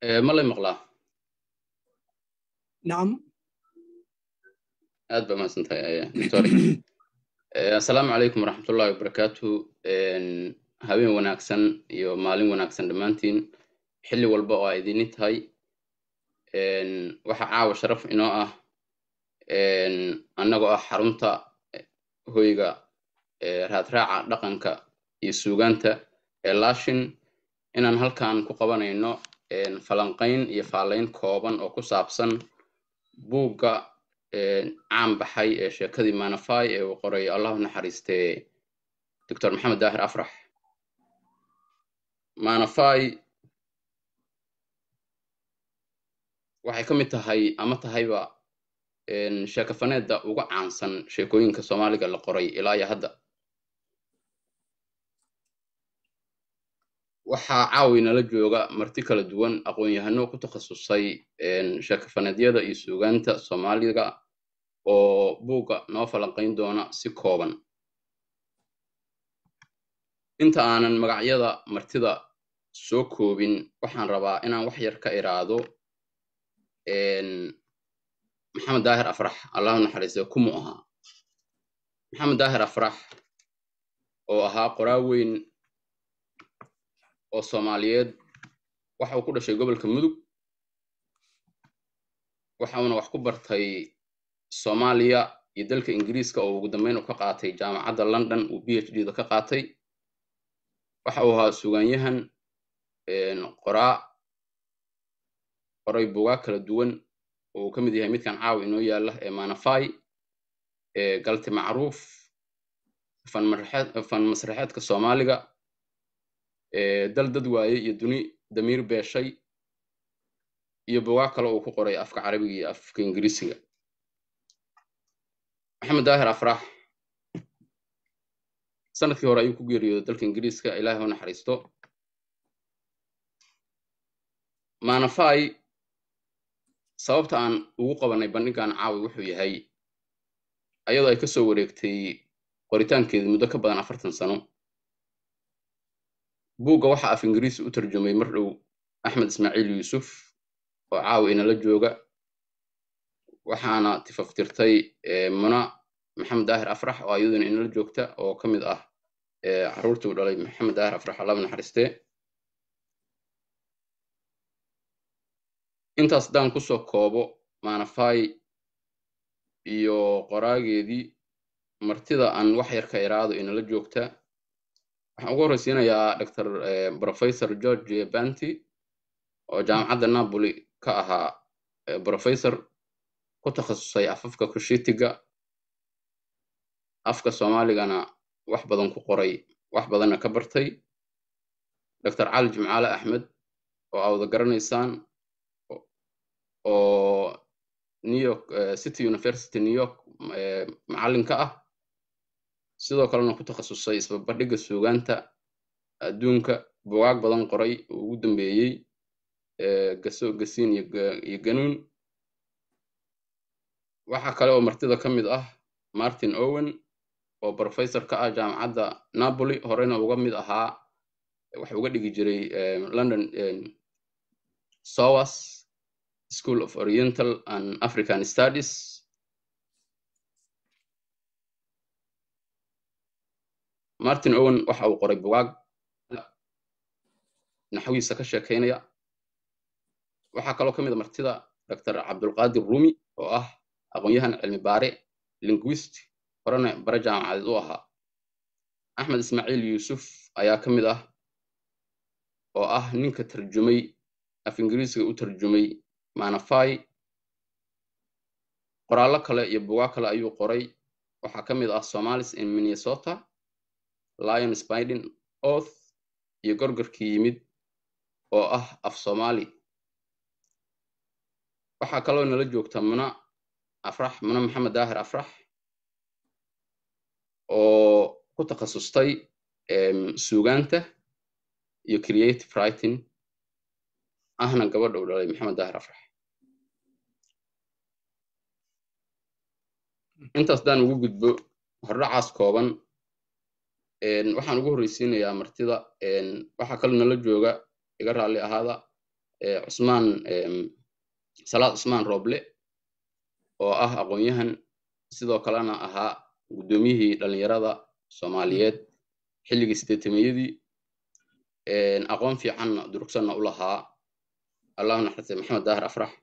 ma lay maqlaa nacam aad baa mahadsan tahay doctor assalaamu calaykum waraxmatullahi wabarakaatu habeen wanaagsan iyo maalin wanaagsan dhammaantiin xilli walba oo aa idini tahay waxaa caawa sharaf inoo ah annagoo ah xarunta hoyga raadraaca dhaqanka iyo suugaanta ee laashin inaan halkan ku qabanayno falanqayn iyo faalayn kooban oo ku saabsan buugga caan baxay ee sheekadii manafai ee uu qoray allahu naxariistee doctor maxamed daahir afrax manafai waxay ka mid tahay ama tahayba sheekafaneedda uga caansan sheekooyinka soomaaliga la qoray ilaa iyo hadda waxaa caawi nala jooga marti kala duwan aqoon-yahano ku takhasusay sheekafaneedyada iyo suugaanta soomaaliga oo buugga noo falanqayn doona si kooban inta aanan magacyada martida soo koobin waxaan rabaa inaan wax yar ka iraado maxamed daahir afrax allahu naxariiste kumu ahaa maxamed daahir afrax oo ahaa qoraa weyn oo soomaaliyeed waxa uu ku dhashay gobolka mudug waxauna wax ku bartay soomaaliya iyo dalka ingiriiska oo ugu dambeyn uu ka qaatay jaamacadda london uu b h d da ka qaatay waxa uu ahaa sugaanyahan qoraa qoray buugaag kala duwan oo uu ka mid yahay midkan caawa inoo yaala ee manafai galti macruuf fan masraxeedka soomaaliga dal dad waaye iyo duni damiir beeshay iyo buugaag kale uu ku qoray afka carabiga iyo afka ingiriisiga maxamed daahir afrax sanadkii hore ayuu ku geeriyooday dalka ingiriiska ilaahay u naxariisto manafai sababta aan ugu qabanay bandhigan caawi wuxuu yahay ayadoo ay ka soo wareegtay qoritaankeedii muddo ka badan afartan sano buugga waxaa af ingiriisi u tarjumay mar dhow axmed ismaaciil yuusuf oo caawi inala jooga waxaana tifaftirtay muna maxamed daahir afrax oo ayaduna inala joogta oo ka mid ah carruurtii u dhalay maxamed daahir afrax allaba naxariistee intaas haddaan kusoo koobo manafai iyo qoraageedii martida aan wax yar ka iraado inala joogta waxaan ugu horreysiinayaa doctor professor george banty oo jaamacadda napoli ka ahaa professor ku takhasusay afafka kushitiga afka soomaaligana wax badan ku qoray wax badanna ka bartay doctor cali jimcaale axmed oo aa wada garanaysaan oo new york city university new york macallinka ah sidoo kalena ku takhasusay isbabardhigga suugaanta adduunka bugaag badan qoray oo ugu dambeeyey gaso gasiin iyo ganuun waxaa kale oo martida ka mid ah martin owen oo professor ka ah jaamacadda napoli horeyna uga mid ahaa waxa uga dhigi jiray london sowas school of oriental and african studies martin owen waxa uu qoray bugaag naxwiisa ka sheekaynaya waxaa kaloo ka mid a martida doctor cabdulqaadir rumi oo ah aqoon-yahan cilmi baare linguist horena bare jaamacadeed u ahaa axmed ismaaciil yuusuf ayaa ka mid ah oo ah ninka tarjumay af ingiriisiga u tarjumay manafai qoraallo kale iyo bugaag kale ayuu qoray waxaa ka mid ah somalis in minnesota lion spidin oath iyo gorgorkii yimid oo ah af soomaali waxaa kaloo nala joogta muna afrax muna maxamed daahir afrax oo ku takhasustay suugaanta iyo creative writing ahna gabadha u dhalay maxamed daahir afrax intaas daan ugu gudbo hordhacaas kooban waxaan ugu horreysiinayaa martida waxaa kaloo nala jooga iga raalli ahaada cusmaan salaad cusmaan rooble oo ah aqoon-yahan sidoo kalena ahaa guddoomiyihii dhallinyarada soomaaliyeed xilligii sideetameyadii aqoon fiicanna durugsanna u lahaa allahu naxariistay maxamed daahir afrax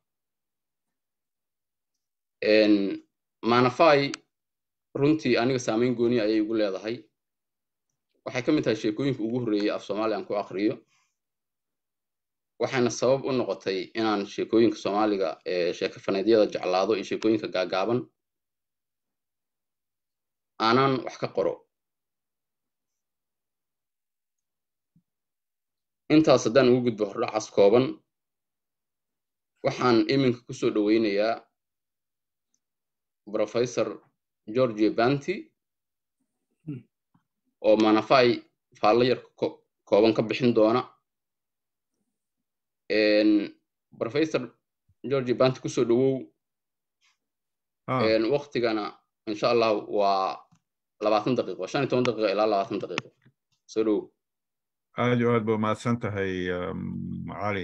manafai runtii aniga saameyn gooniya ayay igu leedahay waxay ka mid tahay sheekooyinka ugu horreeyey af soomaaliya aan ku aqriyo waxayna sabab u noqotay inaan sheekooyinka soomaaliga sheeko faneedyada jeclaado iyo sheekooyinka gaagaaban aanan wax ka qoro intaas haddaan ugu gudbo hordhacaas kooban waxaan iminka kusoo dhoweynayaa professor georgia banty oo manafai faallo yar kooban ka bixin doona professor georgia banty kusoo dhowow waktigana insha allah waa labaatan daqiiqo shan iyo toban daqiiqo ilaa labaatan daqiiqo soo dhowow aad iyo aad ba mahadsan tahay cali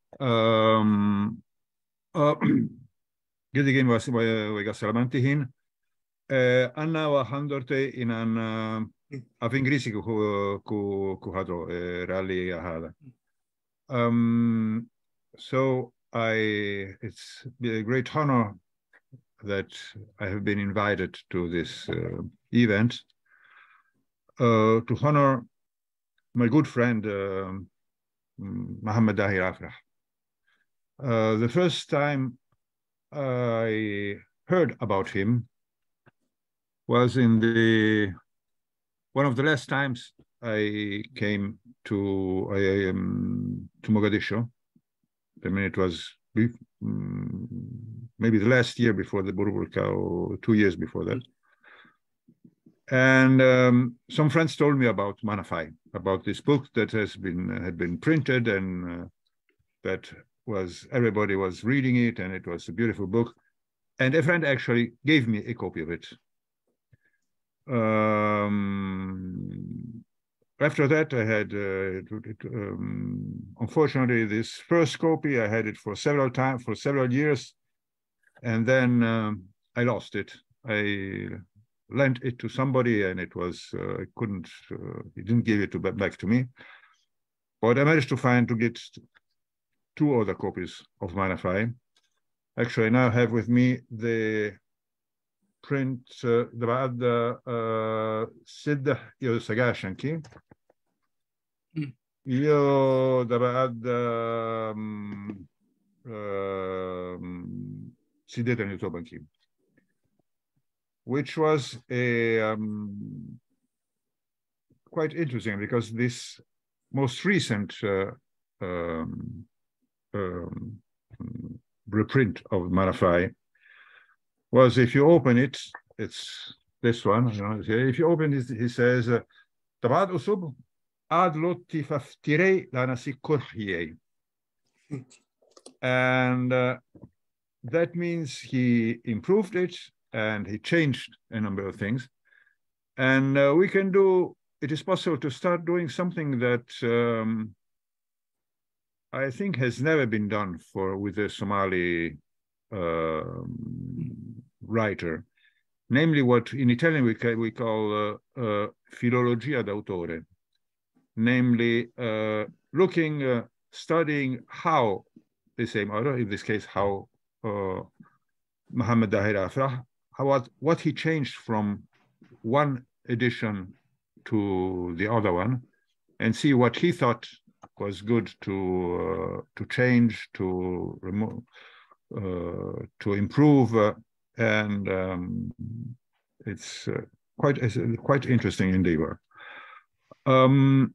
gedigeen way ga salaman tihiin anna waxaan doortay inaan af ingiriisiga ku hadlo raalli ahaada so I, it's a great honor that I have been invited to this uh, event uh, to honor my good friend uh, Mohammed Dahir Afrah. Uh, the first time I heard about him was in the one of the last times I came to I, um, to Mogadishu. I mean, it was um, maybe the last year before the Burburka or two years before that. And um, some friends told me about Manafai, about this book that has been had been printed and uh, that was everybody was reading it, and it was a beautiful book. And a friend actually gave me a copy of it. Um, after that, I had, uh, um, unfortunately, this first copy, I had it for several times, for several years, and then um, I lost it. I lent it to somebody, and it was, uh, I couldn't, uh, he didn't give it to, back to me. But I managed to find, to get two other copies of Manafai. Actually, I now have with me the print ده بعد ستة يو سجاشنكي يو ده بعد سيدة نيوتوبنكي which was a um, quite interesting because this most recent uh, um, um, reprint of Manafai was if you open it, it's this one. You know, if you open it, he says, "Tabad usub ad lotti faftirei lanasi kurhiyei," and uh, that means he improved it and he changed a number of things, and uh, we can do. It is possible to start doing something that um, I think has never been done for with the Somali uh, writer, namely what in Italian we, ca we call uh, uh, filologia d'autore, namely looking, studying how the same author, in this case, how Muhammad Dahir Afrah, how what, what he changed from one edition to the other one, and see what he thought was good to uh, to change, to remove, uh, to improve, uh, and um, it's quite it's quite interesting endeavor. Um,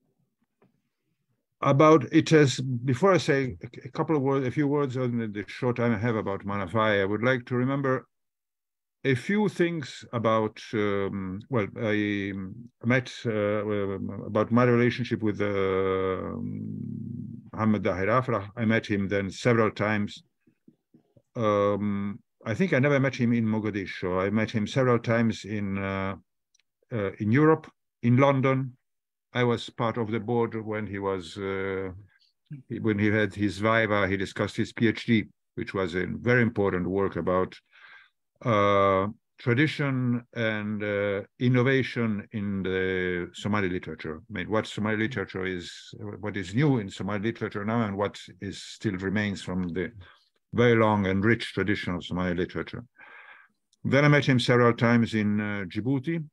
about it has before I say a couple of words, a few words on the short time I have about Manafai, I would like to remember a few things about um, well i met uh, about my relationship with uh, Muhammad Dahir Afrah. I met him then several times. Um, I think I never met him in Mogadishu. I met him several times in uh, in Europe, in London. I was part of the board when he was when he had his viva, he discussed his PhD, which was a very important work about uh, tradition and uh, innovation in the Somali literature. I mean, what Somali literature is, what is new in Somali literature now, and what is still remains from the very long and rich tradition of Somali literature. Then I met him several times in uh, Djibouti.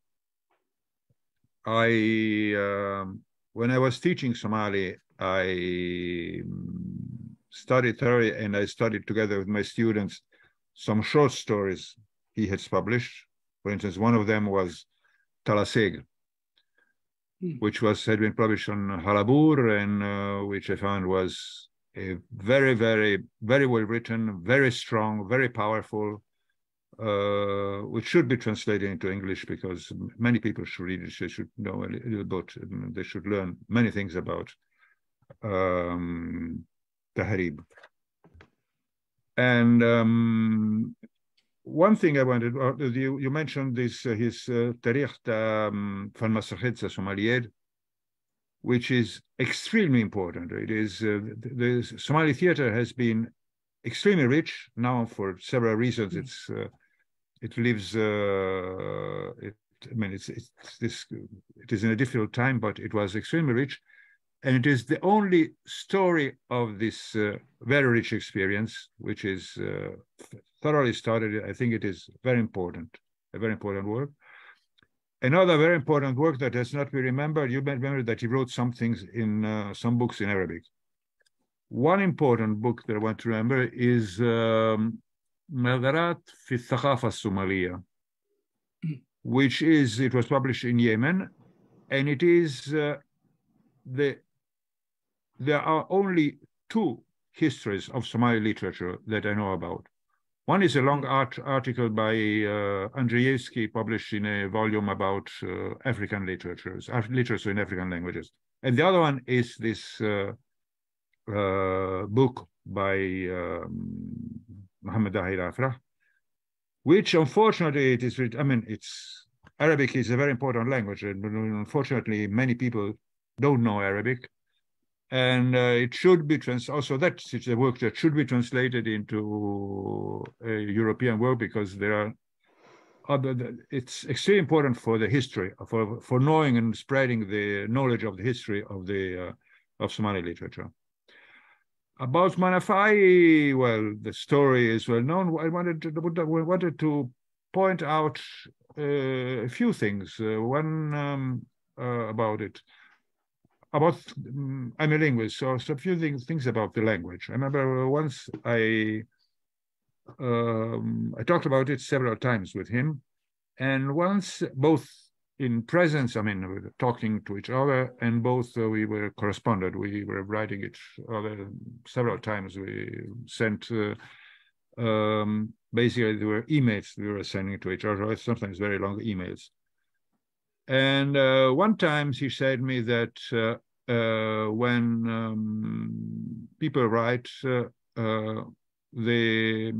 I, um, when I was teaching Somali, I studied thoroughly and I studied together with my students some short stories he has published. For instance, one of them was Talaseg, hmm. which was had been published on Halabur and uh, which I found was a very, very, very well written, very strong, very powerful, uh, which should be translated into English because many people should read it. They should know a little bit. They should learn many things about um, Tahrib. And um, one thing I wanted, uh, you, you mentioned this, uh, his uh, Tarikh um, Somaliyeed, which is extremely important. It is, uh, the, the, Somali theater has been extremely rich now for several reasons. Mm. It's, uh, it lives, uh, it, I mean, it's, it's this, it is in a difficult time, but it was extremely rich. And it is the only story of this uh, very rich experience, which is uh, thoroughly studied. I think it is very important, a very important work. Another very important work that has not been remembered, you may remember that he wrote some things in uh, some books in Arabic. One important book that I want to remember is um, Madarat fi Thaqafa Somalia, which is, it was published in Yemen, and it is uh, the there are only two histories of Somali literature that I know about. One is a long art article by uh, Andrzejewski published in a volume about uh, African literatures, literature in African languages. And the other one is this uh, uh book by um, Muhammad Dahir Afrah, which unfortunately it is, I mean, it's Arabic is a very important language, and unfortunately many people don't know Arabic and uh, it should be trans also that's a work that should be translated into a European work because there are other it's extremely important for the history for for knowing and spreading the knowledge of the history of the uh, of Somali literature. About Manafai, well, the story is well known. I wanted to wanted to point out uh, a few things. Uh, one um, uh, about it about um, I'm a linguist, so, so a few things, things about the language. I remember once I um, I talked about it several times with him, and once both in presence, I mean, we were talking to each other, and both uh, we were corresponded. We were writing it other several times. We sent uh, um, basically there were emails we were sending to each other, sometimes very long emails. And uh, one time he said me that uh, uh, when um, people write, uh, uh, they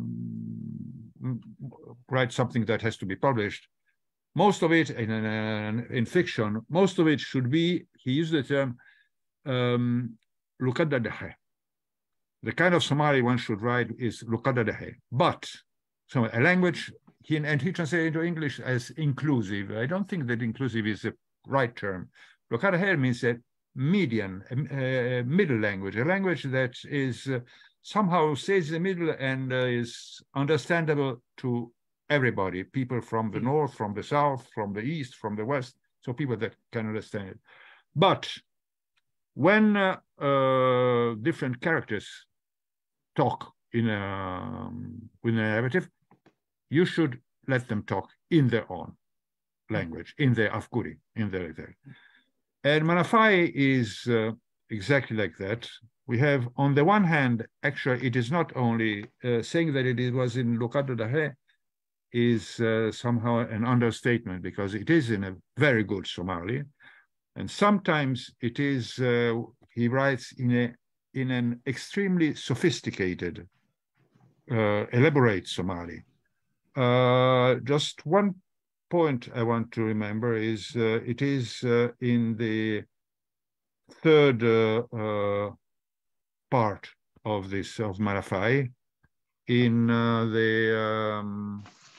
mm, write something that has to be published. Most of it in, in, in fiction, most of it should be, he used the term, um, The kind of Somali one should write is lukada But so a language he, and he translated into English as inclusive. I don't think that inclusive is the right term. Lokadaher means that median, a, a, middle language, a language that is uh, somehow stays in the middle and uh, is understandable to everybody, people from the north, from the south, from the east, from the west, so people that can understand it. But when uh, uh different characters talk in a, um, in a narrative, you should let them talk in their own language, in their Afguri, in their, their. And Manafai is uh, exactly like that. We have, on the one hand, actually, it is not only uh, saying that it was in Lucado Dahe is uh, somehow an understatement because it is in a very good Somali. And sometimes it is, uh, he writes in, a, in an extremely sophisticated, uh, elaborate Somali. Uh, just one point I want to remember is uh, it is uh, in the third uh, uh part of this of Marafai in uh, the um,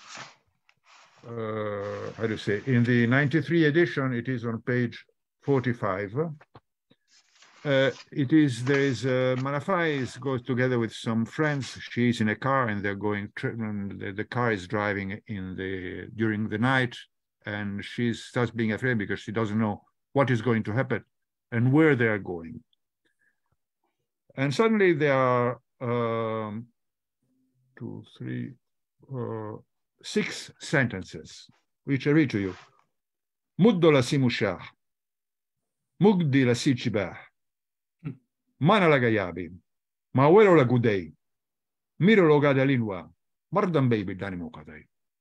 uh, how do you say in the 93 edition it is on page 45 uh, it is there is uh, Marafai is, goes together with some friends she's in a car and they're going and the, the car is driving in the during the night and she starts being afraid because she doesn't know what is going to happen and where they are going and suddenly there are um, two, three, uh, six sentences, which I read to you. Muddo la simushah, mugdi la sichibah, mana la gayabi, mawelo la gudei, miro lo gadalinwa, mardan baby danimo kadai.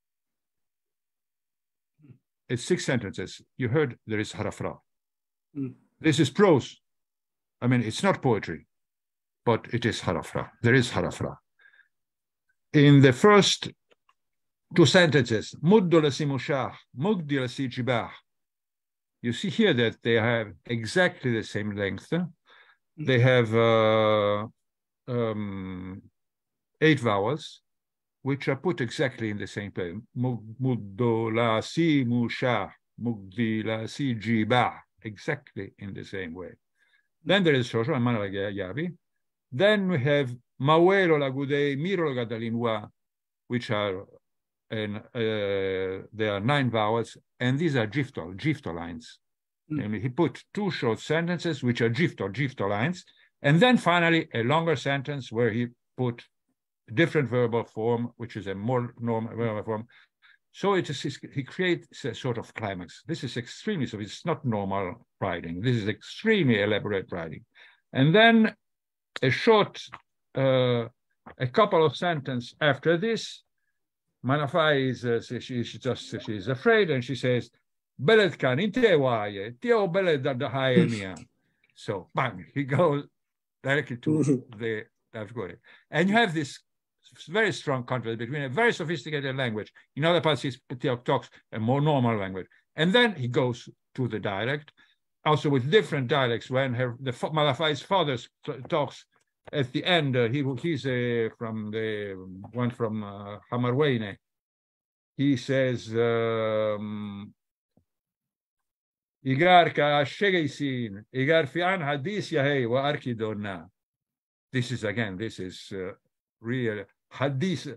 It's six sentences. You heard there is harafra. Mm. This is prose. I mean, it's not poetry but it is harafra. There is harafra. In the first two sentences, muddo la simushah, mugdi la sijibah, you see here that they have exactly the same length. They have uh, um, eight vowels, which are put exactly in the same place. Muddo la simushah, mugdi la sijibah, exactly in the same way. Then there is Shosho and Manalayabi. Then we have Mawelo Lagudei, Miro Gadalinwa, which are and uh, there are nine vowels, and these are giftol, giftol lines. Mm. And he put two short sentences, which are giftol, giftol lines, and then finally a longer sentence where he put different verbal form, which is a more normal verbal form. So it is he creates a sort of climax. This is extremely so. It's not normal writing. This is extremely elaborate writing, and then a short, uh, a couple of sentences after this, Manafai is, uh, she, she just, she's afraid and she says, Belet kan inte waye, tio belet da mia. So, bang, he goes directly to the Afghani. And you have this very strong contrast between a very sophisticated language, in other parts, he talks a more normal language. And then he goes to the dialect, also with different dialects. When her, the Malafai's father talks at the end, uh, he he's uh, from the one from uh, Hamarweyne. He says, um, "Igar ka shegeisin, igar fian hadis yahei wa arkidona." This is again, this is uh, real hadis.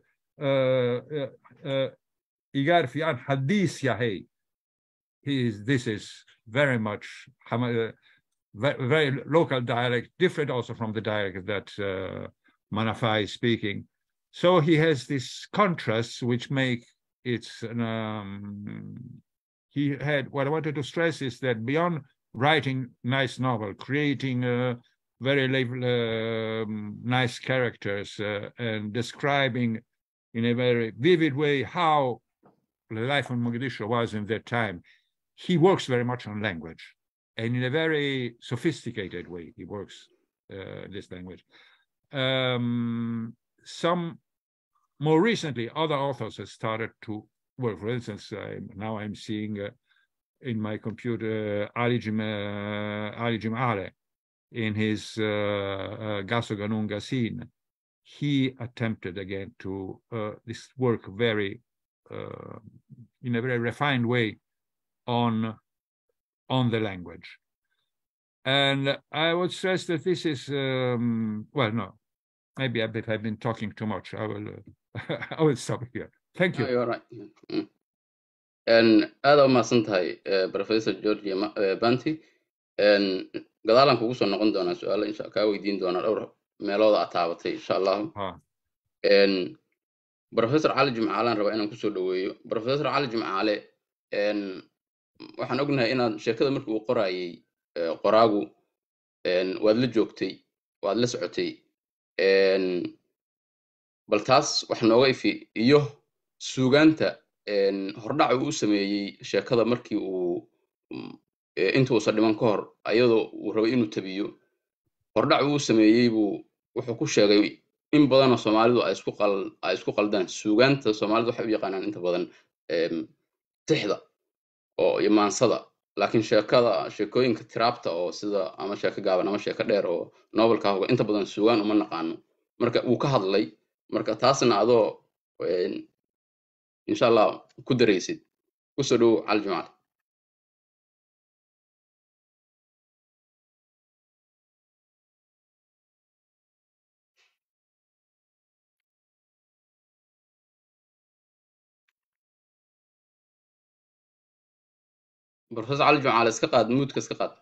Igar fian hadis yahei. He is. This is very much very, very, local dialect, different also from the dialect that uh, Manafai is speaking. So he has these contrasts which make it. Um, he had what I wanted to stress is that beyond writing nice novel, creating uh, very uh, nice characters uh, and describing in a very vivid way how the life in Mogadishu was in that time, he works very much on language and in a very sophisticated way he works uh, this language um, some more recently other authors have started to work for instance I, now i'm seeing uh, in my computer ali jim uh, ali jim ale in his uh, uh, gaso ganunga scene he attempted again to uh, this work very uh, in a very refined way on on the language. And I would stress that this is, um, well, no, maybe I've been, I've been talking too much. I will, uh, I will stop here. Thank No, you. you're right. Mm. And aad u mahadsan tahay eh, Professor Georgia Ma- eh, Banti. And gadaalan kugu soo noqon doonaa su-aalo insha kaa weydiin doonaa dhowr meelooda aad taabatay insha allahu Ah, And Professor Cali Jimcaalaan rabaa inaan kusoo dhaweeyo Professor Cali Jimcaale and waxaan ognahay inaad sheekada markii uu qorayay eh, qoraagu and waad la joogtay waad la socotay And bal taas wax nooga ifi iyo suugaanta and hordhaca uu u sameeyey sheekada markii uu mm, eh, intuusan dhiman ka hor ayadoo uu rabay inuu tabiyo hordhac uu u sameeyey buu wuxuu ku sheegay in badanoo soomaalidu ay isku qal ay isku qaldaan suugaanta soomaalidu waxay u yaqaanaan inta badan em, tixda oo iyo maansada laakiin sheekada sheekooyinka tiraabta oo sida ama sheeko gaaban ama sheeko dheer oo novelka hoga inta badan sugaan uma naqaano marka wuu ka hadlay marka taasna adoo insha allah ku daraysid kusoo dhow cali jamaal professor cali jamaal iska qaad muudka iska qaad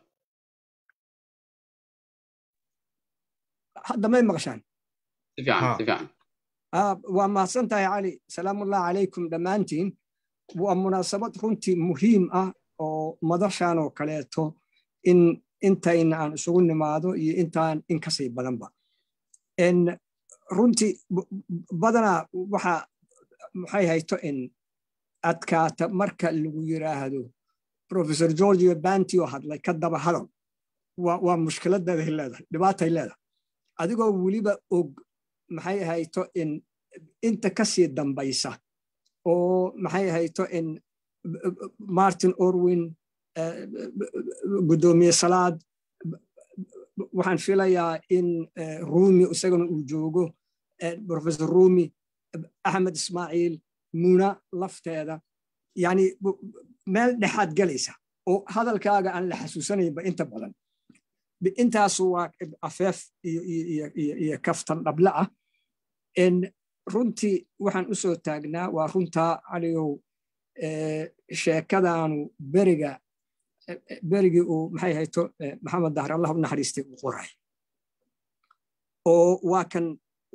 hadda may maqashaan si fiican si fiican waa mahadsan tahay cali salaamullahi calaykum dhammaantiin waa munaasabad runtii muhiim ah oo madashan oo kaleeto in intayna aan isugu nimaado iyo intaan in kasii badanba runtii badanaa waxa maxay hayto in adkaata marka lagu yiraahdo professor georgio banti oo hadlay ka daba hadal waa mushkiladeeday leedahay dhibaatay leedahay adigoo weliba og maxay ahayto in inta kasii dambaysa oo maxay ahayto in martin orwin guddoomiye salaad waxaan filayaa in rumi isagana uu joogo professor rumi axmed ismaaciil muna lafteeda yani meel dhexaad galaysa oo hadalkaaga aan la xasuusanaynba inta badan intaasu waa afeef iyo kaftan dhable ah runtii waxaan u soo taagnaa waa runtaa caligow sheekadaanu beriga berigii uu maxay hayto maxamed dahre allah u naxariistay uu qoray oo waa kan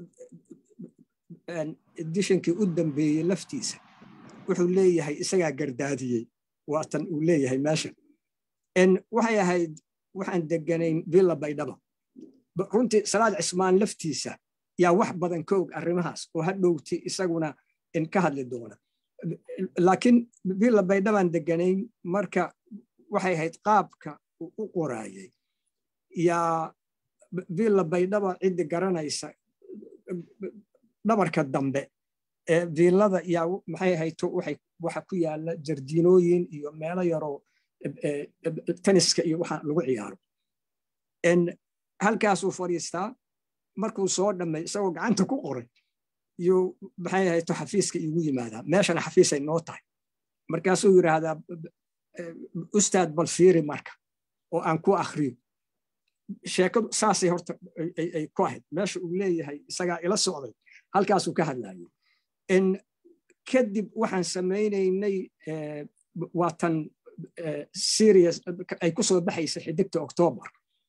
edishankii u dambeeyey laftiisa wuxuu leeyahay isagaa gardaadiyey waatan uu leeyahay meesha waxay ahayd waxaan deganayn villa baydhaba runtii salaad cismaan laftiisa yaa wax badan ka og arrimahaas oo ha dhowti isaguna in ka hadli doona laakiin villa baydhabaan deganayn marka waxay ahayd qaabka uu u qoraayey yaa villa baydhaba ciddi garanaysa dhabarka dambe ee villada yaa maxay ahayto waxa ku yaala jardiinooyin iyo meelo yaroo taniska iyo waxa lagu ciyaaro halkaasuu fadhiistaa markuu soo dhammay isagoo gacanta ku qoray iyo maxay ahayto xafiiska iigu yimaadaa meeshana xafiisay noo tahay markaasuu yidhaahdaa ustaad bal fiiri marka oo aan ku akhriyo sheekadu saasay horta ay ku ahayd meesha uu leeyahay isagaa ila socday halkaasuu ka hadlayay kadib waxaan samaynaynay waatan serious ay ku soo baxaysa xidigta octoobar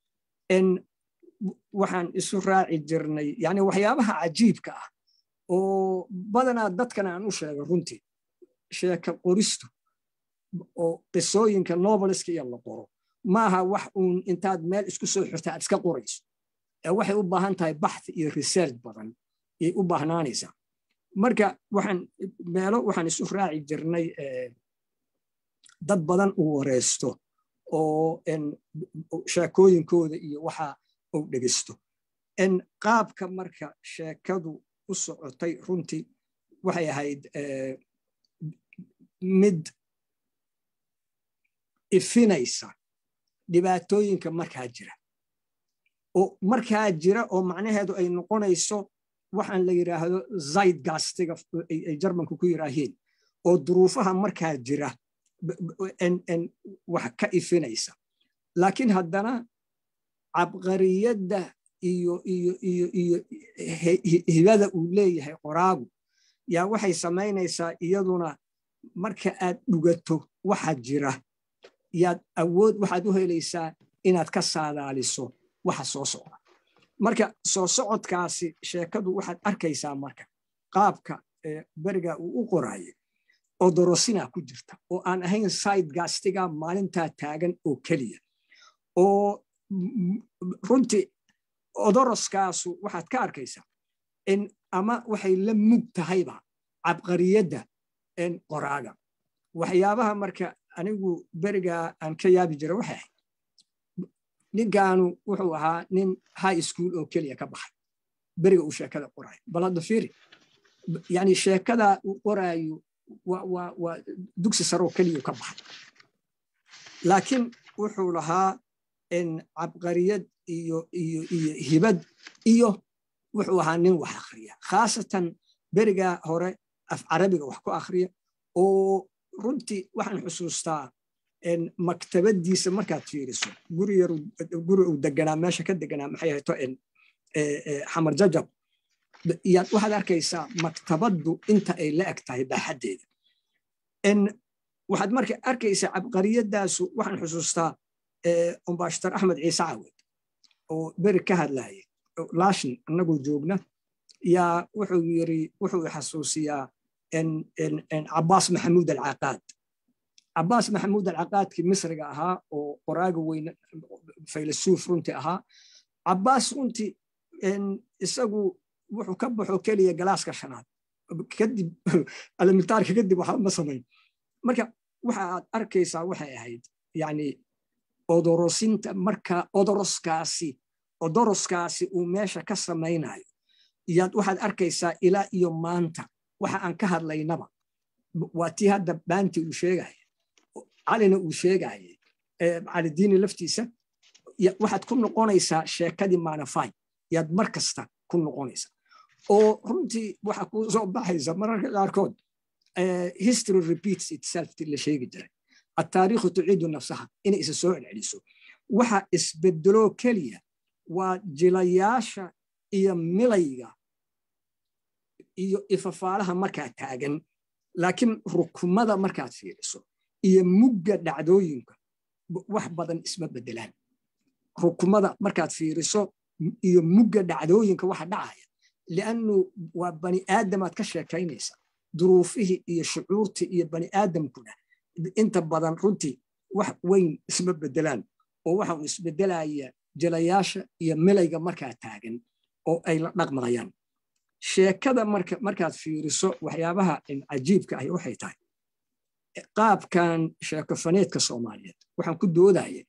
waxaan isu raaci jirnay yani waxyaabaha cajiibka ah oo badanaa dadkan aan u sheego runtii sheeka qoristu oo qisooyinka nobeliska iyo la qoro maaha wax uun intaad meel isku soo xirta aad iska qorayso ee waxay u baahan tahay baxthi iyo research badan ayay u baahnaanaysaa marka waxaan meelo waxaan isu raaci jirnay dad badan uu wareysto oo sheekooyinkooda iyo waxa uu dhegeysto qaabka marka sheekadu u socotay runtii waxay ahayd mid ifinaysa dhibaatooyinka markaa jira oo markaa jira oo macnaheedu ay noqonayso waxaan la yidhaahdo zaydgastiga ay jarmanku ku yidhaahiin oo duruufaha markaa jira wax ka ifinaysa laakiin haddana cabqariyadda iyo iyo iyo iyo hibada uu leeyahay qoraagu yaa waxay samaynaysaa iyaduna marka aad dhugato waxa jira yaad awood waxaad u helaysaa inaad ka saadaaliso waxa soo socda marka soo socodkaasi sheekadu waxaad arkaysaa marka qaabka beriga uu u qoraaye oo dorosina ku jirta oo aan ahayn saydgastiga maalintaa taagan oo keliya oo runtii odoroskaasu waxaad ka arkaysaa in ama waxay la mug tahayba cabqariyadda qoraaga waxyaabaha marka anigu berigaa aan ka yaabi jira waxay ahayd ninkaanu wuxuu ahaa nin high school oo keliya ka baxay beriga uu sheekada qoraayo bal hadda fiiri yani sheekada uu qoraayo waa dugsi saroo keliya ka baxay laakiin wuxuu lahaa cabqariyad iyo iyo iyo hibad iyo wuxuu ahaa nin wax akhriya khaasatan beriga hore af carabiga wax ku akhriya oo runtii waxaan xusuustaa maktabadiisa markaad fiiriso guri yar guri uu deganaa meesha ka deganaa maxay hayto xamar jajab yaad waxaad arkaysaa maktabaddu inta ay la eg tahay baaxaddeeda waxaad marka arkaysaa cabqariyadaasu waxaan xusuustaa umbashtar axmed ciise cawed oo beri ka hadlayay laashin annagoo joogna yaa wuxuu yiri wuxuu xasuusiyaa cabaas maxamuud alcaqaad cabaas maxamuud alcaqaadkii misriga ahaa oo qoraaga weyne faylasuuf runtii ahaa cabaas runtii isagu wuxuu ka baxo keliya galaaska shanaad kadib alimitaarka kadib waxba ma samayn marka waxa aad arkaysaa waxay ahayd yani odorosinta marka odoroskaasi odoroskaasi uu meesha ka samaynayo yaad waxaad arkaysaa ilaa iyo maanta waxa aan ka hadlaynaba waa tii hadda baanti uu sheegaya calina uu sheegaya calidiini laftiisa waxaad ku noqonaysaa sheekadii manafai yaad mar kasta ku noqonaysaa oo runtii waxa kuu soo baxaysa mararka qaarkood history repeats itself ti la sheegi jiray التاريخ تعيد نفسها إن إذا سوء العليسو وحا إسبدلو كليا وجلياشا إيا ملايغا إيا إففالها مركا تاغن لكن ركمدا مركا تفيرسو إيا مجا دعدوينك wax badan isma bedelaan rukumada markaad fiiriso iyo mugga dhacdooyinka waxa dhacaya liannu waa bani aadamaad ka sheekaynaysa duruufihii iyo shucuurtii iyo bani aadamkuna inta badan runtii wax weyn isma bedelaan oo waxa uu isbedelaya jelayaasha iyo milayga markaa taagan oo ay la dhaqmayaan sheekada markaad fiiriso waxyaabaha cajiibka ahi waxay tahay qaabkan sheekofaneedka soomaaliyeed waxaan ku doodaya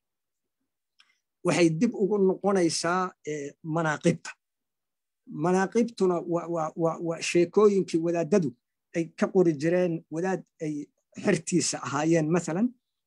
waxay dib ugu noqonaysaa manaaqibta manaaqibtuna waa sheekooyinkii wadaadadu ay ka qori jireen wadaad ay xertiisa ahaayeen maalan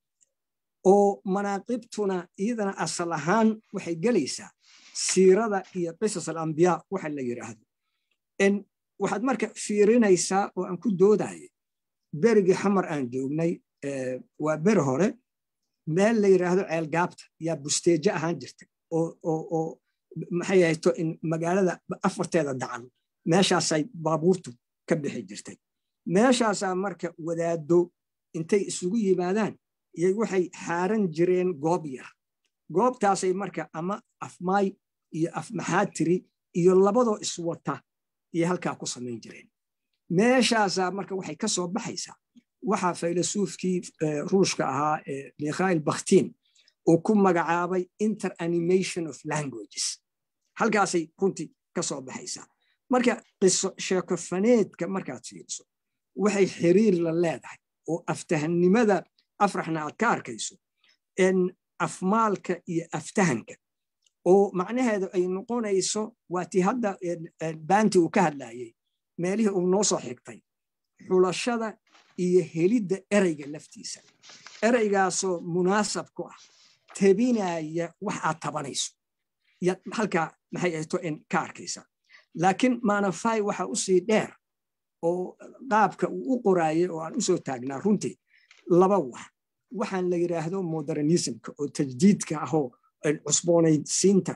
oo manaaqibtuna iyadana asal ahaan waxay gelaysaa siirada iyo qisas alambiyaa waxa la yidhaahdo waxaad marka fiirinaysaa oo aan ku doodaya berigii xamar aan joognay waa beri hore meel la yidhaahdo ceelgaabta yaa busteejo ahaan jirtay oo maxay ahayto in magaalada afarteeda dacan meeshaasay baabuurtu ka bixi jirtay meeshaasaa marka wadaado intay isugu yimaadaan yay waxay xaaran jireen goob yar goobtaasay marka ama afmaay iyo afmaxaatiri iyo labadoo iswata iyo halkaa ku samayn jireen meeshaasaa marka waxay ka soo baxaysaa waxaa faylasuufkii ruushka ahaa mikhail bakhtiin uu ku magacaabay interanimation of languages halkaasay runtii ka soo baxaysaa marka qiso sheekofaneedka markaad fiiriso waxay xiriir la leedahay oo aftahannimada afraxna aad ka arkayso afmaalka iyo aftahanka oo macnaheedu ay noqonayso waa tii hadda baanti uu ka hadlayay meelihii uu noo soo xigtay xulashada iyo helidda ereyga laftiisa ereygaasoo munaasab ku ah tebinaya wax aad tabanayso yaad halkaa maxay ahto in ka arkaysa laakiin manafai waxa u sii dheer oo qaabka uu u qoraayay oo aan u soo taagnaa runtii laba wax waxaan la yidhaahdo modernismka oo tajdiidka ahoo cusboonaysiinta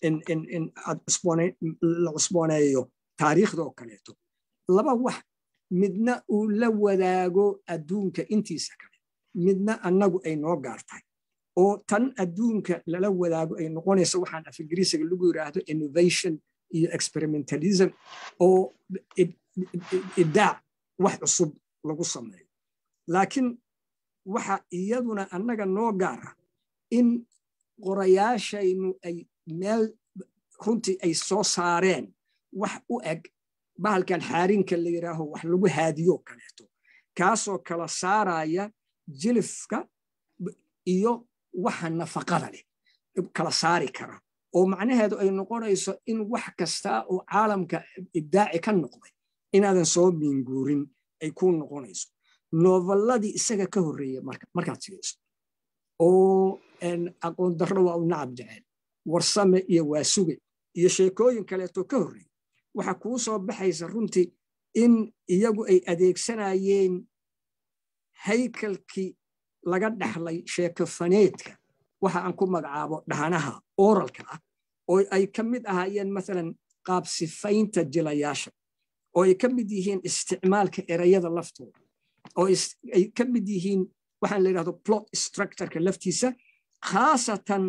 la cusbooneeyo taariikhda oo kaleeto laba wax midna uu la wadaago adduunka intiisa kale midna annagu ay noo gaar tahay oo tan adduunka lala wadaago ay noqonayso waxaan af ingiriisiga lagu yidhaahdo innovation iyo experimentalism oo ibdaac wax cusub lagu sameeyo laakiin waxa iyaduna annaga noo gaara in qorayaashaynu ay meel runtii ay soo saareen wax u eg bahalkan xaarinka la yidhaaho wax lagu haadiyo kaleeto kaasoo kala saaraya jilifka iyo waxa nafaqada leh kala saari kara oo macnaheedu ay noqonayso in wax kasta oo caalamka ibdaaci ka noqday inaadan soo miinguurin ay ku noqonayso novelladii isaga ka horreeya markaad fiiriso oo aqoon darro waa u nacab jecel warsame iyo waasuge iyo sheekooyin kaleeto ka horreey waxa kuu soo baxaysa runtii in iyagu ay adeegsanayeen haykalkii laga dhaxlay sheekofaneedka waxa aan ku magacaabo dhahanaha oralka ah oo ay ka mid ahaayeen maalan qaab sifaynta jilayaasha oo ay ka mid yihiin isticmaalka erayada laftooda oo ay ka mid yihiin waxaan la yidhahdo plot structureka laftiisa khaasatan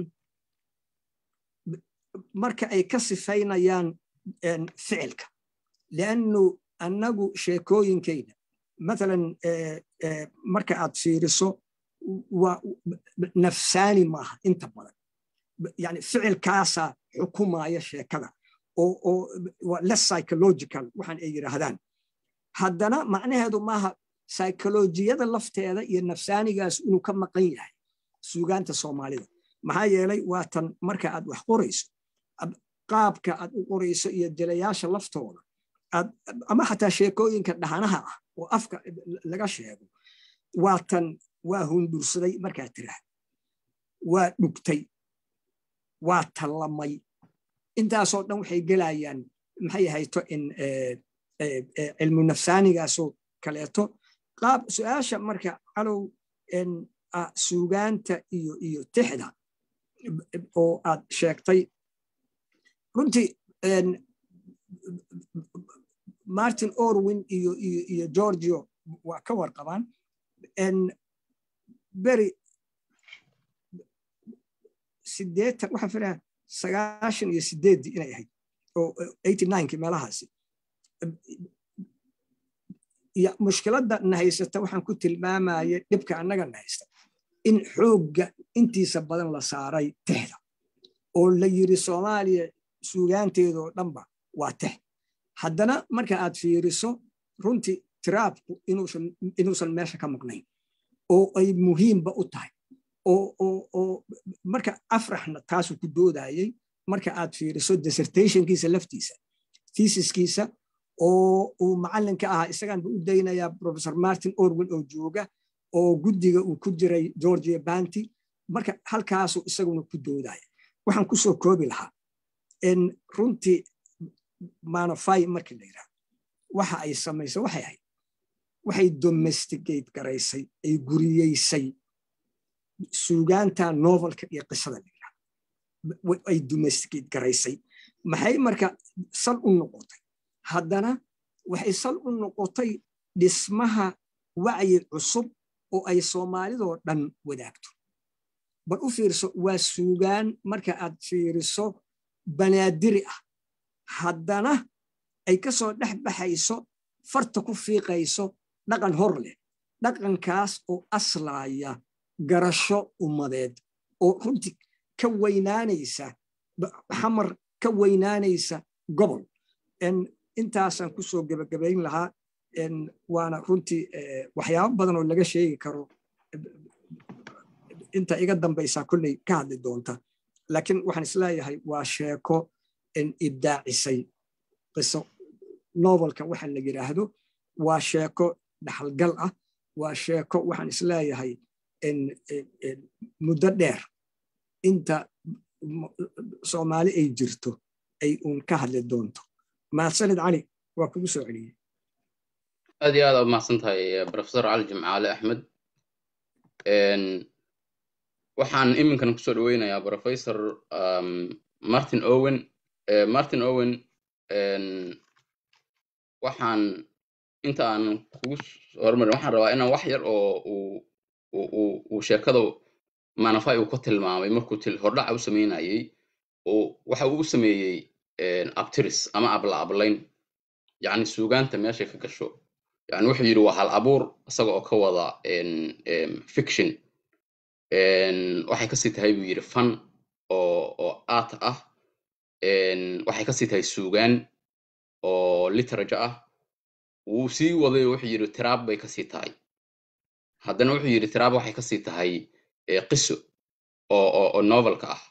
marka ay ka sifaynayaan ficilka liannu annagu sheekooyinkayna maalan marka aad fiiriso nafsaani maaha inta badan yani ficilkaasaa xukumaya sheekada oo less psychological waxaan ay yidhaahdaan haddana macnaheedu maaha psycholojiyada lafteeda iyo nafsaanigaas inuu ka maqan yahay suugaanta soomaalida maxaa yeelay waa tan marka aad wax qorayso qaabka aad u qorayso iyo jilayaasha laftooda ama xataa sheekooyinka dhahanaha ah oo afka laga sheego waa tan waa hundursaday markaa tiraah waa dhugtay waa tallamay intaasoo dhan waxay gelayaan maxay hayto in cilmu nafsaanigaasoo kaleeto qaab su-aasha marka calow suugaanta iyo iyo tixda oo aad sheegtay runtii martin orwin iyo iyo iyo georgio waa ka warqabaan beri sideetan waxaan filayaa sagaashan iyo sideeddii inay ahayd oo eighty nineki meelahaasi ya mushkiladda na haysata waxaan ku tilmaamaya dhibka annaga na haysta in xoogga intiisa badan la saaray tixda oo la yiri soomaaliya suugaanteedoo dhanba waa tix haddana marka aad fiiriso runtii tiraabku inuusan meesha ka maqnayn oo ay muhiimba u tahay oo marka afraxna taasuu ku doodayey marka aad fiiriso dissertationkiisa laftiisa thesiskiisa oo uu macallinka ahaa isagaan ba u daynayaa professor martin orwin oo jooga oo guddiga uu ku jiray georgia banty marka halkaasuu isaguna ku doodaya waxaan ku soo koobi lahaa in runtii manofy markii la yidhaha waxa ay samayso waxay ahayd waxay domesticate garaysay ay guriyeysay suugaanta novelka iyo qisada la yidhaha ay domesticate garaysay maxay marka sal u noqotay haddana waxay sal u noqotay dhismaha wacyi cusub oo ay soomaalidoo dhan wadaagto bal u fiirso waa suugaan marka aad fiiriso banaadiri ah haddana ay ka soo dhex baxayso farta ku fiiqayso dhaqan hor leh dhaqankaas oo aslaaya garasho ummadeed oo runtii ka weynaanaysa xamar ka weynaanaysa gobol intaasaan ku soo gebagabayn lahaa waana runtii waxyaabo badan oo laga sheegi karo inta iga dambaysaa kolley ka hadli doonta laakiin waxaan isleeyahay waa sheeko ibdaacisay qiso novelka waxa la yidhaahdo waa sheeko dhaxalgal ah waa sheeko waxaan isleeyahay muddo dheer inta soomaali ay jirto ay uun ka hadli doonto mahadsanid cali waa kugu soo celiyey aad iyo aad aa umahadsan tahay professor cali jimcaale axmed waxaan iminkan kusoo dhaweynayaa professor martin owen martin owen waxaan inta aan kugu hormarin waxaan rabaa inaan wax yar oo uu sheekada manafy uu ka tilmaamay markuu hordhaca u sameynayey oo waxa uu u sameeyey abtiris ama abla ablayn yani suugaanta meeshay ka gasho yani wuxuu yidhi waa hal abuur isaga oo ka wada fiction waxay kasii tahay buu yidhi fan oo oo art ah waxay kasii tahay suugaan oo literature ah wuu sii waday wuxuu yidhi tiraab bay kasii tahay haddana wuxuu yidhi tiraab waxay kasii tahay qiso oo oo oo novelka ah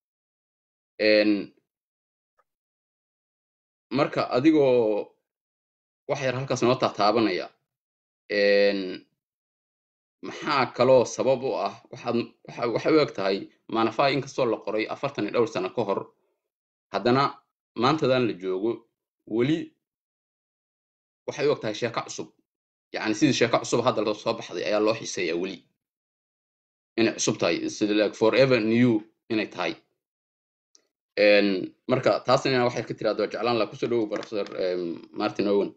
marka adigoo wax yar halkaas noo taataabanaya maxaa kaloo sabab u ah waxaad waxa waxay u eg tahay manafai inkastoo la qoray afartan iyo dhowr sano ka hor haddana maantadan la joogo weli waxay u eg tahay sheeko cusub yacni sidii sheeko cusub hadda loo soo baxday ayaa loo xiiseeyaa weli inay cusub tahay sida like forever new inay tahay marka taasina waxay ka tiraahdo jeclaan laha kusoo dhowow professor martin owen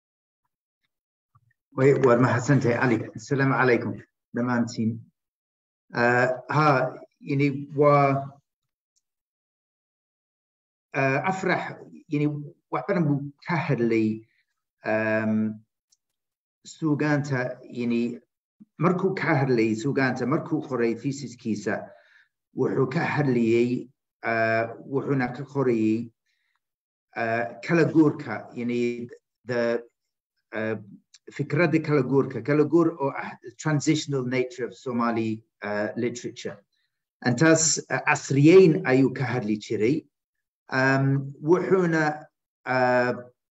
waad mahadsantahay cali asalaamu calaykum dhammaantiin ha yani waa afrax yani wax badan buu ka hadlay suugaanta yani markuu ka hadlay suugaanta markuu qoray thesiskiisa wuxuu ka hadlayey wuxuuna ka qorayey kala guurka yani the fikradda kala guurka kala guur oo ah transitional nature of somali uh, literature antaas uh, casriyeyn ayuu ka hadli jiray um, wuxuuna uh,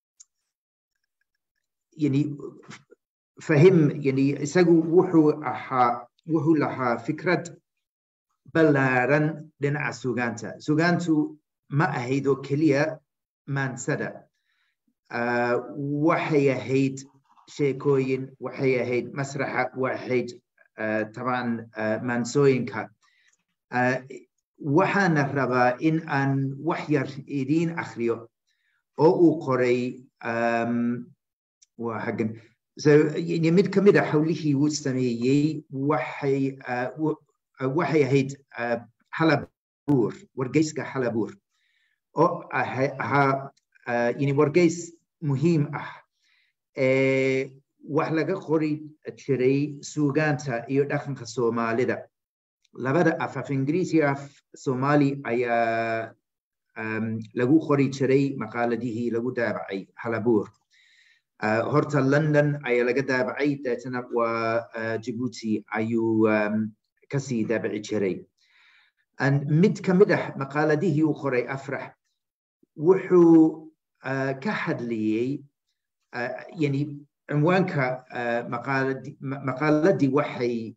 yani fahim yani isagu wuxuu ahaa wuxuu lahaa fikrad ballaaran dhinaca sugaanta sugaantu ma ahayd oo keliya maansada waxay ahayd sheekooyin waxay ahayd masraxa waxayd taban maansooyinka waxaana rabaa in aan wax yar idiin akhriyo oo uu qoray waa hagan so mid ka mid a hawlihii uu sameeyey waxay waxay ahayd halabuur wargeyska halabuur oo ahaa yani wargeys muhiim ah wax laga qori jiray suugaanta iyo dhaqanka soomaalida labada af af ingiriisi af somali ayaa lagu qori jiray maqaaladihii lagu daabacay halabuur horta london ayaa laga daabacay deetana waa jibuuti ayuu kasii daabici jiray mid ka mid ah maqaaladihii uu qoray afrax wuxuu ka hadlayey yani cinwaanka maqaaladii waxay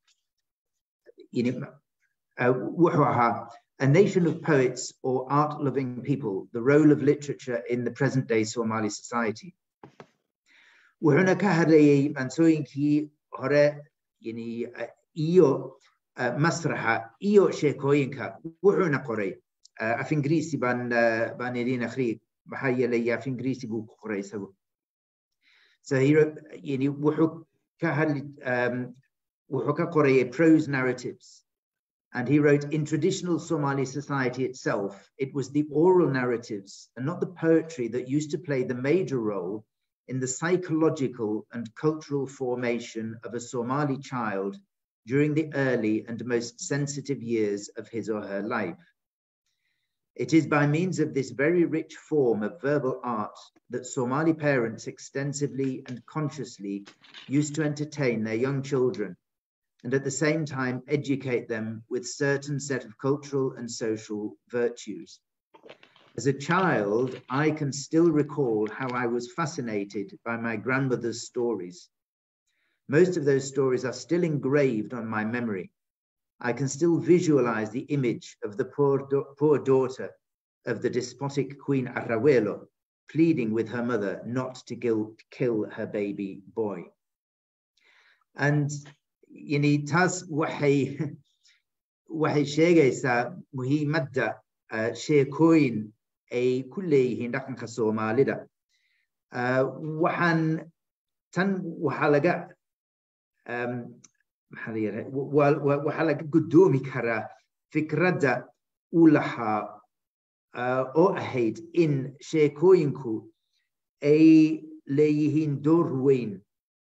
wuxuu ahaa a nation of poets or art loving people the role of literature in the present day somali society wuxuuna ka hadlayey maansooyinkii hore yani iyo masraxa iyo sheekooyinka wuxuuna qoray af ingiriisi baan baan idin akhriyi maxaa yeelay af ingiriisi buu ku qoray isagu so he yani wuxuu ka hadli wuxuu ka qorayay prose narratives and he wrote in traditional Somali society itself, it was the oral narratives and not the poetry that used to play the major role in the psychological and cultural formation of a Somali child during the early and most sensitive years of his or her life. It is by means of this very rich form of verbal art that Somali parents extensively and consciously used to entertain their young children and at the same time educate them with certain set of cultural and social virtues. As a child, I can still recall how I was fascinated by my grandmother's stories. Most of those stories are still engraved on my memory. I can still visualize the image of the poor, poor daughter of the despotic Queen Arrawelo pleading with her mother not to kill, kill her baby boy. And yani taas waxay waxay sheegaysaa muhiimadda sheekooyin ay ku leeyihiin dhaqanka soomaalida waxaan tan waxaa laga maxaa la yidhaha waxaa laga guddoomi karaa fikradda uu lahaa oo ahayd in sheekooyinku ay leeyihiin door weyn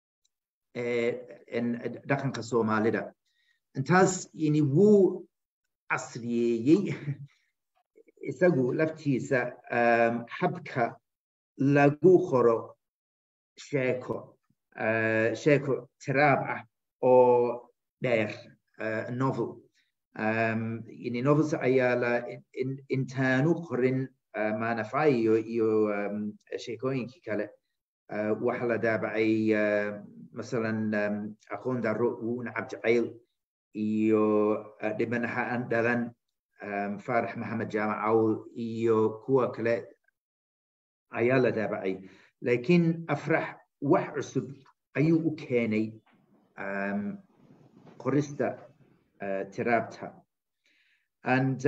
dhaqanka soomaalida intaas yani wuu casriyeeyey isagu laftiisa habka lagu qoro sheeko sheeko tiraab ah oo dheer novel yani novels ayaa la intaanu qorin manafai iyo iyo sheekooyinkii kale waxa la daabacay masalan aqoon daro wuu nacab jacayl iyo dhibanaha aan dhalan faarax maxamed jaamac cawl iyo kuwa kale ayaa la daabacay laakiin afrax wax cusub ayuu u keenay qorista tiraabta and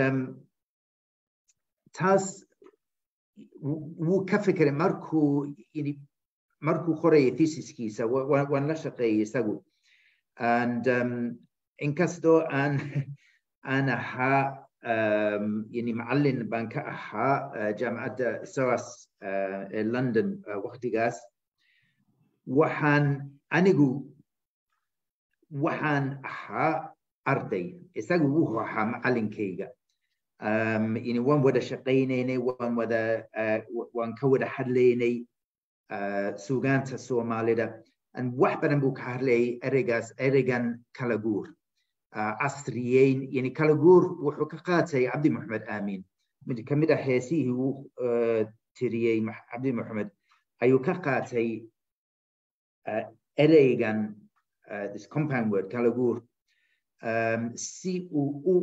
taas wuu ka fikiray markuu markuu qoraya thesiskiisa waan la shaqeeyay isagu and inkastoo aan aan ahaa yani macallin baan ka ahaa jaamacadda soas ee london waktigaas waxaan anigu waxaan ahaa arday isagu wuxuu ahaa macallinkayga yani waan wada shaqaynaynay waan wada waan ka wada hadlaynay sugaanta soomaalida wax badan buu ka hadlayay ereygaas ereygan kala guur casriyeyn yani kala guur wuxuu ka qaatay cabdi maxamed aamin mid ka mid ah heesihii uu tiriyey cabdi maxamed ayuu ka qaatay ereygan this compound word kala guur si uu u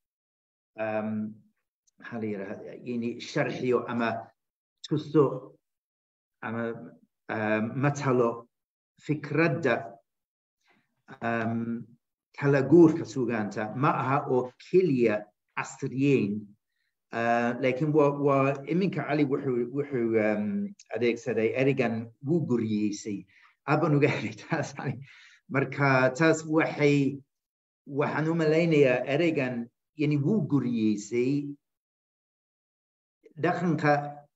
maxaa la yidhahda yani sharxiyo ama tuso ama matalo fikradda kala guurka sugaanta ma aha oo keliya casriyeyn laakiin waa iminka cali wuxuu wuxuu adeegsaday erigan wuu guriyeysay aban uga helay taas marka taas waxay waxaan u malaynayaa ereygan yani wuu guriyeysay dhaqanka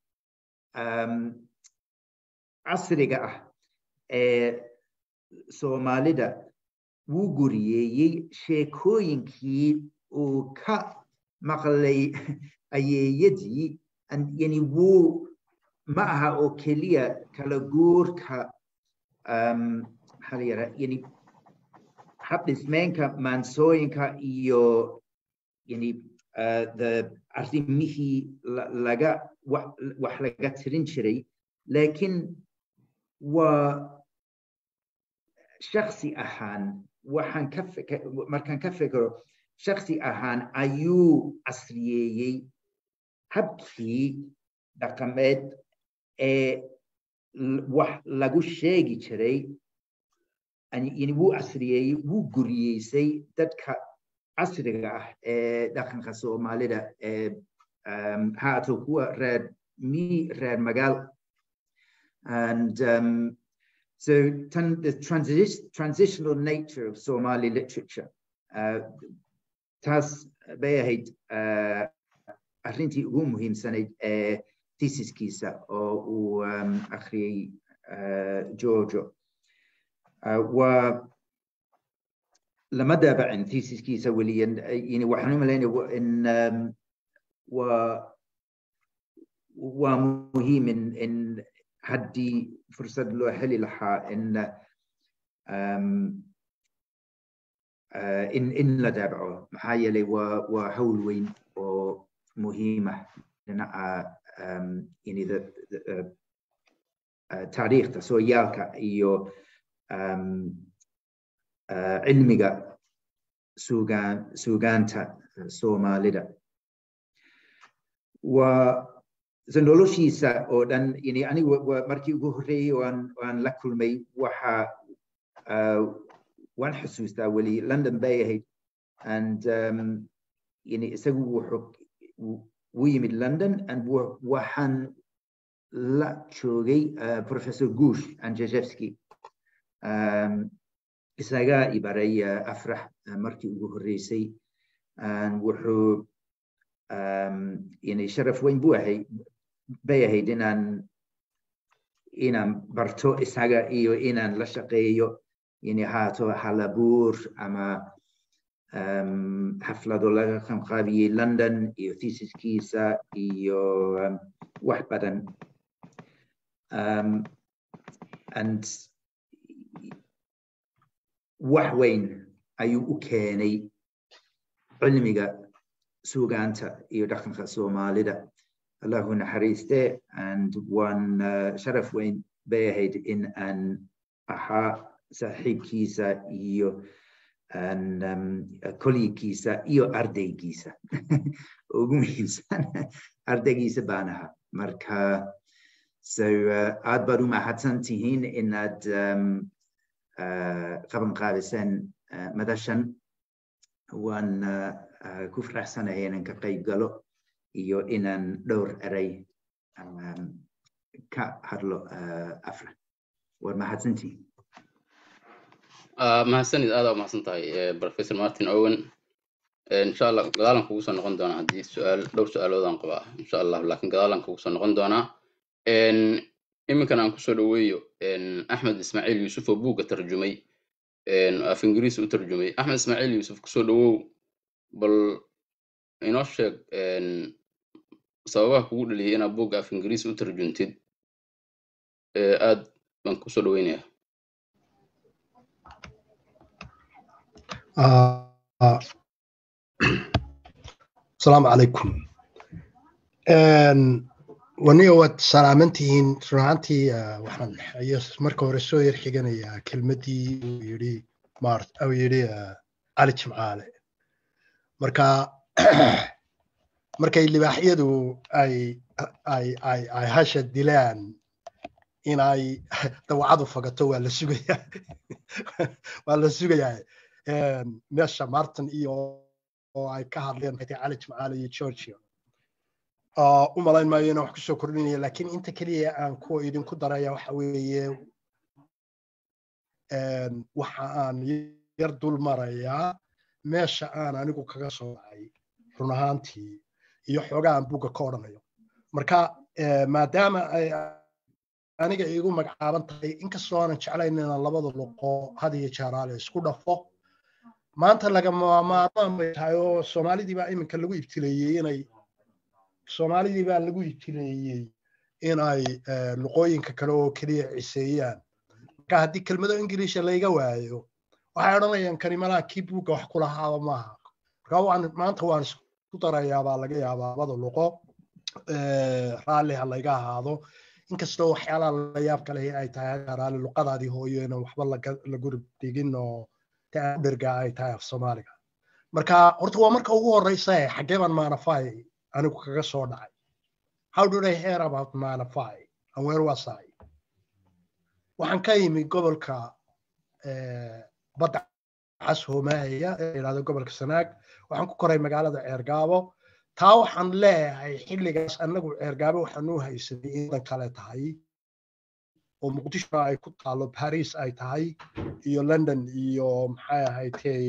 casriga ah ee soomaalida wuu guriyeeyey sheekooyinkii uu ka maqlay ayeeyadii yani wuu ma aha oo keliya kala guurka maxaa la yidhaha yani habdhismeenka maansooyinka iyo yani the arrimihii laga wax laga tirin jiray laakiin waa shaksi ahaan waxaan ka markaan ka fikiro shaksi ahaan ayuu casriyeeyey habkii dhaqameed ee wax lagu sheegi jiray yani wuu casriyeeyey wuu guriyeysay dadka casriga ah ee dhaqanka soomaalida ee haato kuwa reer mi reer magaal and um, so the transi transitional nature of Somali literature uh, taas bay ahayd uh, arrintii ugu muhiimsanayd ee thesiskiisa oo uu um, akhriyey uh, Giorgio waa lama daabacin thesiskiisa weliyan yani waxaan u malaynaya in um, waa waa muhiim in in haddii fursad loo heli lahaa in um, uh, in in la daabaco maxaa yeelay waa waa hawl weyn oo muhiima dhinaca um, yani uh, uh, taariikhda sooyaalka iyo um, uh, cilmiga sugaan sugaanta soomaalida waa noloshiisa oo dhan yani anigu markii ugu horreeyey waan waan la kulmay waxa waan xusuustaa weli london bay ahayd and um, yani isagu wuxuu wuu yimid london and waxaan la joogay uh, professor gush anjejevski um, isagaa ibaray uh, afrax uh, markii ugu horreysay wuxuu um, yani sharaf weyn buu ahay bay ahayd inaan inaan barto isaga iyo inaan la shaqeeyo yani haato halabuur ama um, xaflado laga qanqaabiyey london iyo thesiskiisa iyo um, wax badan um, and wax weyn ayuu u keenay cilmiga sugaanta iyo dhaqanka soomaalida allahu naxariiste and waan uh, sharaf weyn bay ahayd in aan ahaa saaxiibkiisa iyo kolligiisa iyo ardaygiisa ugu muhiimsan ardaygiisa baan ahaa marka so aad baad u mahadsan tihiin inaad qaban qaadiseen madashan waan ku faraxsanahay inaan ka qayb galo iyo inaan dhowr eray ka hadlo afra waad mahadsantihiin mahadsanid aada mahadsan tahay professor martin owen insha allah gadaalan kugu soo noqon doonaa haddii su-aal dhowr su-aaloodaan qabaa insha allah laakiin gadaalan kugu soo noqon doonaa iminkan aan kusoo dhaweeyo axmed ismaaciil yuusuf oo buugga tarjumay af ingiriis u tarjumay axmed ismaaciil yuusuf kusoo dhawow bal inoo sheeg sababaha kugu dhaliyay inaad buugga af ingiriis u tarjuntid aad baan kusoo dhaweynaya asalaamu calaykum waniga waad salaamantihiin runaantii waxaan marka hore soo yar xiganayaa kelmaddii uu yidhi mart uu yidhi cali jimcaale marka markay libaaxyadu ay ay ay ay hasha dilaan inay dawacadu fagato waa la sugayaa waa la sugayaa meesha martin iyo oo ay ka hadleen maxay cali jimcaale iyo georgia u malayn maayo inaan wax kusoo kordhinaya laakiin inta keliya aan kuwa idinku daraya waxa weeye waxa aan yar dul marayaa meesha aan anigu kaga soo dhacay run ahaantii iyo xoogaa aan buugga ka odhanayo marka maadaama ay aniga igu magacaaban tahay inkastoo aanan jeclayn inaan labada luqo had iyo jeeraale isku dhafo maanta lagama maarmaan bay tahay oo soomaalidii baa iminka lagu ibtileeyey inay soomaalidii baa lagu ibtileeyey inay luqooyinka kale oo keliya ciseeyaan marka haddii kelmado ingiliisha layga waayo waxay odhanayaan kani malaha kii buugga wax kulahaaba maaha marka waan maanta waan isku darayaa baa laga yaabaa labada luqo raalli ha layga ahaado inkastoo waxyaalaha la yaab kale ay tahay raalli luqadaadii hooyo inaan waxba lagu dhigin oo dherga ay tahay af soomaaliga marka horta waa marka ugu horeysa xaggee baan maanafy anigu kaga soo dhacay how did i hear about maanafy and where was i waxaan ka yimi gobolka badda cas hoomahaya ee yidhahdo gobolka sanaag waxaan ku koray magaalada ceergaabo taa waxaan leeyahay xilligaas annagu ceergaabo waxaan u haysanay indan kale tahay oo muqdisho ay ku taalo paris ay tahay iyo london iyo maxay ahaydtay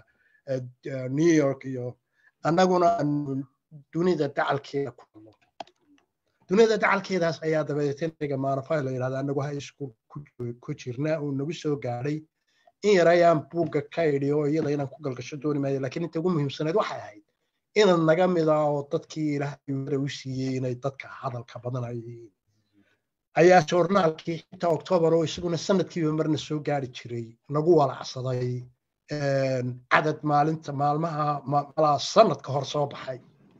new york iyo annaguna dunida dacalkeeda ku hadlo dunida dacalkeedaas ayaa dabadeetaniga maanafay la yidhahda annagu ha isku ku jirna uu nagu soo gaadhay in yar ayaan buugga ka idhi oo iyada inaan ku galgasho dooni maayo laakiin inta ugu muhiimsaneed waxay ahayd inan naga mid ah oo dadkii ilaahay wara u siiyey inay dadka hadalka badan ay yihiin ayaa joornaalkii xitaa oktoobar oo isaguna sanadkiiba marna soo gaari jiray nagu walacsaday cadad maalinta maalmaha malaa sanadka hor soo baxay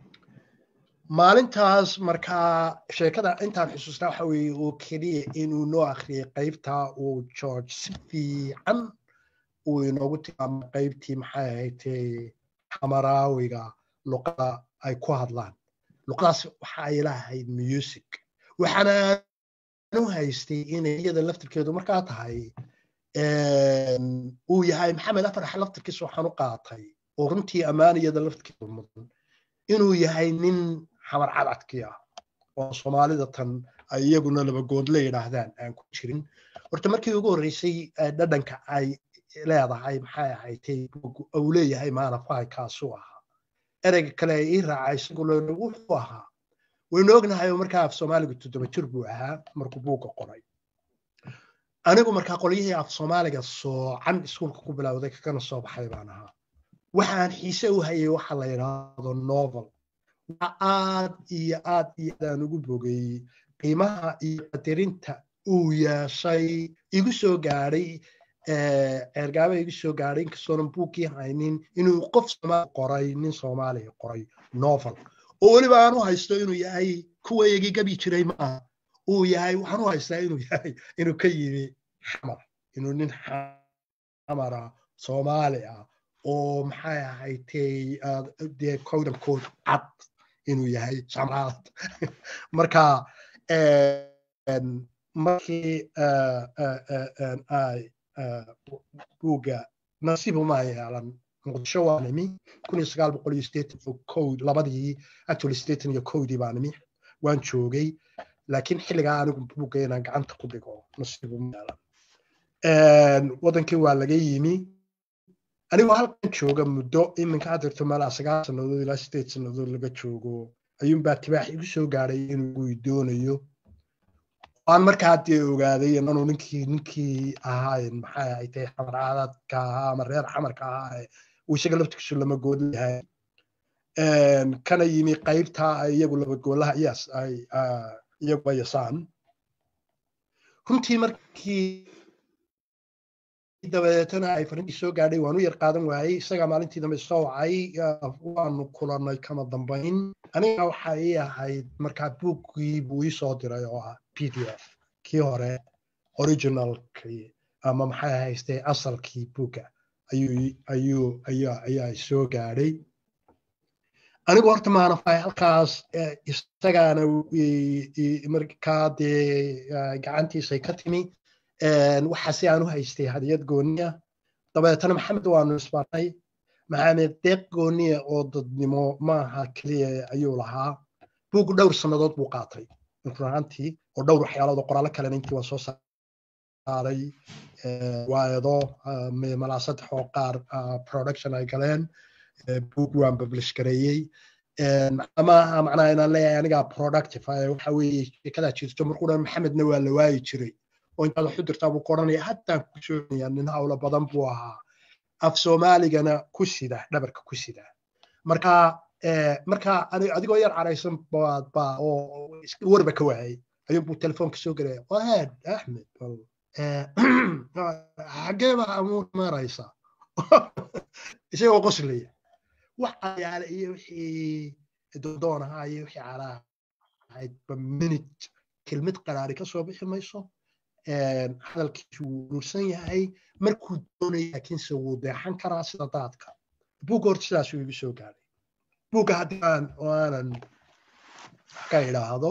maalintaas markaa sheekada intaan xusuustaa waxa weeye oo keliya inuu noo akhriyay qaybta uu george si fiican uu inoogu tilmaamay qaybtii maxay ahaydee xamaraawiga luqada ay ku hadlaan luqadaas waxa ay lahayd music waxaana u haystay inay iyada laftirkeedu markaa tahay uu yahay maxamed afarax laftirkiisa waxaan u qaatay oo runtii ammaan iyada laftirkeedu mudan inuu yahay nin xamar cadcadkii ah oo soomaalida tan ay iyaguna labagoodle yidhaahdaan aan ku jirin horta markii ugu horreysay dhadhanka ay leedahay maxay ahaydtay uu leeyahay maanafay kaasuu ahaa ereyga kale ay ii raacay isaguna wuxuu ahaa waynu ognahay oo markaa af soomaaliga toddoba jir buu ahaa markuu buugga qoray anigu markaa qolyihii af soomaaliga soocan iskuulka ku bilowday kakana soo baxay baan ahaa waxaan xiise u hayay waxa la yidhaahdo novel waa aad iyo aad iyo aadaan ugu bogeeyey qiimaha iyo qadarinta uu yeeshay igu soo gaadhay ceergaaba igu soo gaadhay inkastoonan buuggii haynin inuu qof soomaali qoray nin soomaaliya qoray novel oo weliba aan u haysto inuu yahay kuwaygii gabi jiray maaha uu yahay waxaan u haystaa inuu yahay inuu ka yimi xamar inuu nin xamara soomaali ah oo maxay ahaytay dee cowdan code cad inuu yahay shamraad marka markii ay buugga nasiib uma yeelan muqdisho waa nimi kun iyo sagaal boqol iyo sideetan iyo kow labadii actually sideetan iyo kowdii baa nimi waan joogay laakiin xilligaa anigu buugga inaan gacanta ku dhigo nasiib uma yeelan wadankii waa laga yimi anigoo halkan jooga muddo iminka had jirto meelaa sagaal sannadood ilaa sideed sannadood laga joogo ayuunbaa tibaax igu soo gaadhay inuu doonayo aan markaa dee ogaaday inanu ninkii ninkii ahaayen maxay ay tahay xamar caadadka ahaa ama reer xamarka ahaa uu isaga laftigiisu lama gool yahay kana yimi qaybta iyagu labagoolaha iyas ay iyagu ayasaan runtii markii dabadeetana ay farintii soo gaadhay waanu yar qaadan waayey isagaa maalintii dambe soo wacay waanu kulannay kama dambayn aniga waxa ii ahayd markaa buuggii buu ii soo diray oo ah p d f kii hore originalkii ama maxay haystay asalkii buugga ayuu ayuu ayaa ayaa soo gaadhay anigu horta maanafay halkaas isagaana markaa dee gacantiisay ka timi waxaase aan u haystay hadiyad gooniya dabeetana maxamed waanu isbarnay maxamed deeq gooniya oo dadnimo maaha keliya ayuu lahaa buug dhowr sannadood buu qaatay runaantii oo dhowr waxyaalood oo qoraallo kalena intii waan soo saaray waaedo malaa saddex oo qaar production ay galeen buug waan publish gareeyey maaha macnaha inaan leeyahay anigaa productive waxa weeye sheekadaa jirto markuu dhan maxamedna waa la waayi jiray oo intaad waxu dirtaa buu ku odhanaya haddaan ku soonaya nin hawlo badan buu ahaa af soomaaligana ku sida dhabarka ku sida marka marka adigoo yar caraysan baad baa oo warba ka waayay ayuunbuu telefoonka soo gelaya waad axmed xaggee baa amuur maraysa isagoo qoslaya wax ayaale iyo wixii dodoon ahaa iyo wixii calaa ahayd ba minute kelmad qaraari ka soo bixi mayso hadalkiisu wuu urursan yahay markuu doonaya laakiinse wuu deexan karaa sida daadka buugga horta sidaasuu igu soo gaaray buugga haddii aan aanan ka idhaahdo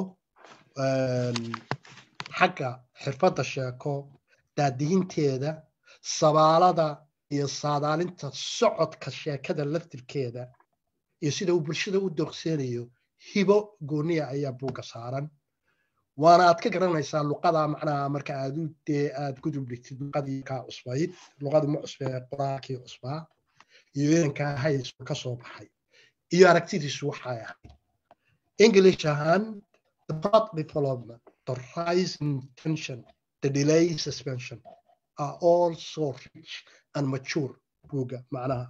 xagga xirfadda sheeko daadihinteeda sabaalada iyo saadaalinta socodka sheekada laftirkeeda iyo sida uu bulshada u dooqseenayo hibo gooniya ayaa buugga saaran waana aad ka garanaysaa luqada macnaha marka aad u dee aad gudub dhigtid luqadii kaa cusbayd luqadu ma cusbee qoraalkii cusbaa iyo inankaa haysu ka soo baxay iyo aragtidiisu waxay ahayd english ahaan the path development the rise in tension the delay suspension are all so rich and mature buga macnaha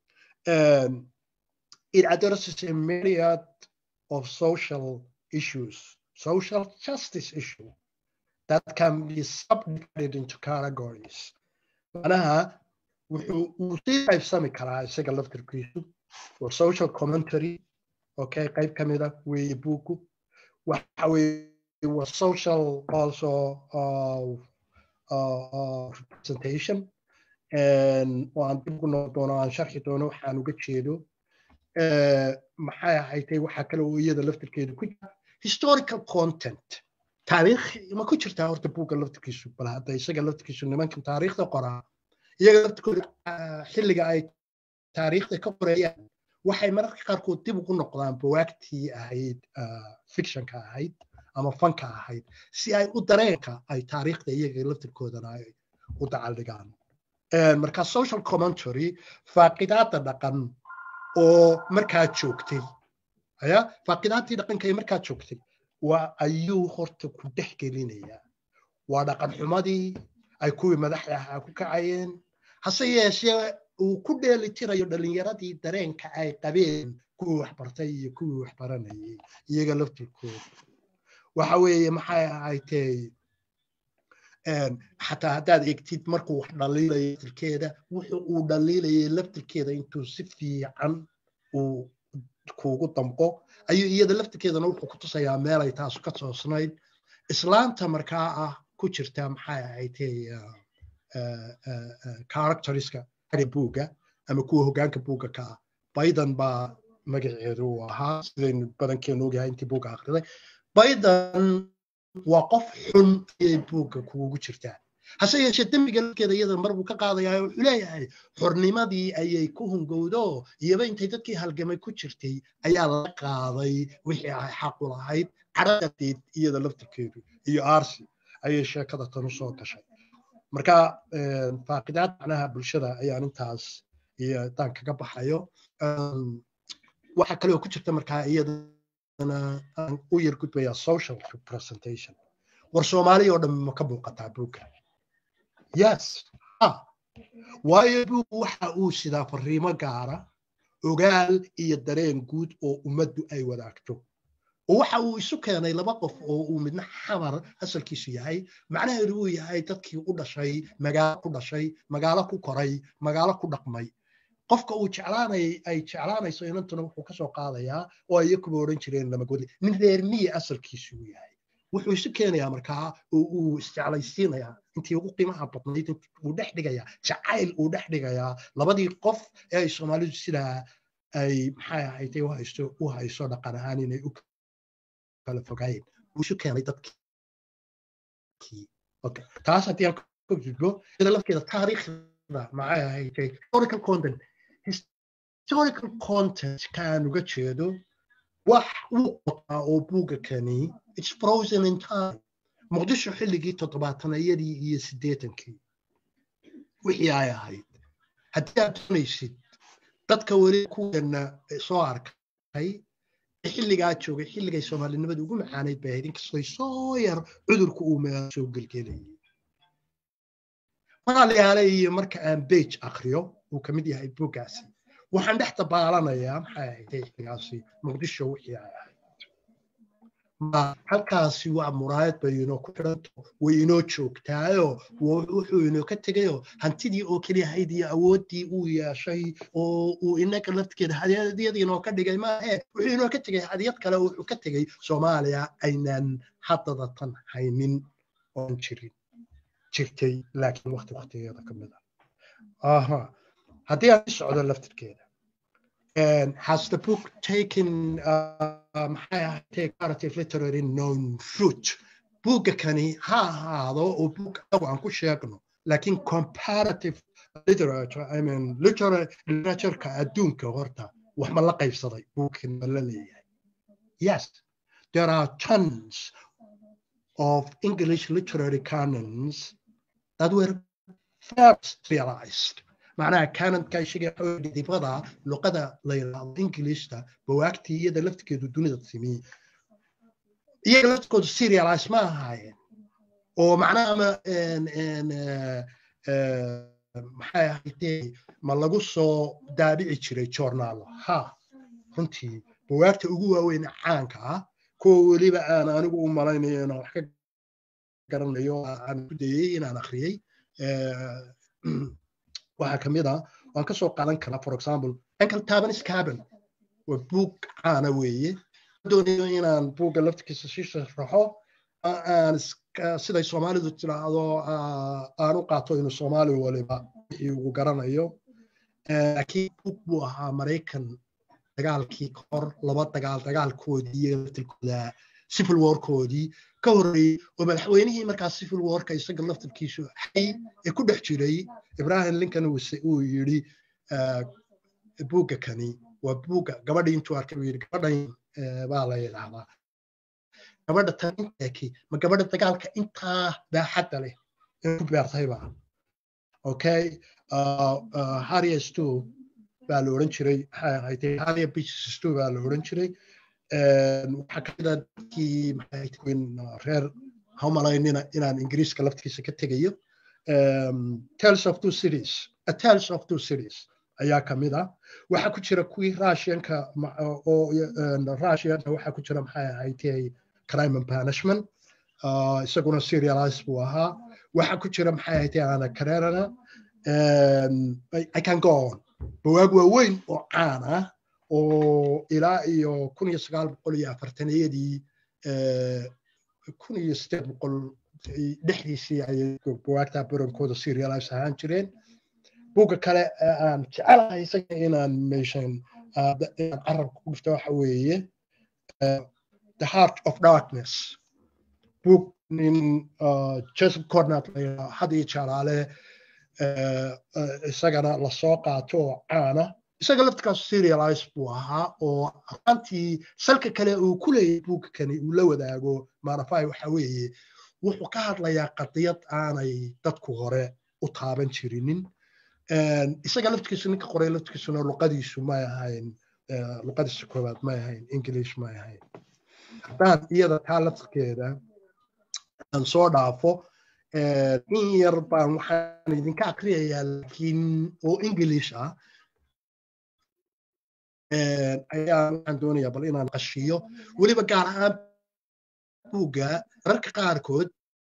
it addresses a myriad of social issues social justice issue that can be subdivided into categories macnaha wuxuu uu sii qaybsami karaa isaga laftirkiisu waa social commentary okay qayb ka mida weeye buugu waxa weeye waa social also uh, uh, uh, representation oo aan dib ugu noqon doono aan sharxi doono waxaan uga jeedo maxay ahaytay waxaa kale oo iyada laftirkeedu ku jira historical content taariikh ma ku jirtaa horta buugga laftirkiisu bal hadda isaga laftirkiisu nimankan taariikhda qoraa iyaga laftirkooda xilliga ay taariikhda ka qorayaan waxay mararka qaarkood dib ugu noqdaan bawaagtii ahayd fictionka ahayd ama fanka ahayd si ay u dareenka ay taariikhda iyaga laftirkoodana ay u dacaldhigaan marka social commentary faaqidaada dhaqan oo markaa joogtay aya faaqidaadii dhaqanka ee markaa joogtay waa ayuu horta ku dhex gelinayaa waa dhaqan xumadii ay kuwii madaxda ahaa ku kacayeen hase yeeshee uu ku dheelitirayo dhalinyaradii dareenka ay qabeen kuwii waxbartay iyo kuwii waxbaranayay iyaga laftirkooda waxa weeye maxay ahaytay xataa haddaad egtid markuu wax dhaliilayo laftirkeeda wuxu uu dhaliilayay laftirkeeda intuu si fiican uu kuugu damqo ayuu iyada laftirkeedana wuxuu ku tusayaa meelay taasu ka toosnayd islaanta markaa ah ku jirta maxay ahaytay characteriska buugga ama kuwa hoggaanka buugga ka ah biden baa magaceedu uu ahaa sidaynu badankeenu ogyahay intii buugga akhriday biden waa qof xun ayay buugga kuugu jirtaa hase yeeshee dembiga lafkeeda iyada mar buu ka qaadayaa wuxuu leeyahay xornimadii ayay ku hungowdo iyaba intay dadkii halgamay ku jirtay ayaa la qaaday wixii ay xaqu lahayd cadhadadeed iyada laftirkeedu iyo arsi ayay sheekada tan u soo gashay marka faaqidaad macnaha bulshada ayaan intaas iyo daan kaga baxayo waxaa kale oo ku jirta markaa iyadana aan u yar gudbayaa social representation war soomaaliya oo dhan ma ka muuqataa buugga yes waayo buug waxa uu sidaa fariimo gaara ogaal iyo dareen guud oo ummaddu ay wadaagto oo waxa uu isu keenay laba qof oo uu midna xamar asalkiisu yahay macnaheedu uu yahay dadkii u dhashay magaalo ku dhashay magaalo ku koray magaalo ku dhaqmay qofka uu jeclaanay ay jeclaanayso inantuna wuxuu kasoo qaadayaa oo ay iyakuba odhan jireen lamagodi nin reer miyi asalkiisu uu yahay wuxuu isu keenayaa markaa oo uu isjeclaysiinayaa intii ugu qiimaha badnayd uu dhex dhigayaa jacayl uu dhex dhigayaa labadii qof ee ay soomaalidu sidaa ay maxay ahaytay u haysto u hayso dhaqan ahaan inay u kala fogaayeen uu isu keenay dadkii okay taas haddii aan ka gudbo iyada lafkeeda taariikhda maxay ahaytay historical content historical content kaan uga jeedo wax uu qotaa oo buugga kani it's frozen in time muqdisho xilligii toddobaatanayadii iyo siddeetankii wixii ay ahayd haddii aad doonaysid dadka weli kuweena soo arkay xilligaa joogay xilligay soomaalinimada ugu macaanayd bay ahayd inkastoy soo yar cudurku uu meel soo gelgelayay magaalayaale iyo marka aan bage akriyo uu ka mid yahay buuggaasi waxaan dhex dabaalanayaa maxay ahayd xilligaasi muqdisho wixii ay ahayd halkaasi waa muraayad bay inoo ku xidhanto way inoo joogtaayo wuxuu inoo ka tegayoo hantidii oo keliya ahayd iyo awooddii uu yeeshay oo uu inaga laftigeeda hadiyad inoo ka dhigay maahe wuxuu inoo ka tegay hadiyad kale oo wuxuu ka tegay soomaaliya aynaan haddada tan haynin oon jirin jirtay laakiin waqti waqtigeeda ka mid ah haddii aan socdo laftirkeeda has the book taken maxay ahaatee comparative literary known root buugga kani ha ahaado oo buug anagu aan ku sheegno laakiin comparative literature i mean literatureka adduunka horta wax ma la qaybsaday buugkan ma la leeyahay yes there are tons of english literary canons that were first realized معناها كانت كاي شيء حول ديبغدا لغة ليلة إنجليش تا بواكتي يدا لفت كده دون تسمي يدا لفت كده سيريالايز ما هاي ومعناها ما إن إن maxay ahaydee ma lagu soo daabici jiray joornaalo ha runtii bawaagta ugu waaweyn caanka ah kuwa weliba aan anigu u malaynayo inaan wax ka garanayo aan ku dayey inaan akhriyey waxaa ka mid ah waan ka soo qaadan karaa for example ankle tabanis cabin waa buug caana weeye doonayo inaan buugga laftigiisa sii sharaxo aan siday soomaalidu tiraahdo aan u qaato inuu soomaali waliba wixii uu garanayo laakiin buug buu ahaa maraykan dagaalkii kahor laba dagaal dagaalkoodii iyo laftirkooda civil warkoodii ka horreeyey oo madaxweynihii markaas civil warka isaga laftirkiisu xay ee ku dhex jiray ibrahim lincoln uu yidhi buugga kani waa buugga gabadhii intuu arkay uu yidhi gabadhan baa la yidhaahdaa gabadha tan inteeki ma gabadha dagaalka intaa baaxadda leh ee ku beertayba okay harrier stew baa la odhan jiray maxay ahayd harrier beaches stew baa la odhan jiray waxaa ka mida dadkii maxay reer haumalaynina inaan ingiriiska laftigiisa ka tegayo tales of two cities a tales of two cities ayaa ka mid ah waxaa ku jira kuwii russianka oo russianka waxaa ku jira maxay ahayd crime and punishment isaguna serialize buu ahaa waxaa ku jira maxay ahayd ana karerana i can go on bawaag waaweyn oo caan ah oo ilaa iyo kun iyo sagaal boqol iyo afartaniyadii kun iyo sideed boqol dhexdiisii ayay buwaagta barankooda serialize ahaan jireen buugga kale aan jecelahay isaga inaan meeshan inaan carabka ku dhifto waxa weeye the heart of darkness book nin joseph cornat la had iyo jalaale isagana lasoo qaato oo caana isaga laftirkaas serialize buu ahaa oo ahaantii salka kale uu ku leeyahay buugkani uu la wadaago maanafai waxa weeye wuxuu ka hadlayaa qadiyad aanay dadku hore u taaban jirinin isaga laftirkiisu ninka qoray laftirkiisuna luqadiisu may ahayn luqadiisa koowaad may ahayn english may ahayn haddaan iyada taa laftirkeeda aan soo dhaafo in yar baan waxaan idinka akriyayaa laakiin oo english ah ayaan waxaan doonayaa bal inaan qashiyo weliba gaar ahaan buugga mararka qaarkood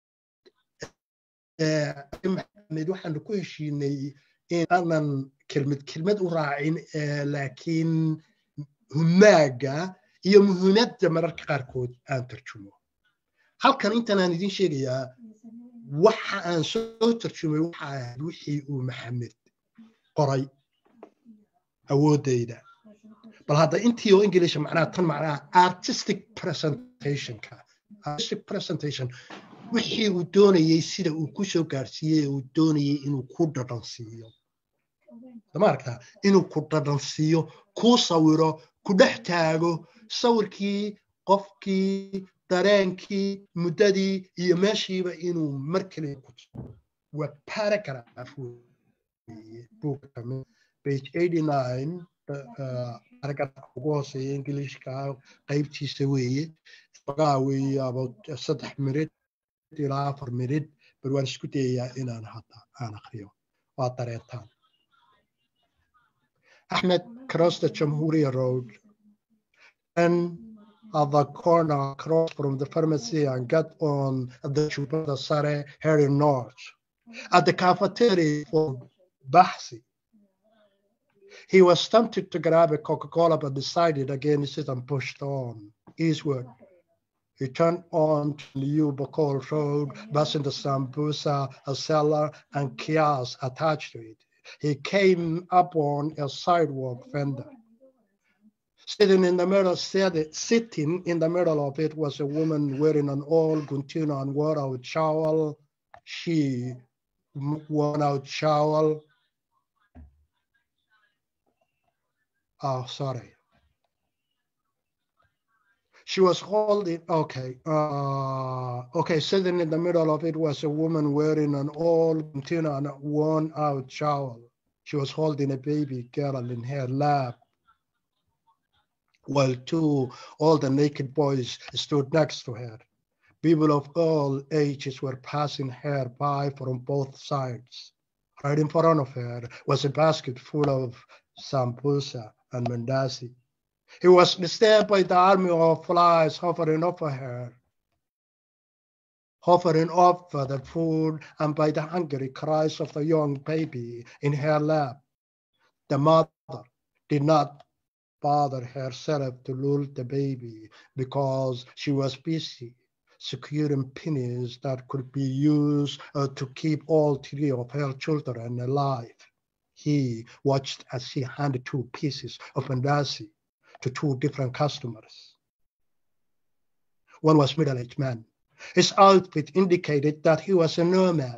maxamed waxaanu ku heshiinay in aanan kelmad kelmad u raacin laakiin humaaga iyo muhiimadda mararka qaarkood aan tarjumo halkan intan aan idin sheegayaa waxa aan soo tarjumay waxa ahayd wixii uu maxamed qoray awooddayda bal hadda intii oo english macnaha tan macnaha artistic presentationka artistic presentation wixii uu doonayey sida uu ku soo gaarsiiyey uu doonayey inuu ku dhadhansiiyo ma aragtaa inuu ku dhadhansiiyo kuu sawiro ku dhex taago sawirkii qofkii dareenkii muddadii iyo meeshiiba inuu mar keliya ku waa paragraph buugka page eighty nine paragraph ugu hooseeya englishka qaybtiisa weeye xogaa weeye about saddex minid ilaa afar minid bal waan isku dayayaa inaan hadda aan akriyo waa dareetaan Ahmed crossed the Jamhuria Road and at the corner across from the pharmacy and got on the Chubata Sare heading north. At the cafeteria for Bahsi, he was tempted to grab a Coca-Cola but decided against it and pushed on eastward. He turned on to the Ubakol Road, passing the Sambusa, a cellar, and kiosk attached to it. He came upon a sidewalk vendor. Sitting in the middle, sitting in the middle of it was a woman wearing an old Guntino and wore out shawl. She worn out shawl. Oh, sorry. She was holding, okay, uh, okay, sitting in the middle of it was a woman wearing an old Guntino and a worn out shawl. She was holding a baby girl in her lap while two older naked boys stood next to her. People of all ages were passing her by from both sides. Right in front of her was a basket full of sambusa and mandasi. He was disturbed by the army of flies hovering over her, hovering over the food, and by the hungry cries of the young baby in her lap. The mother did not bother herself to lull the baby because she was busy securing pennies that could be used uh, to keep all three of her children alive. He watched as she handed two pieces of mandasi to two different customers. One was middle-aged man. His outfit indicated that he was a nomad.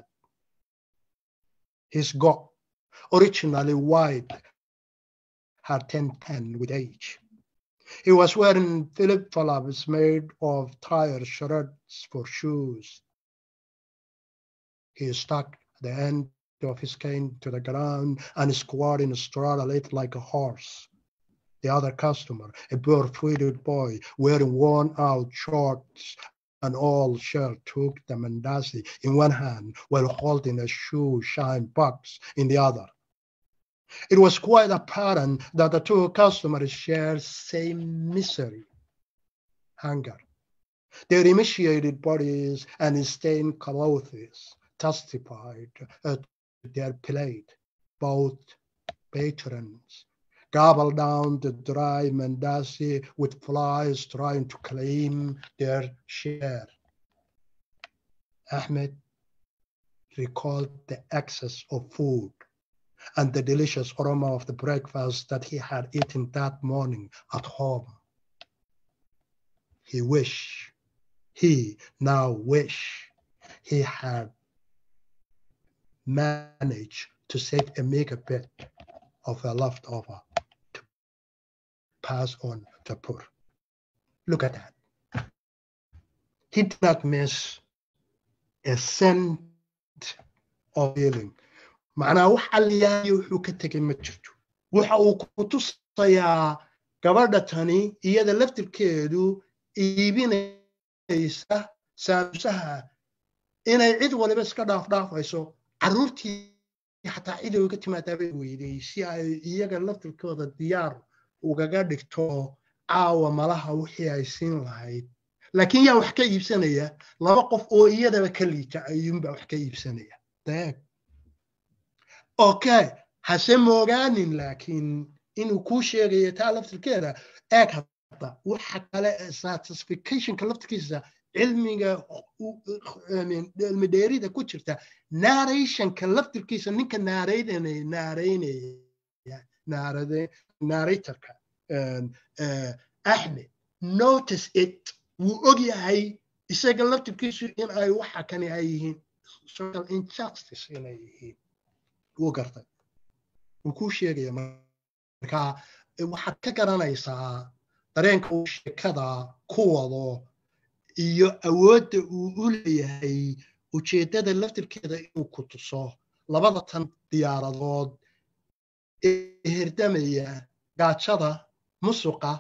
His goat, originally white, had 10-10 with age. He was wearing flip-flops made of tire shreds for shoes. He stuck the end of his cane to the ground and squatted and straddled it like a horse. The other customer, a bare-footed boy wearing worn-out shorts and old shirt, took the mandasi in one hand while holding a shoe shine box in the other. It was quite apparent that the two customers shared same misery, hunger. Their emaciated bodies and stained clothes testified uh, to their plight. Both patrons gobbled down the dry mandasi with flies trying to claim their share. Ahmed recalled the excess of food and the delicious aroma of the breakfast that he had eaten that morning at home. He wish, he now wish he had managed to save a meager bit of a leftover to pass on to poor. Look at that. He did not miss a cent of feeling. macnaa wax alliyaayo wuxuu ka tegay ma jirto waxa uu ku tusayaa gabadha tani iyada laftirkeedu iibinaysa saamusaha inay cid waliba iska dhaafdhaafayso carruurtii xataa cid uga timaadaabay weyday si ay iyaga laftirkooda diyaar ugaga dhigto caawa malaha wixii ay siin lahayd laakiin yaa wax ka iibsanaya laba qof oo iyadaba ka liita ayuunbaa wax ka iibsanaya deeg okay hase moogaanin laakiin inuu kuu sheegayo taa laftirkeeda eeg hadda waxa kale satisficationka laftirkiisa cilmiga cilmi dheerida ku jirta narrationka laftirkiisa ninka naaraynaya naaraynaya naarade narratorka axmed notice it wuu og yahay isaga laftirkiisu in ay waxa kani ay yihiin social injustice inay yihiin wuu gartay wuu kuu sheegaya marka waxaad ka garanaysaa dareenka uu sheekada ku wado iyo awoodda uu u leeyahay ujeeddada laftirkeeda inuu ku tuso labada tan diyaaradood ee herdamaya gaajada musuqa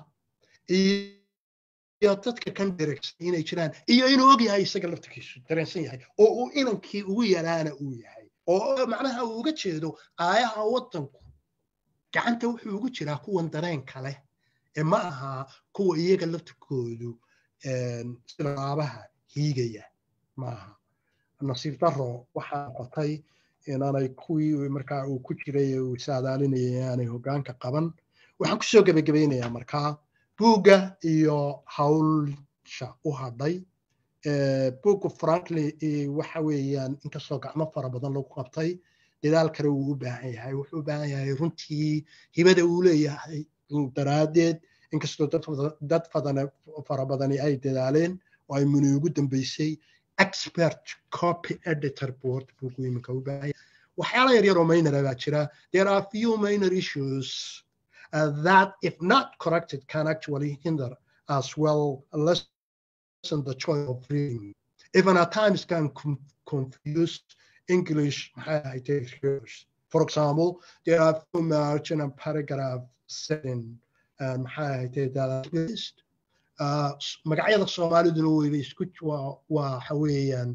iyo dadka kan dheregsan inay jiraan iyo inuu og yahay isaga laftirkiisu dareensan yahay oo uu inankii ugu yaraana uu yahay oo macnaha uu uga jeedo aayaha waddanku gacanta wuxuu ugu jiraa kuwan dareenka leh ee ma aha kuwa iyaga laftirkoodu sida laabaha hiigaya ma aha nasiib daro waxaa noqotay inaanay kuwii markaa uu ku jiray uu saadaalinayay aanay hoggaanka qaban waxaan kusoo gebagabaynayaa markaa buugga iyo hawlsha u hadhay buuggu frankly waxa weeyaan inkastoo gacmo fara badan lagu qabtay dadaal kale wuu u baahan yahay wuxuu u baahan yahay runtii hibada uu leeyahay daraaddeed inkastoo dad fara badani ay dadaaleen oo ay muni ugu dambeysay expert copy editor board buuggu iminka u baahan yahay waxyaala yar yar oo minora baa jira there are few minor issues uh, that if not corrected can actually hinder as well lessen the choice of reading even at times can com confuse English hearers. For example, there are few margin and paragraph setting and that list. magacyada soomaaliduna weyba isku waa waxa weeyaan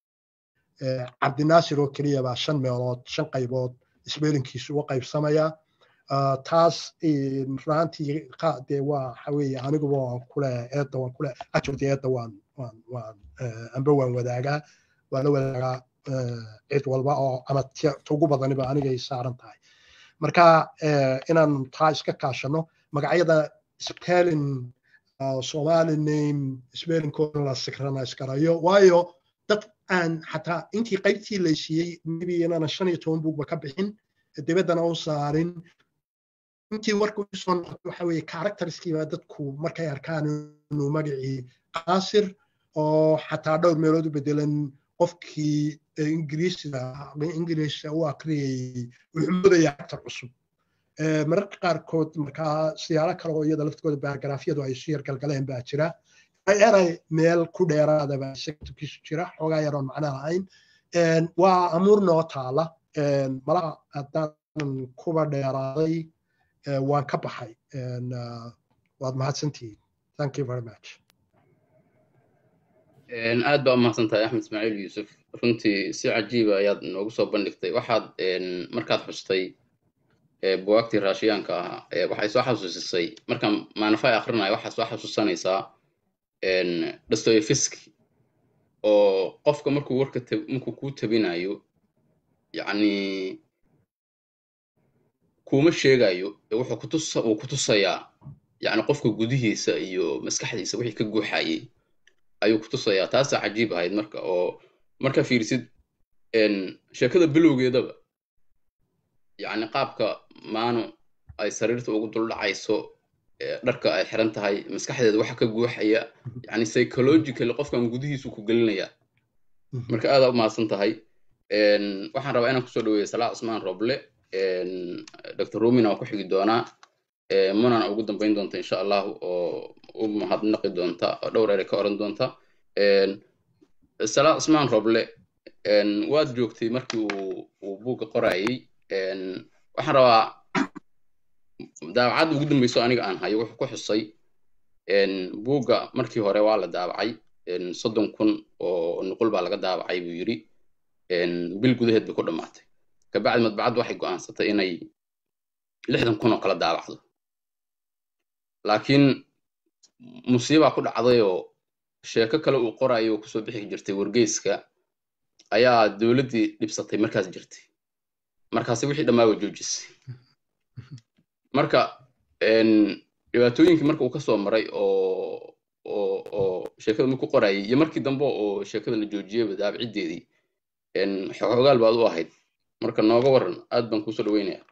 cabdinaasir oo keliya baa shan meelood shan qaybood isbeelinkiisu uga qaybsamaya taas runtii dee waa waxa weeye aniguba waan kule eedda waan kule actually eedda waan waan waan amba waan wadaagaa waan la wadaagaa cid walba oo ama ugu badaniba anigay saaran tahay marka inaan taa iska kaashano magacyada spelling somali name spellingkooda la synchronize garayo waayo dad aan xataa intii qaybtii la siiyey maybe inaanan shan iyo toban buugba ka bixin dibaddana u saarin intii warku usoo noqotay waxa weeye characterskiiba dadku markay arkaan inuu magacii qaasir oo xataa dhowr meelood u bedelan qofkii ingiriisida ingiliisha u akriyayey wuxuu moodaya actor cusub mararka qaarkood markaa siyaalo kale oo iyada laftigooda baargaraafyadu ay isu yargalgaleen baa jira eray meel ku dheeraada baa sektorkiisu jira xoogaa yaroon macno lahayn waa amuur noo taala malaha haddaanan kuba dheeraaday waan ka baxay waad mahadsantihiin thank you very much aad baa umahadsan tahay axmed ismaaciil yuusuf runtii si cajiiba ayaad noogu soo bandhigtay waxaad markaad xustay buwaagtii raashiyaanka ahaa waxay soo xasuusisay markaan maanafay akrinaya waxaad soo xasuusanaysaa dostoyevski oo qofka markuu warka markuu kuu tabinayo yacni kuma sheegayo wuxuu kutus uu ku tusayaa yacni qofka gudihiisa iyo maskaxdiisa wixii ka guuxayay ayuu ku tusayaa taasaa cajiib ahayd marka oo marka fiirsid sheekada bilowgeedaba yacni qaabka maanu ay sariirta ugu duldhacayso dharka ay xiran tahay maskaxdeeda waxa ka guuxaya yani psychologically qofkan gudihiisu ku gelinaya marka aadaa u mahadsan tahay waxaan rabaa inaan kusoo dhaweeya salaa cusmaan roble dr rumina waa ku xigi doonaa munana ugu dambayn doonta insha allahu oo u mahadnaqi doonta oo dhowr ere ka oran doonta salaa cusmaan roble waad joogtay markii uu buugga qorayay waxaan rabaa daabacadda ugu dambayso aniga aan hayo wuxuu ku xusay buugga markii hore waa la daabacay soddon kun oo nuqul baa laga daabacay buu yidhi bil gudaheed bay ku dhammaatay kabacdi madbacaddu waxay go'aansatay inay lixdan kun oo kala daabacdo laakiin musiibaa ku dhacdayoo sheeko kale uu qorayo oo kusoo bixi jirtay wargeyska ayaa dowladdii dhibsatay markaas jirtay markaasi wixii dhammaa waa joojisay marka dhibaatooyinkii marka uu kasoo maray oo oo oo sheekada marku qorayay iyo markii dambe oo sheekada la joojiyeyba daabaciddeedii xoogaal baad u ahayd marka nooga waran aad baan kusoo dhaweynaya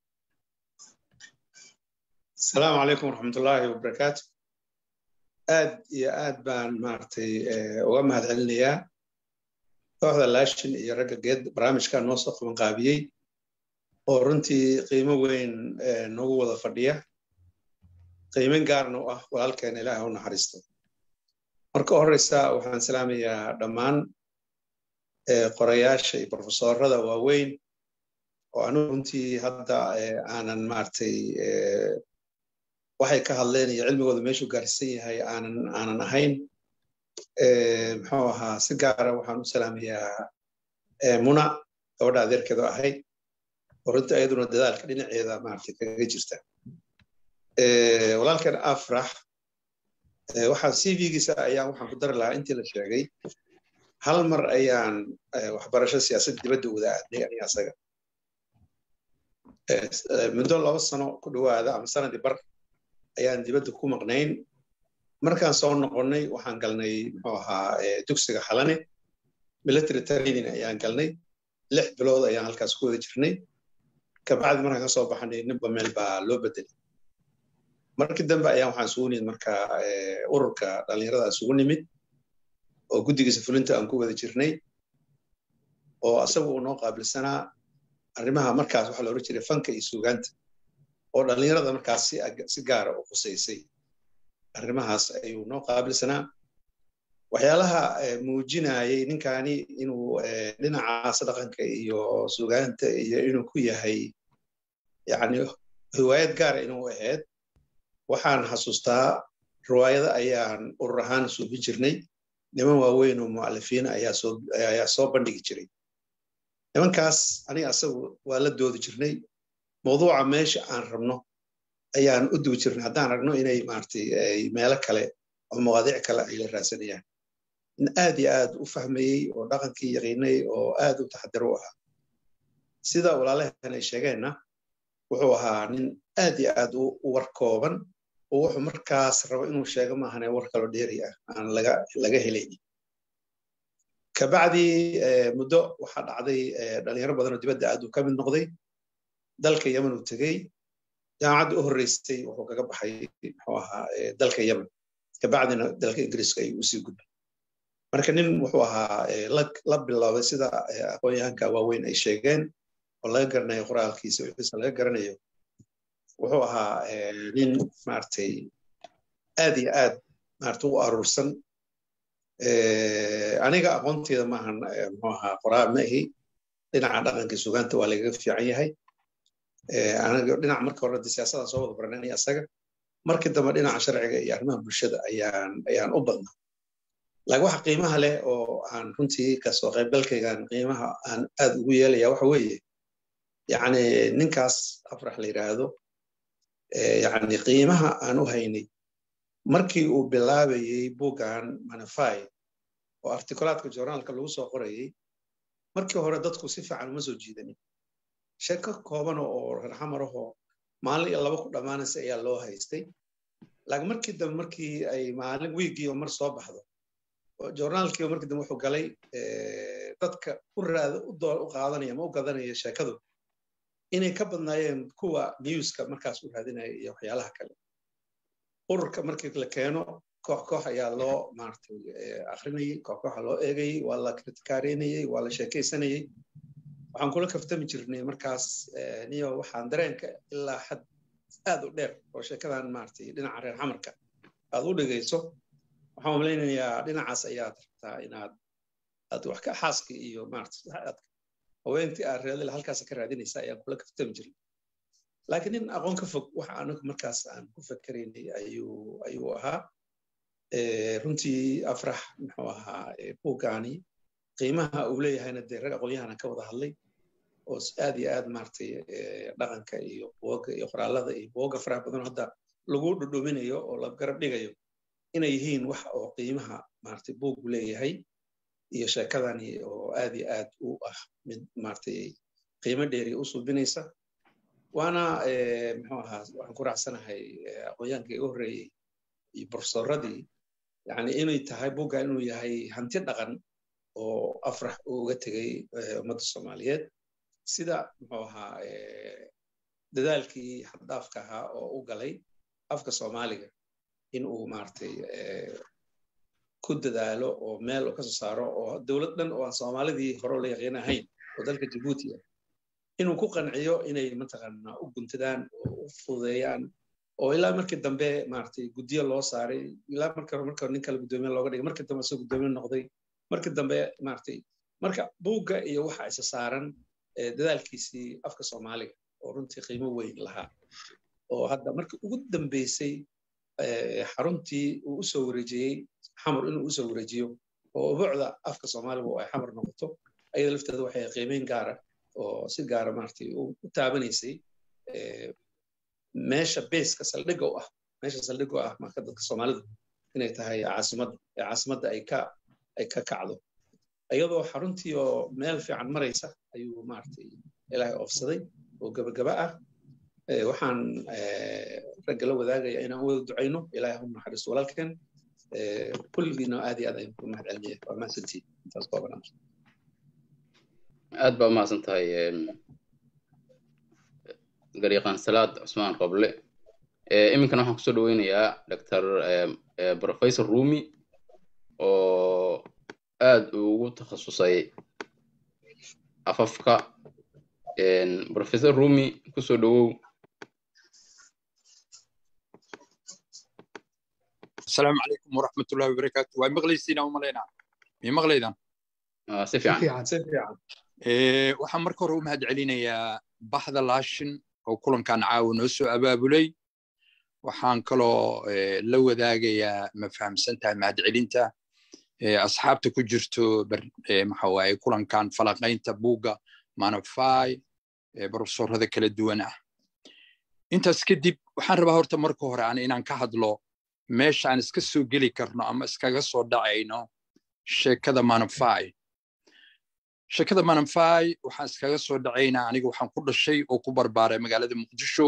asalaamu calaykum waraxmatullaahi wabarakaatu aad iyo aad baan maaragtay uga mahad celinayaa kooxda laashin iyo ragga geed barnaamijka noo soo qabanqaabiyey oo runtii qiimo weyn noogu wada fadhiya qiimin gaarna u ah walaalkeena ilaaha u naxariisto marka horeysa waxaan salaamayaa dhammaan qorayaasha iyo profesorada waaweyn oo anigu runtii hadda aanan maaragtay waxay ka hadleen iyo cilmigooda meeshuu gaarsiisan yahay aanan aanan ahayn muxuu ahaa si gaara waxaan u salaamayaa muna gabadha adeerkeedo ahayd oo runtii ayaduna dadaalka dhinaceeda maaragtay kaga jirta walaalkeen afrax waxaan cv-giisa ayaan waxaan ku dari lahaa intii la sheegay hal mar ayaan waxbarasho siyaasad dibadda wada aadnay aniga asaga muddo laba sano ku dhowaada ama sanadii bar ayaan dibadda ku maqnayn markaan soo noqonnay waxaan galnay muxuu ahaa dugsiga xalane military training ayaan galnay lix bilood ayaan halkaas ku wada jirnay kabacdi markaan kasoo baxnay ninba meel baa loo bedelay markii dambe ayaan waxaan isugu nimid marka ururka dhallinyarada isugu nimid oo guddigiisa fulinta aan ku wada jirnay oo asaga uu noo qaabilsanaa arrimaha markaas waxaa la odhan jiray fanka iyo suugaanta oo dhallinyarada markaas si gaara u khusaysay arrimahaas ayuu noo qaabilsanaa waxyaalaha muujinayay ninkani inuu dhinacaas dhaqanka iyo suugaanta iyo inuu ku yahay yani riwaayad gaara inuu ahayd waxaan xasuustaa riwaayada ayaan urur ahaan suubin jirnay niman waaweyn oo mu'alifiin ayaa soo bandhigi jiray nimankaas aniga asagu waa la doodi jirnay mawduuca meesha aan rabno ayaan u dugi jirnay haddaan ragno inay maaragtay meelo kale oo mawaadiic kale ay la raadsanayaan in aad iyo aad u fahmayey oo dhaqankii yaqiinay oo aad u taxadir u ahaa sida walaalahan ay sheegeenna wuxuu ahaa nin aad iyo aad u war kooban oo wuxuu markaas rabo inuu sheego maahane war kaloo dheeri ah aan laga laga helaynin kabacdi muddo waxaa dhacday dhalinyaro badan oo dibadda aad uu ka mid noqday dalka yemen uu tegey jaamacadda u horreysay wuxuu kaga baxay muxuu ahaa dalka yemen kabacdina dalka ingiriiska ayuu usii gudbay marka nin wuxuu ahaa la bilaabay sida aqoon-yahanka waaweyn ay sheegeen oo laga garanayo qoraalkiisa wixiisa laga garanayo wuxuu ahaa nin maaragtay aad iyo aad maaragtay u aruursan aniga aqoonteeda maahan muxuu ahaa qoraal ma ahi dhinaca dhaqanka sugaanta waa lagaga fiican yahay aniga dhinaca marka hore siyaasada soo wada baranay asaga markii dambe dhinaca sharciga iyo arrimaha bulshada ayaan ayaan u badnaa laakiin waxa qiimaha leh oo aan runtii kasoo qaybgalkaygan qiimaha aan aad ugu yeelaya waxa weeye yacni ninkaas afrax la yidhaahdo yacni qiimaha aan u haynay markii uu bilaabayey buuggan manify oo artikulaadka journaalka lagu soo qorayay markii hore dadku si fiican uma soo jiidanin sheeko kooban oo rarxamarahoo maalin iyo laba ku dhammaanaysa ayaa loo haystay laakiin markii dambe markii ay maalin wiigiioo mar soo baxdo journaalkiiba markii dambe wuxuu galay dadka u raada u qaadanaya ma u gadanaya sheekadu inay ka badnaayeen kuwa newska markaas u raadinaya iyo waxyaalaha kale ururka markii la keeno koox koox ayaa loo maaragtay akrinayay koox kooxa loo eegayay waa la kritikaareynayay waa la sheekaysanayay waxaan kula kaftami jirnay markaas niyo waxaan dareenka ilaa xad aad u dheer oo sheekadan maaragtay dhinaca reer xamarka aad u dhigayso waxaan malaynayaa dhinacaas ayaad rabtaa inaad aad wax ka xaaskii iyo maaragtay haweentii aad reedale halkaas ka raadinaysa ayaan kula kaftami jirnay laakiin nin aqoon ka fog waxa anagu markaas aan ku fakeraynay ayuu ayuu ahaa runtii afrax muxuu ahaa buuggaani qiimaha uu leeyahayna dee rag aqoonyahana ka wada hadlay oo aad iyo aad maaragtay dhaqanka iyo buoga iyo qoraalada iyo buoga faraha badan hadda lagu dhudhuminayo oo la garab dhigayo inay yihiin wax oo qiimaha maaragtay buuggu leeyahay iyo sheekadani oo aad iyo aad u ah mid maaragtay qiimo dheeri u suubinaysa waana muxuu ahaa waxaan ku raacsanahay aqoonyaankii igu horreeyey iyo profesoradii yani inay tahay buugga inuu yahay hanti dhaqan oo afrax uu uga tegey ummadda soomaaliyeed sida muxuu ahaa dadaalkii xaddaafka ahaa oo u galay afka soomaaliga in uu maaragtay ku dadaalo oo meel uu kasoo saaro oo dowlad dhan oo aan soomaalidii hore la yaqiin ahayn oo dalka jabuuti ah inuu ku qanciyo inay mataqaanaa u guntadaan oo u fududeeyaan oo ilaa markii dambe maaragtay guddiyo loo saaray ilaa marka marka nin kale guddoomiye looga dhigay markii dambe isagoo guddoomiye noqday markii dambe maaragtay marka buugga iyo waxa isa saaran dadaalkiisii afka soomaaliga oo runtii qiimo weyn lahaa oo hadda markii ugu dambeysay xaruntii uu u soo wareejiyey xamar inuu u soo wareejiyo oo ubuucda afka soomaaliga oo ay xamar noqoto ayada lafteeda waxay qiimeyn gaara oo si gaara maaragtay u taabanaysay meesha beeska saldhigga u ah meesha saldhigga u ah marka dadka soomaalidu inay tahay caasimadda ee caasimadda ay ka ay ka kacdo iyadoo xaruntii oo meel fiican maraysa ayuu maaragtay ilaahay oofsaday oo gabagaba ah waxaan ragga la wadaagaya inaan wada ducayno ilaahay ha naxariisto walaalkeen kulligiina aad iyo aad ayaan ku mahad celinaya waa mahadsantiin intaas koobanaa aad baa umahadsan tahay gariiqan salaad cusmaan qoble iminkana waxaan kusoo dhaweynayaa doctor professor rumi oo aad ugu takhasusay afafka professor rumi kusoo dhawow السلام عليكم ورحمة الله وبركاته واي مغليسين أو ملينا مي مغليدان si fiican si fiican waxaan marka hore u mahad celinayaa baxda laashin oo kulankan caawa noo soo abaabulay waxaan kaloo la wadaagayaa ma fahamsan tahay mahadcelinta asxaabta ku jirto maxa waaye kulankan falaqaynta buugga manafai profesorada kala duwan ah intaas kadib waxaan rabaa horta marka hore aan inaan ka hadlo meesha aan iska soo geli karno ama iskaga soo dhacayno sheekada manafai sheekada manafai waxaan iskaga soo dhacaynaa aniga waxaan ku dhashay oo ku barbaaray magaalada muqdisho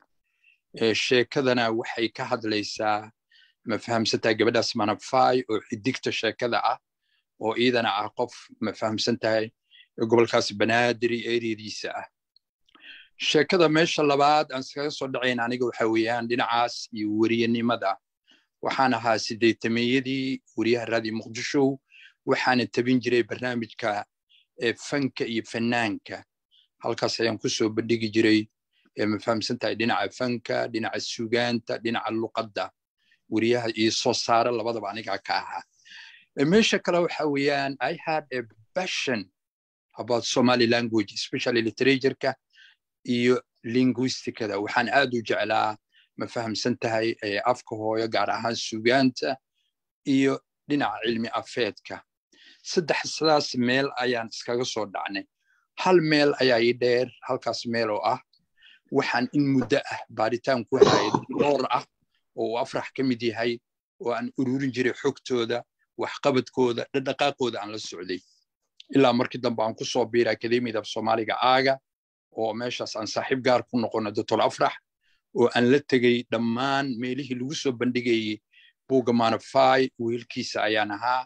sheekadana waxay ka hadlaysaa ma fahamsantahay gabadhaas manafai oo xidigta sheekada ah oo iidana ah qof ma fahamsan tahay gobolkaas banaadiri eriyadiisa ah sheekada meesha labaad aan iskaga soo dhacayna aniga waxa weeyaan dhinacaas iyo weriyanimada waxaan ahaa sideetameeyadii weriyaha raadi muqdisho waxaana tabin jiray barnaamijka fanka iyo fanaanka halkaas ayaan kusoo bandhigi jiray ma fahamsan tahay dhinaca fanka dhinaca sugaanta dhinaca luqadda weriyaha iyo soo saara labadaba anigaa ka ahaa meesha kale waxa weeyaan i had a passion about somali language especially literatureka iyo linguisticada waxaan aad u jeclaa ma fahamsan tahay afka hooyo gaar ahaan sugaanta iyo dhinaca cilmi afeedka saddex sidaas meel ayaan iskaga soo dhacnay hal meel ayaa ii dheer halkaas meel oo ah waxaan in muddo ah baaritaan ku hayay dhowr ah oo uu afrax ka mid yahay oo aan ururin jiray xogtooda waxqabadkooda dhaqdhaqaaqooda aan la socday ilaa markii dambe aan ku soo biiray akademiyada af soomaaliga aaga oo meeshaas aan saaxiib gaar ku noqono doctor afrax oo aan la tegey dhammaan meelihii lagu soo bandhigayey buugga manafai wiilkiisa ayaan ahaa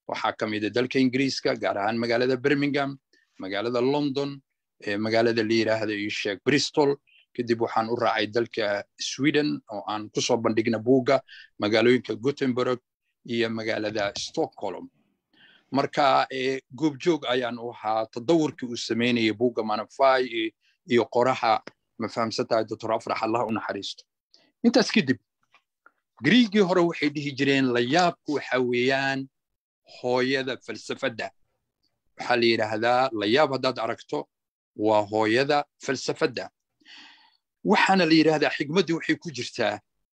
waxaa ka mid a dalka ingiriiska gaar ahaan magaalada birmingham magaalada london magaalada la yidhaahdo iyo sheeg bristol kadib waxaan u raacay dalka sweden oo aan kusoo bandhigna buugga magaalooyinka gutenberg iyo magaalada stockholm marka goobjoog ayaan u ahaa tadawurkii uu samaynayay buugga manafai iyo qoraha ma fahamsantahay doctor afrax allah u naxariisto intaas kadib griigii hore waxay dhihi jireen layaabku waxa weeyaan hooyada falsafadda waxaa la yidhaahdaa layaab haddaad aragto waa hooyada falsafadda waxaana la yidhaahdaa xigmaddii waxay ku jirtaa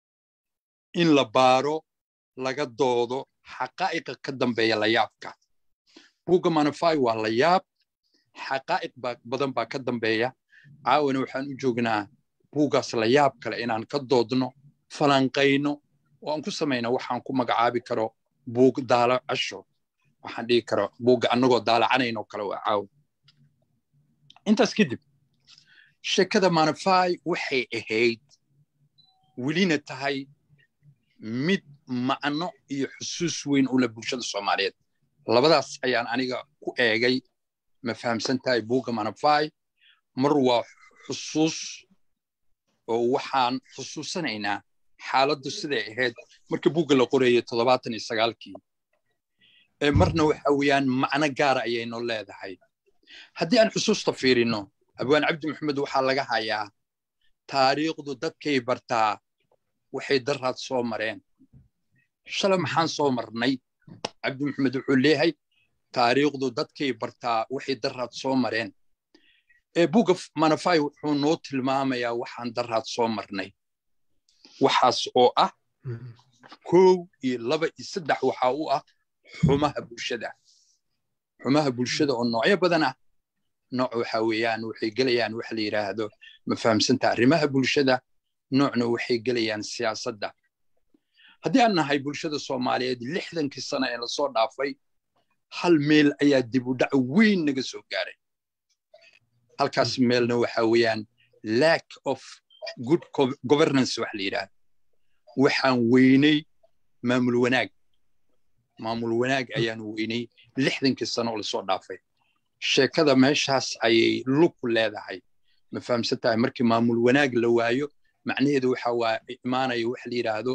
in la baaro laga doodo xaqaa'iqa ka dambeeya layaabka buugga manafai waa layaab xaqaa'iq badan baa ka dambeeya caawana waxaan u joognaa buuggaas layaab kale inaan ka doodno falanqayno oo aan ku samayno waxaan ku magacaabi karo buug daalacasho waxaan dhigi karo buugga annagoo daalacanayno kale waa caawa intaas kadib sheekada manafai waxay ahayd welina tahay mid macno iyo xusuus weyn ula bulshada soomaaliyeed labadaas ayaan aniga ku eegay ma fahamsan tahay buugga manafai mar waa xusuus oo waxaan xusuusanaynaa xaaladdu siday ahayd marka buugga la qorayay toddobaatan iyo sagaalkii marna waxa weeyaan macno gaara ayayno leedahay haddii aan xusuusta fiirino abwaan cabdi maxamed waxaa laga hayaa taariikhdu dadkay bartaa waxay daraad soo mareen shalay maxaan soo marnay cabdi maxamed wuxuu leeyahay taariikhdu dadkay bartaa waxay daraad soo mareen buugga manafai wuxuu noo tilmaamayaa waxaan daraad soo marnay waxaas oo ah kow iyo laba iyo saddex waxa u ah xumaha bulshada xumaha bulshada oo noocyo badan ah nooc waxa weeyaan waxay gelayaan waxa la yidhaahdo ma fahamsanta arrimaha bulshada noocna waxay gelayaan siyaasadda haddii aan nahay bulshada soomaaliyeed lixdankii sano ee lasoo dhaafay hal meel ayaa dib u dhac weyn naga soo gaaray halkaas meelna waxa weeyaan lack of good governance wax la yidhaahdo waxaan weynay maamul wanaag maamul wanaag ayaan weynay lixdankii sano oo lasoo dhaafay sheekada meeshaas ayay lug leedahay ma fahamsan tahay markii maamul wanaag la waayo macnaheedu waxa waa imaanaya waxa la yidhaahdo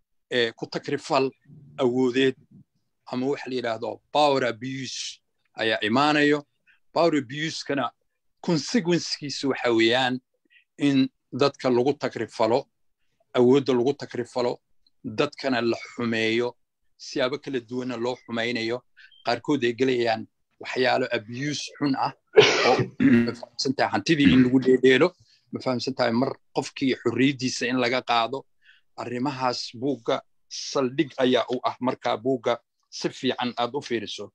ku takrifal awoodeed ama waxa la yidhaahdo power abuse ayaa imaanayo power abuse-kana consequencekiisu waxa weeyaan in dadka lagu takrifalo awoodda lagu takrifalo dadkana la xumeeyo siyaabo kala duwanna loo xumaynayo qaarkood ay gelayaan waxyaalo abuse xun ah oo mafahamsantahay hantidii in lagu dheedheelo mafahamsantahay mar qofkii xorriyaddiisa in laga qaado arrimahaas buugga saldhig ayaa u ah markaa buugga si fiican aad u fiiriso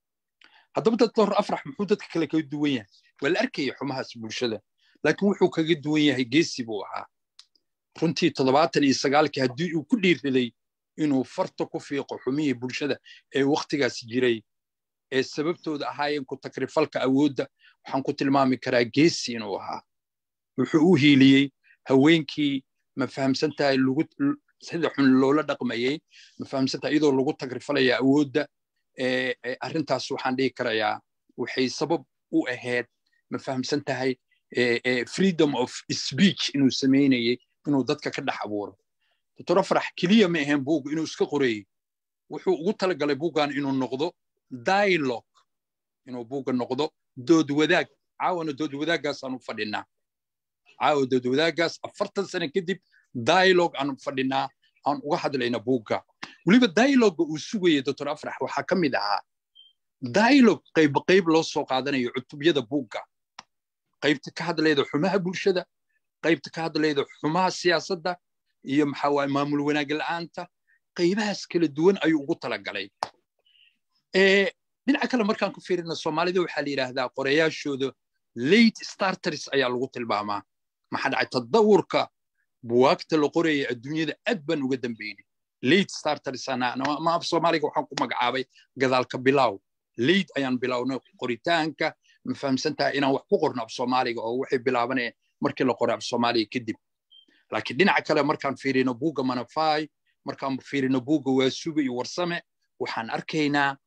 haddaba doctor afrax muxuu dadka kale kaga duwan yahay waa la arkaya xumahaas bulshada laakiin wuxuu kaga duwan yahay geesi buu ahaa runtii toddobaatan iyo sagaalkii haddii uu ku dhiirriday inuu farta ku fiiqo xumihii bulshada ee wakhtigaas jiray ee sababtooda ahaayeen ku takrifalka awoodda waxaan ku tilmaami karaa geesi inuu ahaa wuxuu u hiiliyey haweenkii ma fahamsantahay lagu sida xun loola dhaqmayey ma fahamsantahay iyadoo lagu takrifalaya awoodda arrintaas waxaan dhihi karayaa waxay sabab u ahayd ma fahamsantahay freedom of speech inuu samaynayey inuu dadka ka dhex abuuro doctor afrax keliya ma ahayn buug inuu iska qoreeyey wuxuu ugu talagalay buuggan inuu noqdo dialogue inuu buugga noqdo dood wadaag caawana dood wadaaggaas aanu fadhinaa caawa dood wadaaggaas afartan sano kadib dialogue aanu fadhinaa aan uga hadlayna buugga weliba dialoga uu sugayay doctor afrax waxaa ka mid ahaa dialogue qayb qayb loo soo qaadanayo cutubyada buugga qaybta ka hadlayda xumaha bulshada qaybta ka hadlayda xumaha siyaasadda iyo maxaa waaye maamul wanaag la'aanta qaybahaas kala duwan ayuu ugu talagalay dhinaca kale markaan ku fiirina soomaalida waxaa la yidhaahdaa qorayaashooda late starters ayaa lagu tilmaamaa maxaa dhacay tadawurka buwaagta la qoraya adduunyada aad baan uga dambeynay late starters ama af soomaaliga waxaan ku magacaabay gadaalka bilow late ayaan bilownay qoritaanka ma fahamsantahay inaan wax ku qorno af soomaaliga oo waxay bilaabanayeen markii la qoray af soomaaliga kadib laakiin dhinaca kale markaan fiirino buugga manafai markaan fiirino buugga waasuga iyo warsame waxaan arkaynaa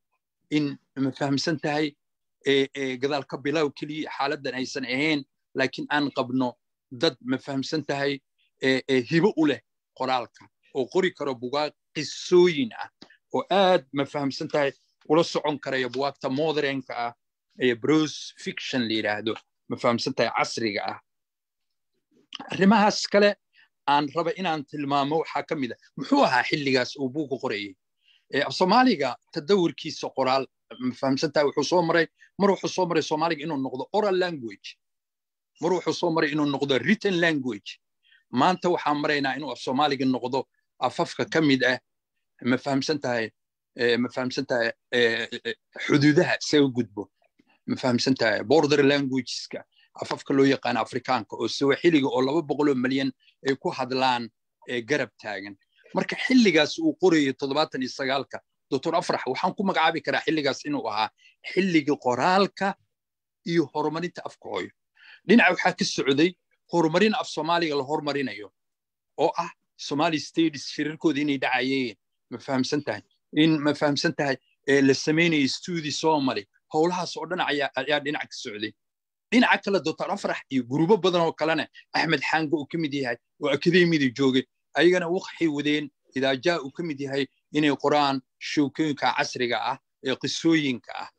in ma fahamsan tahay gadaal ka bilow keliya xaaladdan aysan ahayn laakiin aan qabno dad ma fahamsan tahay hibo u leh qoraalka oo qori karo bugaag qisooyin ah oo aad ma fahamsan tahay ula socon karaya bugaagta modernka ah ee brose fiction la yidhaahdo ma fahamsan tahay casriga ah arrimahaas kale aan raba inaan tilmaamo waxaa ka mid a muxuu ahaa xilligaas uu buuga qorayay soomaaliga tadawurkiisa qoraal ma fahamsan tahay wuxuu soo maray mar wuxuu soo maray soomaaliga inuu noqdo oral language mar wuxuu soo maray inuu noqdo written language maanta waxaan maraynaa inuu af soomaaliga noqdo afafka ka mid ah ma fahamsan tahay ma fahamsan tahay xuduudaha isaga gudbo ma fahamsan tahay border languageska afafka loo yaqaano afrikaanka oo sawaaxiliga oo laba boqoloo malyan ay ku hadlaan garab taagan marka xilligaas uu qorayo toddobaatan iyo sagaalka doctor afrax waxaan ku magacaabi karaa xilligaas inuu ahaa xilligii qoraalka iyo horumarinta afka hooyo dhinaca waxaa ka socday horumarin af soomaaliga la hormarinayo oo ah somali states shirarkooda inay dhacayeen ma fahamsan tahay in ma fahamsan tahay la samaynayo studi somali howlahaas oo dhan ayaa dhinaca ka socday dhinaca kale doctor afrax iyo gurubo badan oo kalena axmed xaanga uu ka mid yahay oo akademiyada joogay ayagana waxay wadeen idaajaa uu ka mid yahay inay qoraan shookooyinka casriga ah ee qisooyinka ah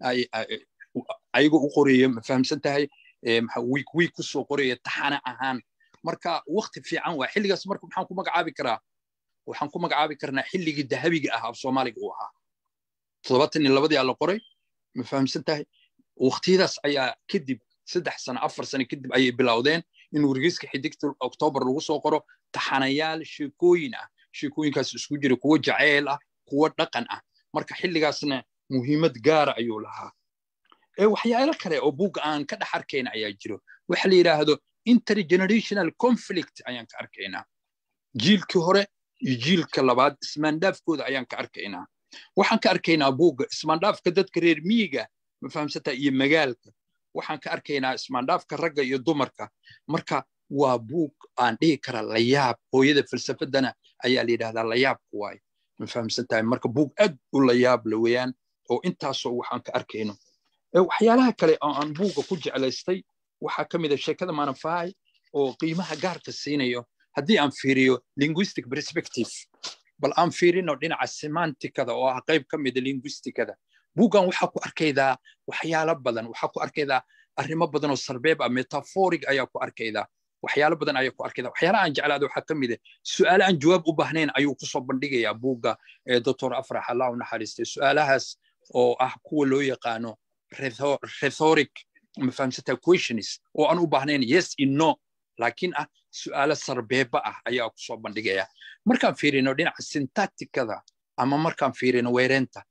ayaga u qoraya ma fahamsan tahay wiik wiik kusoo qoraya taxana ahaan marka wakti fiican waa xilligaas marka maxaan ku magacaabi karaa waxaan ku magacaabi karnaa xilligii dahabiga ah af soomaaliga uu ahaa toddobaatan iyo labadii aa la qoray ma fahamsan tahay waktiyadaas ayaa kadib saddex sano afar sano kadib ayay bilowdeen in wargeyska xidigta oktoobar lagu soo qoro taxanayaal sheekooyin ah sheekooyinkaas isku jira kuwo jaceyl ah kuwo dhaqan ah marka xilligaasna muhiimad gaara ayuu lahaa waxyaalo kale oo buugga aan ka dhex arkayna ayaa jiro waxa la yidhaahdo intergenerational conflict ayaan ka arkaynaa jiilkii hore iyo jiilka labaad ismaandhaafkooda ayaan ka arkaynaa waxaan ka arkaynaa buugga ismaandhaafka dadka reer miyiga ma fahamsantaa iyo magaalka waxaan ka arkaynaa ismaandhaafka ragga iyo dumarka marka waa buug aan dhihi kara layaab hooyada falsafadana ayaa la yidhahdaa layaabku waay ma fahamsan tahay marka buug aad u layaab la weeyaan oo intaasoo waxaan ka arkayno waxyaalaha kale oo aan buugga ku jeclaystay waxaa ka mid a sheekada manafai oo qiimaha gaarka siinayo haddii aan fiiriyo linguistic perspective bal aan fiirino dhinaca semanticada oo ah qayb ka mida linguisticada buuggan waxaa ku arkaydaa waxyaalo badan waxaa ku arkaydaa arrimo badan oo sarbeeb ah metaforig ayaa ku arkaydaa waxyaalo badan ayaa ku arkaydaa waxyaalaha aan jeclaada waxaa ka mid ah su'aale aan jawaab u baahnayn ayuu kusoo bandhigayaa buugga ee doctor afrax allah u naxariistay su'aalahaas oo ah kuwa loo yaqaano rhetoric ma fahamsantaa questions oo aan u baahnayn yes in no laakiin ah su'aalo sarbeeba ah ayaa kusoo bandhigaya markaan fiirino dhinaca syntacticada ama markaan fiirino weereenta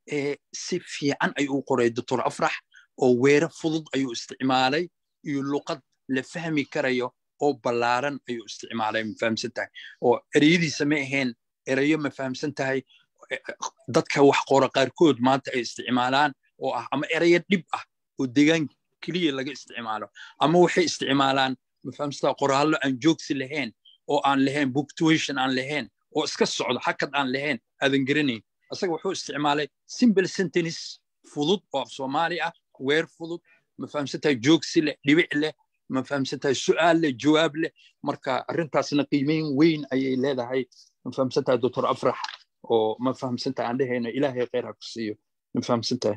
si fiican ayuu u qoray doctor afrax oo weere fudud ayuu isticmaalay iyo luqad la fahmi karayo oo ballaaran ayuu isticmaalay ma fahamsan tahay oo ereyadiisa ma ahayn ereyo ma fahamsan tahay dadka wax qora qaarkood maanta ay isticmaalaan oo ah ama ereyo dhib ah oo degaan keliya laga isticmaalo ama waxay isticmaalaan ma fahamsantaha qoraallo aan joogsi lahayn oo aan lahayn booktuation aan lahayn oo iska socdo hakad aan lahayn aadan garanayn asaga wuxuu isticmaalay simple sentence fudud oo af soomaali ah weer fudud ma fahamsantahay joogsi leh dhibic leh ma fahamsantahay su'aal leh jawaab leh marka arrintaasna qiimeyn weyn ayay leedahay ma fahamsantahay doctor afrax oo ma fahamsantahay aan dhehayno ilaahay khayr ha ku siiyo ma fahamsantahay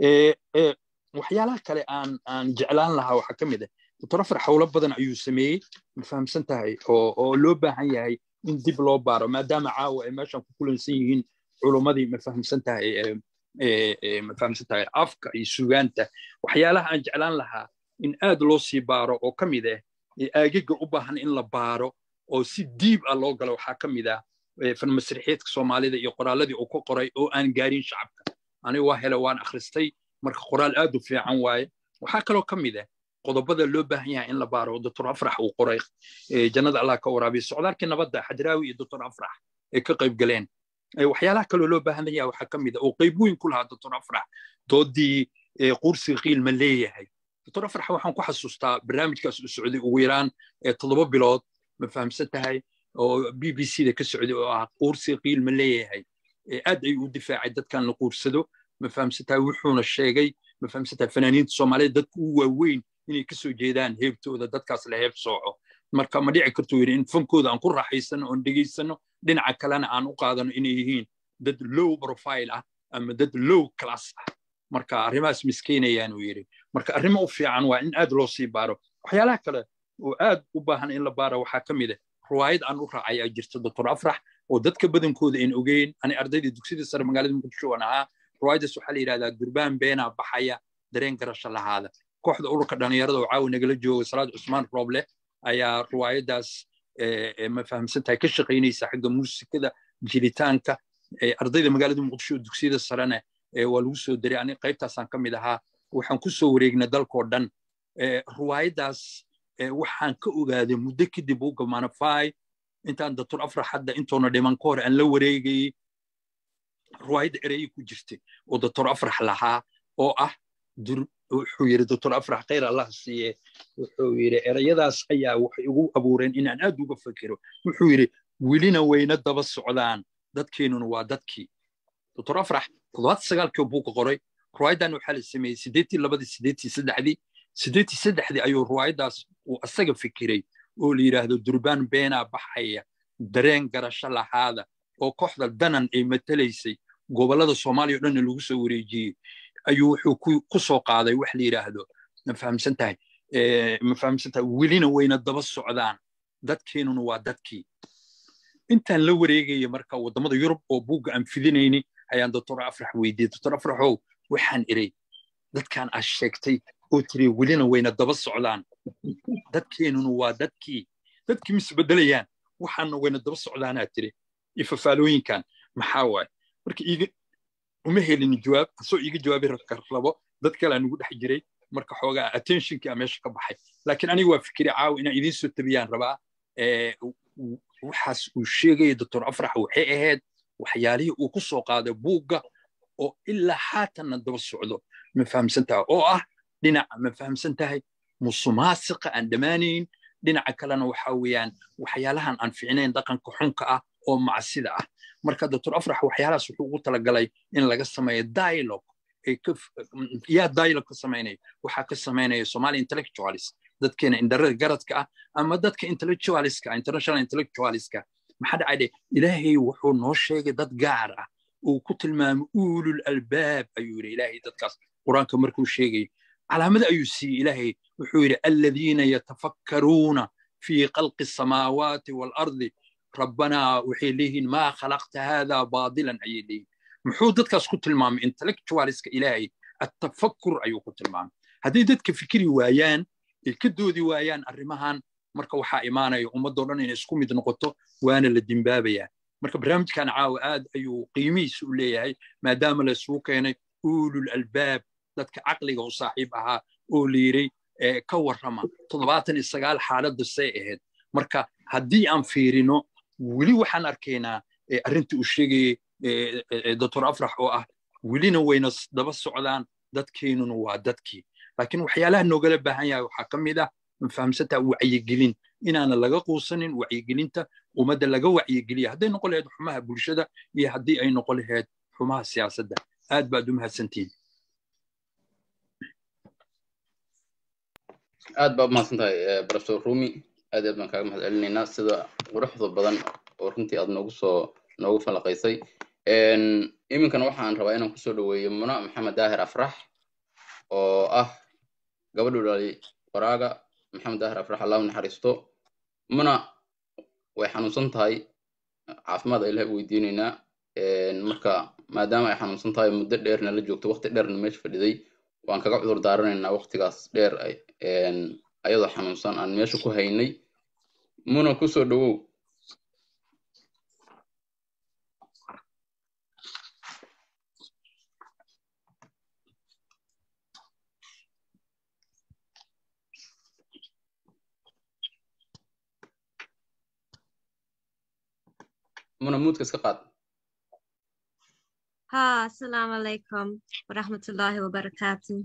waxyaalaha kale aan aan jeclaan lahaa waxaa ka mid ah doctor afrax howlo badan ayuu sameeyey ma fahamsan tahay oo oo loo baahan yahay in dib loo baaro maadaama caawa ay meeshan ku kulansan yihiin culummadii ma fahamsan tahay ma fahamsan tahay afka iyo sugaanta waxyaalaha aan jeclaan lahaa in aad loo sii baaro oo ka mid ah aagaga u baahan in la baaro oo si diib ah loo galo waxaa ka mid ah farmasrixiidka soomaalida iyo qoraaladii uu ku qoray oo aan gaarin shacabka aniga waa hele waan akhristay marka qoraal aad u fiican waaye waxaa kaloo ka mid ah qodobada loo baahan yahay in la baaro doctor afrax uu qoray jannada allah ka waraabiya socdaalkii nabadda xadraawi iyo doctor afrax ay ka qayb galeen waxyaalaha kaloo loo baahan yahay waxaa ka mid ah oo qayb weyn ku lahaa doctor afrax doodii qursiga qiil ma leeyahay doctor afrax waxaan ku xasuustaa barnaamijkaas u socday ugu yaraan toddoba bilood ma fahamsan tahay oo b b c da ka socday oo ah quursiga qiil ma leeyahay aad ayuu u difaacay dadkan la quursado ma fahamsantahay wuxuuna sheegay ma fahamsantahay fanaaniinta soomaaliyeed dadku u waaweyn inay ka soo jeedaan heebtooda dadkaas la heeb sooco marka ma dhici kartuu yidhi in fankooda aan ku raaxaysano oon dhegaysano dhinaca kalena aan u qaadano inay yihiin dad low profile ah ama dad low class ah marka arrimahaas miskeenayaan uu yidhi marka arrimo u fiican waa in aad loo sii baaro waxyaalaha kale oo aad u baahan in la baara waxaa ka mid ah ruwaayad aan u raacay aa jirta doctor afrax oo dadka badankooda aan ogeyn ani ardaydii dugsiyada sare magaalada muqdisho aan ahaa ruwaayadaas waxaa la yidhahdaa durbaan beenaa baxaya dareen garasho lahaada kooxda ururka dhallinyarada oo caawi nagala jooga salaad cusmaan rooble ayaa ruwaayadaas ma fahamsantahay ka shaqaynaysa xagga muusikada jilitaanka ardayda magaalada muqdisho dugsiyada sarena waa lagu soo daray ani qaybtaasaan ka mid ahaa waxaan ku soo wareegnay dalkoo dhan ruwaayadaas waxaan ka ogaaday muddo kadib u gamanafay intaan doctor afrax hadda intoona dhiman ka hor aan la wareegayey ruwaayadda ereyay ku jirtay oo doctor afrax lahaa oo ah wuxuu yidhi doctor afrax khayr allah siiye wuxuu yidhi ereyadaas ayaa waxay igu abuureen inaan aad uga fakero wuxuu yidhi welina wayna daba socdaan dadkeenuna waa dadkii doctor afrax toddobaad sagaalkii buuka qoray ruwaayaddan waxaa la sameeyey siddeetii labadii siddeetii saddexdii siddeetii saddexdii ayuu ruwaayaddaas uu asaga fikiray oo la yidhaahdo durbaan beenaa baxaya dareen garasho lahaada oo kooxda danan ay matalaysay gobollada soomaaliya o dhanna lagu soo wareejiyey ayuu wuxuu ku soo qaaday wax la yidhaahdo ma fahamsan tahay ma fahamsan tahay welina wayna daba socdaan dadkeenuna waa dadkii intaan la wareegaya marka waddamada yurub oo buugga aan fidinayni ayaan doctor afrax weydiiyey doctor afraxow waxaan iray dadkan aad sheegtay oo tiri welina wayna daba socdaan dadkeenuna waa dadkii dadkii misbedelayaan waxaana wayna daba socdaanaa tiri ifafaalooyinkan maxaa waaye marka iiga uma helin jawaab asoo iiga jawaabi rabo dad kale aan ugu dhex jiray marka xoogaa attentionkii aa meesha ka baxay laakiin aniga waa fikiri caawa inaan idiin soo tabiyaan rabaa waxaas uu sheegaya doctor afrax waxay ahayd waxyaalihii uu ku soo qaaday buugga oo ilaa haatanna daba socdo ma fahamsan tahay oo ah dhinaca ma fahamsan tahay musumaasiqa aan dhammaanayn dhinaca kalena waxa weeyaan waxyaalahan aan ficnayn dhaqanka xunka ah oo macsida ah marka doctor afrax waxyaalahaas wuxuu ugu talagalay in laga sameeyo dialogue yaa dialogue ka samaynaya waxaa ka samaynaya somali intellectualis dadkeena indarada garadka ah ama dadka intellectualiska international intellectualiska maxaa dhacay ilaahay wuxuu noo sheegay dad gaar ah uu ku tilmaamay uulul albaab ayuu yidhi ilaahay dadkaas qur-aanka markuu sheegay calaamada ayuu siiyey ilaahay wuxuu yidhi aladiina yatafakkaruuna fii khalqi asamaawaati waalardi rabbanaa waxay leeyihiin maa khalaqta haadaa baadilan ayay leeyihin muxuu dadkaas ku tilmaamay intellectualiska ilaahay attafakkur ayuu ku tilmaamay hadday dadka fikiri waayaan ay ka doodi waayaan arrimahan marka waxaa imaanaya ummadoo dhan inay isku mid noqoto waana la dimbaabayaa marka barnaamijkan caawa aad ayuu qiimihiisa u leeyahay maadaama la isugu keenay uulul albaab dadka caqliga u saaxiib ahaa oo la yidhi ka warrama toddobaatan iyo sagaal xaaladda say ahayd marka haddii aan fiirino weli waxaan arkaynaa arrintii uu sheegayey doctor afrax oo ah welina wayna daba socdaan dadkeenuna waa dadkii laakiin waxyaalaha noogala baahan yahay waxaa ka mid ah mafahamsantaa wacyigelin inaana laga quusanin wacyigelinta ummadda laga wacyigeliya hadday noqon lahayd xumaha bulshada iyo haddii ay noqon lahayd xumaha siyaasadda aad baad u mahadsantihin aad baa umahadsan tahay professor rumi aad aad baan kaaga mahad celinaynaa sida quruxda badan oo runtii aad noogu soo noogu falaqaysay iminkana waxaan rabaa inaan kusoo dhaweeyo muna maxamed daahir afrax oo ah gabadhu dhalay qoraaga maxamed daahir afrax allahu naxariisto muna way xanuunsan tahay caafimaad ilahay u weydiinaynaa marka maadaama ay xanuunsan tahay muddo dheerna la joogto waqti dheerna meesha fadhiday waan kaga cudur daaranaynaa waqtigaas dheer ayadoo xanuunsan aan meesha ku haynay muna kusoo dhawow muna muudka iska qaad ها السلام عليكم ورحمة الله وبركاته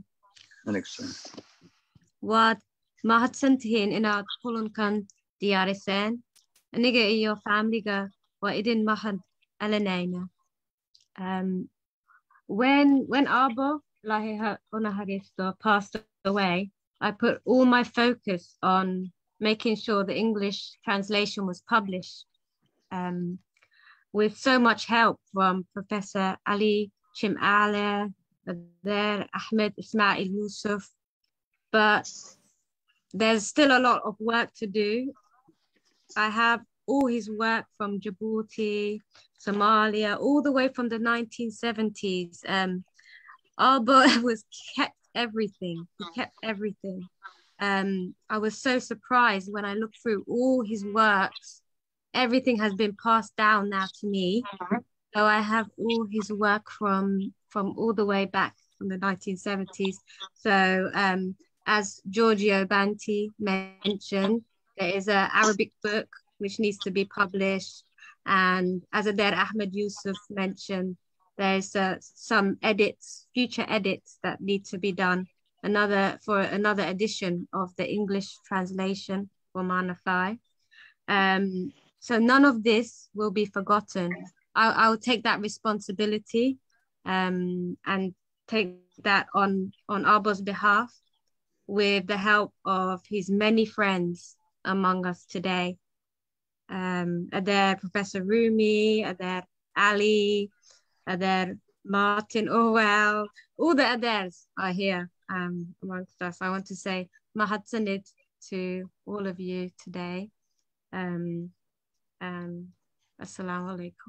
waad mahadsantihiin inaad kulankan diyaariseen aniga iyo faamiliga waa idin mahad celinayna when when Abo Lahi Onaharisto passed away, I put all my focus on making sure the English translation was published. Um, with so much help from Professor Ali Chimale, there Ahmed Ismail Yusuf, but there's still a lot of work to do. I have all his work from Djibouti, Somalia, all the way from the 1970s. Um, Alba was kept everything. He kept everything. Um, I was so surprised when I looked through all his works. Everything has been passed down now to me. So I have all his work from from all the way back from the 1970s. So um, as Giorgio Banti mentioned, there is an Arabic book which needs to be published. And as Adair Ahmed Yusuf mentioned, there's uh, some edits, future edits that need to be done. Another for another edition of the English translation for Manafai. Um, so none of this will be forgotten. I'll, I'll take that responsibility um, and take that on on Arbo's behalf with the help of his many friends among us today. Um, are there Professor Rumi, are there Ali, are there Martin Orwell, all the others are here um, amongst us. I want to say Mahatsanit to all of you today. Um, um, Assalamu alaikum.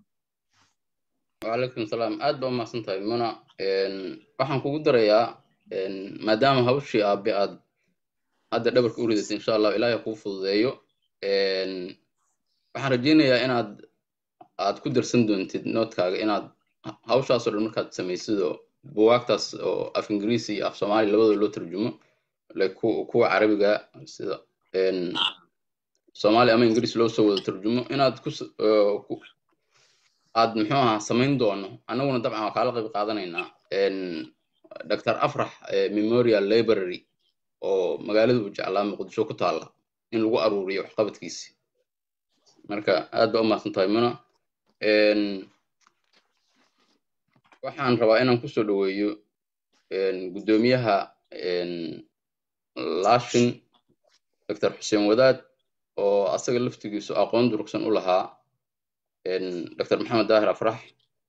وعليكم السلام aad baa umahadsan tahay muna waxaan kugu darayaa maadaama hawshii aabe aad hadda dhabarka u ridatay insha allah ilaahay kuu fududeeyo waxaan rajaynayaa inaad aad ku darsan doontid noodkaaga inaad hawshaasoo dhan markaad samaysid oo buwaagtaas oo af ingiriisi iyo af soomaali labadooda loo tarjumo like kuwa carabiga sida soomaali ama ingiriis loo soo wada tarjumo inaad ku aad muxuu ahaa samayn doono annaguna dabcan waa kaala qayb qaadanaynaa dr afrax memorial library oo magaalada uu jeclaa muqdisho ku taalla in lagu aruuriyo waxqabadkiisi marka aad baa u mahadsan tahay muna waxaan rabaa inaan kusoo dhoweeyo guddoomiyaha lashin dr xuseen wadaad oo asaga laftigiisu aqoon durugsan u lahaa dr maxamed daahir afrax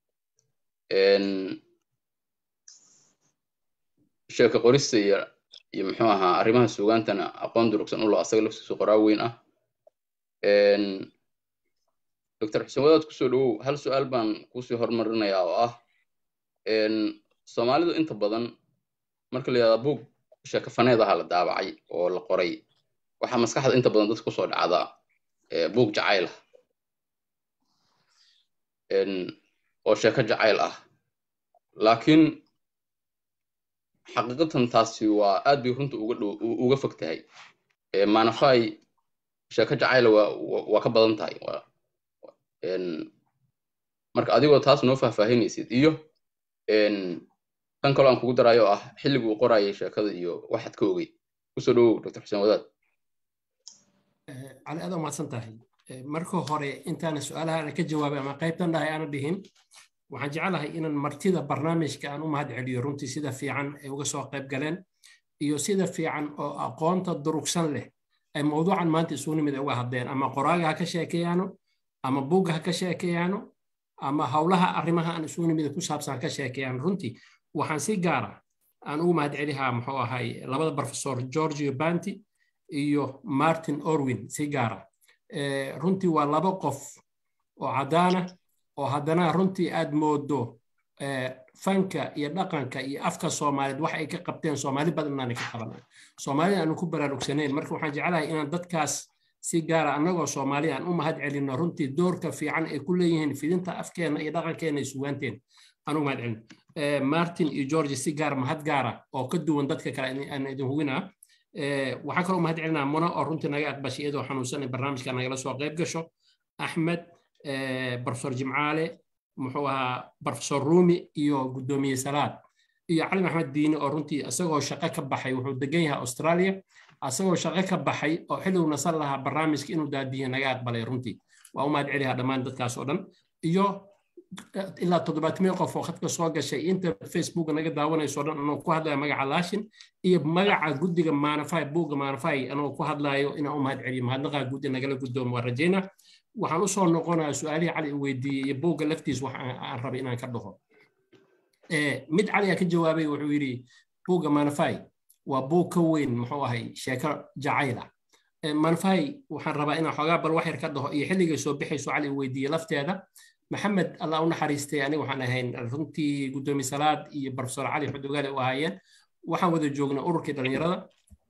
sheeka qorista iyo iyo muxuu ahaa arrimaha suugaantana aqoon durugsan u lahaa asaga laftigiisu qoraa weyn ah dr xuseen wadaad kusoo dhowow hal su-aal baan kuusii hormarinayaa oo ah soomaalidu inta badan marka la yidhahdaa buug sheekafaneed aha la daabacay oo la qoray waxaa maskaxda inta badan dadka kusoo dhacdaa buug jacayl ah oo sheeko jacayl ah laakiin xaqiiqatan taasi waa aad bay runta uga dhow uga fog tahay manafai sheeko jacayla waa waa ka badan tahay marka adigoo taas noo faahfaahinaysid iyo kan kaloo aan kugu daraayo oo ah xilligii uu qorayay sheekada iyo waxaad ka ogey kusoo dhowow dr xuseen wadaad cali aad umahadsan tahay marka hore intaana su-aalaha ka jawaabay ama qaybtan dhahay aana dhihin waxaan jecelahay inaan martida barnaamijka aan u mahad celiyo runtii sida fiican ay uga soo qayb galeen iyo sida fiican oo aqoonta durugsan leh ay mawduucan maanta isugu nimid uga hadleen ama qoraaga ha ka sheekeeyaano ama buugga ha ka sheekeeyaano ama howlaha arrimaha aan isugu nimid ku saabsan ha ka sheekeeyaan runtii waxaan si gaara aan ugu mahad celihaa muxuu ahay labada professor georgio banti iyo martin orwin si gaara runtii waa laba qof oo caddaana oo haddana runtii aad moodo fanka iyo dhaqanka iyo afka soomaaliyeed wax ay ka qabteen soomaali badan inaanay ka qaban soomaalida aanu ku baraarugsanayn marka waxaan jeclahay inaan dadkaas si gaara annagoo soomaali aan u mahad celino runtii doorka fiican ay ku leeyihiin fidinta afkeena iyo dhaqankeena iyo sugaanteena aan u mahad celino martin iyo george si gaar mahad gaara oo ka duwan dadka kale aan idin hubinaa waxaan kaloo mahad celinaa muna oo runtii naga aqbashay iyadoo xanuunsan barnaamijka nagala soo qayb gasho axmed professor jimcaale muxuu ahaa professor rumi iyo guddoomiye salaad iyo cali maxmed diine oo runtii isagoo shaqo ka baxay wuxuu degan yahay australia isagoo shaqo ka baxay oo xilligu nasan lahaa barnaamijka inuu daadiye naga aqbalay runtii waa u mahad celiyaa dhammaan dadkaas oo dhan iyo ilaa toddobaatmii qof oo khadka soo gashay inta facebook naga daawanayso dhan anoo ku hadlaya magaca laashin iyo magaca guddiga maanafay buugga maanafay anoo ku hadlayo inaan u mahad celiyo mahadnaqaa guddi nagala guddoomo waa rajayna waxaan usoo noqonaya su-aalihii cali u weydiiyey iyo buugga laftiis wax aan rabay inaan ka dhaho mid cali aa ka jawaabay wuxuu yidhi buugga maanafay waa buug ka weyn muxuu ahay sheeko jacayla maanafay waxaan rabaa inaan xoogaa bal wax yar ka dhaho iyo xilligay soo bixayso cali u weydiiyey lafteeda maxamed allah u naxariistay aniga waxaan ahayn runtii guddoomiye salaad iyo barofesor cali xudugaale u ahaayeen waxaan wada joognay ururkii dhallinyarada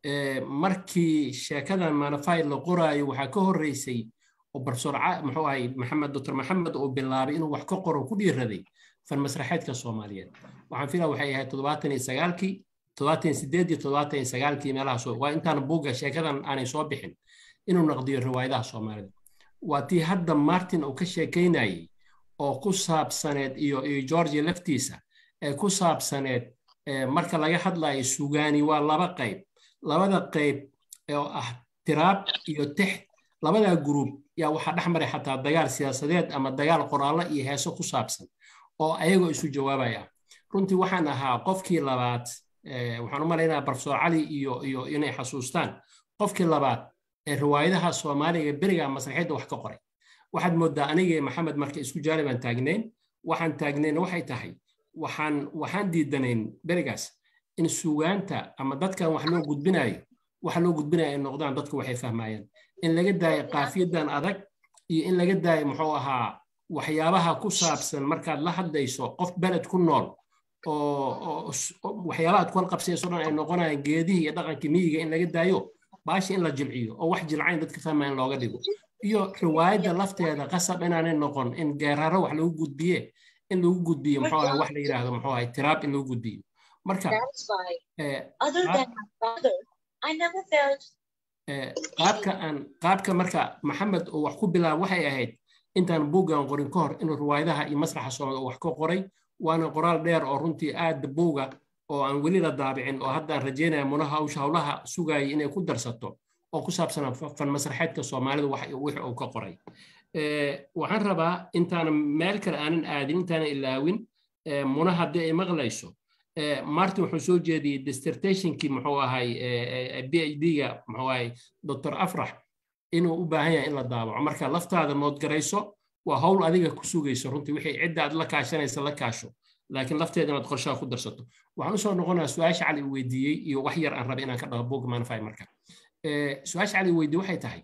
markii sheekadan maanafay la qoraayo waxaa ka horreysay oo barofesor muxuu ahay maxamed doctor maxamed uu bilaabay inuu wax ka qoro ku dhiiraday fan masraxeedka soomaaliyeed waxaan filaa waxay ahayd toddobaatan iyo sagaalkii toddobaatan iyo sideed iyo toddobaatan iyo sagaalkii meelahaas waa intaan buugga sheekadan aanay soo bixin inuu naqdiyo riwaayadaha soomaalida waa tii hadda martin uu ka sheekaynayay oo ku saabsaneed iyo iyo georgia laftiisa ee ku saabsaneed marka laga hadlayo sugaani waa laba qayb labada qayb oo ah tiraab iyo text labadaa gruub yaa waxaa dhex maray xataa dagaal siyaasadeed ama dagaal qoraallo iyo heeso ku saabsan oo ayagoo isu jawaabaya runtii waxaan ahaa qofkii labaad waxaan u malaynayaa barofesor cali iyo iyo inay xasuustaan qofkii labaad ee riwaayadaha soomaaliga beriga masraxiyadda wax ka qoray waxaad moodaa anigii maxamed marka isku jaalibaan taagnayn waxaan taagnayn waxay tahay waxaan waxaan diidanayn berigaas in sugaanta ama dadkan wax loo gudbinayo waxa loo gudbinaya ay noqdaan dadku waxay fahmayaan in laga daayo qaafiyadan adag iyo in laga daayo muxuu ahaa waxyaabaha ku saabsan markaad la hadlayso qof beled ku nool oo waxyaabaha ad kuwal qabsayso dhan ay noqonayaan geedihii iyo dhaqankii miyiga in laga daayo baashi in la jilciyo oo wax jilcayn dadka fahmaya in looga dhigo iyo riwaayadda lafteeda qasab inaanay noqon in geeraro wax lagu gudbiye in lagu gudbiyo muxuu ahay wax la yidhaahdo muxuu ahay tiraab in lagu gudbiyo marka qaabka aan qaabka marka maxamed uu wax ku bilaabo waxay ahayd intaan buuggan qorin ka hor inuu riwaayadaha iyo masraxa soomaalida wax ka qoray waana qoraal dheer oo runtii aad buuga oo aan weli la daabicin oo haddaan rajeynaya munaha hawsha howlaha sugayay inay ku darsato oo ku saabsanaa fan masraxeedka soomaalida wixii uu ka qoray waxaan rabaa intaanan meel kale aanan aadin intaanan ilaawin muna haddii ay maqlayso martin wuxuu soo jeediyey dissertationkii muxuu ahay b h d-ga muxuu ahay doctor afrax inuu u baahan yahay in la daawaco marka laftaada noodgarayso waa howl adiga ku sugayso runtii wixii cidda aad la kaashanaysa la kaasho laakiin lafteeda inaad qorshaha ku darsato waxaan usoo noqonaa su-aasha cali uu weydiiyey iyo wax yar aan rabay inaan ka dhaho boog manfy marka su-aasha cali weydiiyey waxay tahay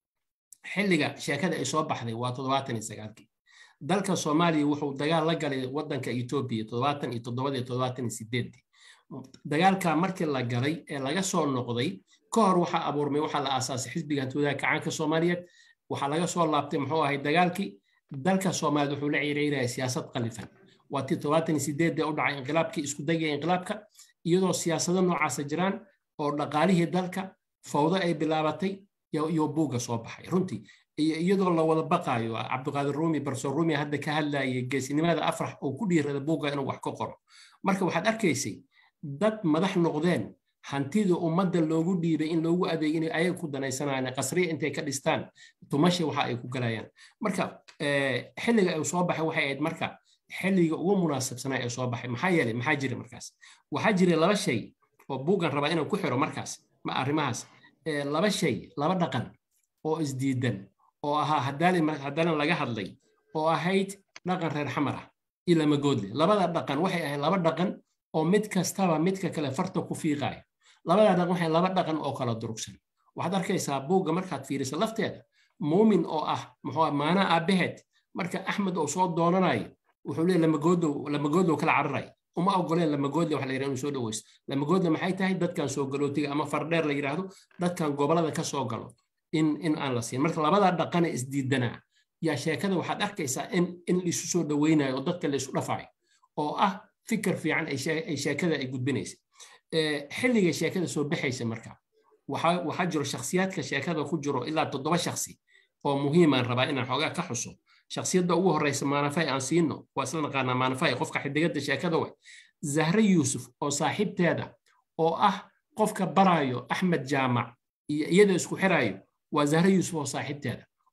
xilliga sheekada ay soo baxday waa toddobaatan iyo sagaalkii dalka soomaaliya wuxuu dagaal la galay wadanka etoobiya toddobaatan iyo toddobada iyo toddobaatan iyo sideedii dagaalka markii la galay ee laga soo noqday ka hor waxaa abuurmay waxaa la aasaasay xisbiga hantoodaha kacaanka soomaaliyeed waxaa laga soo laabtay muxuu ahay dagaalkii dalka soomaaliya wuxuu la ciireynaya siyaasad qalifan waa tii toddobaatan iyo sideedee u dhacay inqilaabkii isku dagaya inqilaabka iyadoo siyaasado noocaasa jiraan oo dhaqaalihii dalka fawdo ay bilaabatay iyo buugga soo baxay runtii iyadoo la wada baqaayo cabdiqaadir ruumi barso ruumi hadda ka hadlayay geesinimada afrax oo ku dhiirada buugga inuu wax ka qoro marka waxaad arkaysay dad madax noqdeen hantida ummadda loogu dhiibay in loogu adeeg inay ayaga ku danaysanayaan qasriya intay ka dhistaan tumasha waxa ay ku galayaan marka xilliga uu soo baxay waxay ahayd marka xilliga ugu munaasabsanaa ee soo baxay maxaa yeelay maxaa jira markaas waxaa jira laba shay oo buuggan rabaa inaan ku xiro markaas ma arrimahaas laba shay laba dhaqan oo isdiidan oo ahaa haddaanan laga hadlay oo ahayd dhaqan reer xamar ah iyo lamagoodle labada dhaqan waxay ahayd laba dhaqan oo mid kastaba midka kale farta ku fiiqayo labada dhaqan waxay laba dhaqan oo kala durugsan waxaad arkaysaa buugga markaad fiiriso lafteeda muumin oo ah muxuu maanaa aabaheed marka axmed uu soo doonanayo wuxuu leeyahy lamagoodlow lamagoodlow kala cararay uma ogoleen lamagoodle wax la yidhahdo inuu soo dhaweysto lamagoodle maxay tahay dadkan soo galootiga ama fardheer la yidhaahdo dadkan gobolada ka soo galo in in aan la siin marka labada dhaqane isdiidanaa yaa sheekada waxaad arkaysaa in in laisu soo dhaweynayo oo dadka la isu dhafayo oo ah fikir fiican ay sheekada ay gudbinaysa xilliga sheekada soo baxaysa marka waxaa jiro shakhsiyaadka sheekada ku jiro ilaa toddoba shakhsi oo muhiimaan rabaa inaan xoogaa ka xuso shakhsiyadda ugu horeysa maanafay aan siino waa isla naqaanaa maanafay qofka xidigada sheekada way zahre yuusuf oo saaxiibteeda oo ah qofka baraayo axmed jaamac iyo iyada isku xiraayo waa zahre yuusuf oo saaxiibteeda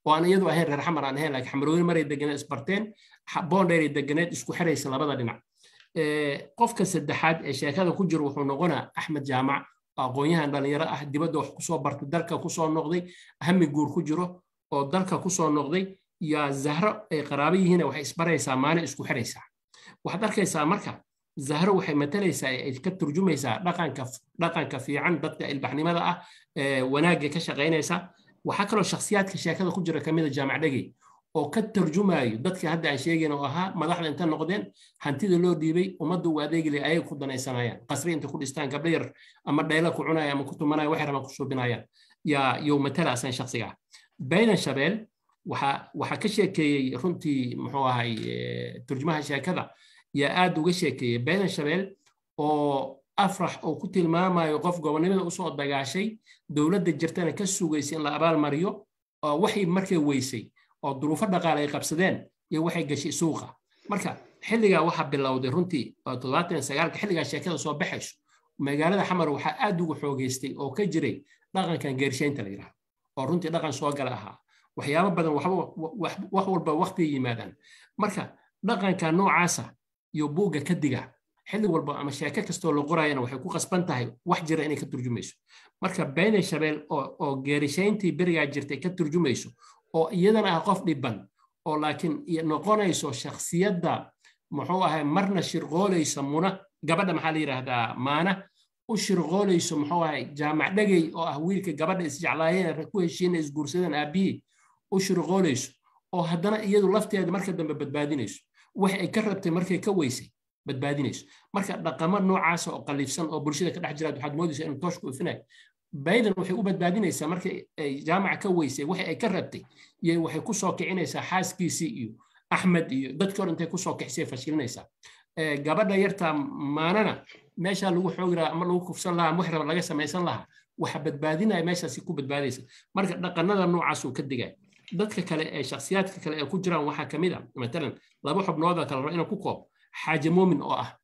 oo aan iyadu ahayn reer xamar aan ahayn laakiin xamarweyne maray deganeed isbarteen boondheeray deganeed isku xiraysa labada dhinac qofka saddexaad ee sheekada ku jira wuxuu noqonaa axmed jaamac aqoon-yahan dhalinyaro ah dibadda wax kusoo bartay dalka kusoo noqday hami guur ku jiro oo dalka kusoo noqday yaa zahro ay qaraabo yihiin waxay isbaraysaa maalin isku xiraysaa waxaad arkaysaa marka zahro waxay matalaysaa ay ka turjumaysaa dhaqanka dhaqanka fiican dadka ilbaxnimada ah wanaagga ka shaqaynaysa waxaa kaloo shakhsiyaadka sheekada ku jira kamida jaamac dhegey oo ka tarjumayo dadka hadda aan sheegayn oo ahaa madaxda inta noqdeen hantida loo dhiibay ummadda uu adeegile ayay ku danaysanayaan qasri inta ku dhistaan gabdho yar ama dhayla ku cunaya ama ku tumanaya waxay rabaan ku suubinayaan yaa yow matala asan shakhsiga ah baydan shabeel waxaa waxaa ka sheekeeyey runtii muxuu ahay turjumaha sheekada yaa aad uga sheekeeyey baydan shabeel oo afrax oo ku tilmaamayo qof gobonnimada usoo dagaashay dowladda jirtana ka sugaysay in la abaalmariyo oo waxay markay weysay oo duruufo dhaqaale ay qabsadeen iyo waxay gashay suuqa marka xilligaa waxaa bilowday runtii toddobaatan sagaalka xilligaa sheekada soo baxayso magaalada xamar waxaa aad ugu xoogeystay oo ka jiray dhaqankan geershaynta la yidhaahdo oo runtii dhaqan soo gala ahaa waxyaabo badan wax walba waqtiga yimaadaan marka dhaqanka noocaasa iyo buugga ka diga xilli walba ama sheeko kastoo la qorayana waxay ku qasban tahay wax jira inay ka turjumayso marka bayna shabeel oo geerishayntii berigaa jirtay ka turjumayso oo iyadana ah qof dhiban oo laakiin noqonayso shakhsiyadda muxuu ahay marna shirqoolaysa muna gabadha maxaa la yidhaahdaa maana u shirqoolayso muxuu ahay jaamac dhegey oo ah wiilka gabadha isjeclaayeen ku heshiina isguursadeen aabihii u shirqoolayso oo haddana iyadu lafteeda marka dambe badbaadinayso wax ay ka rabtay markay ka weysay badbaadinayso marka dhaqamo noocaasa oo qaliifsan oo bulshada ka dhex jiraad waxaad moodaysaa inuu tooshku ifinayo bayden waxay u badbaadinaysaa markay ay jaamaca ka weysay waxa ay ka rabtay iyo waxay ku soo kicinaysaa xaaskiisii iyo axmed iyo dadkii hor intay kusoo kixisay fashilinaysaa gabadha yarta maanana meeshaa lagu xoogi lahaa ama lagu kufsan lahaa ama wax raba laga samaysan lahaa waxa badbaadinaya meeshaasi ku badbaadaysa marka dhaqanada noocaasuu ka digaya dadka kale ee shakhsiyaadka kale ee ku jiraan waxaa ka mid a matalan laba xubnooda kale rabo inaan ku koob xaaje muumin oo ah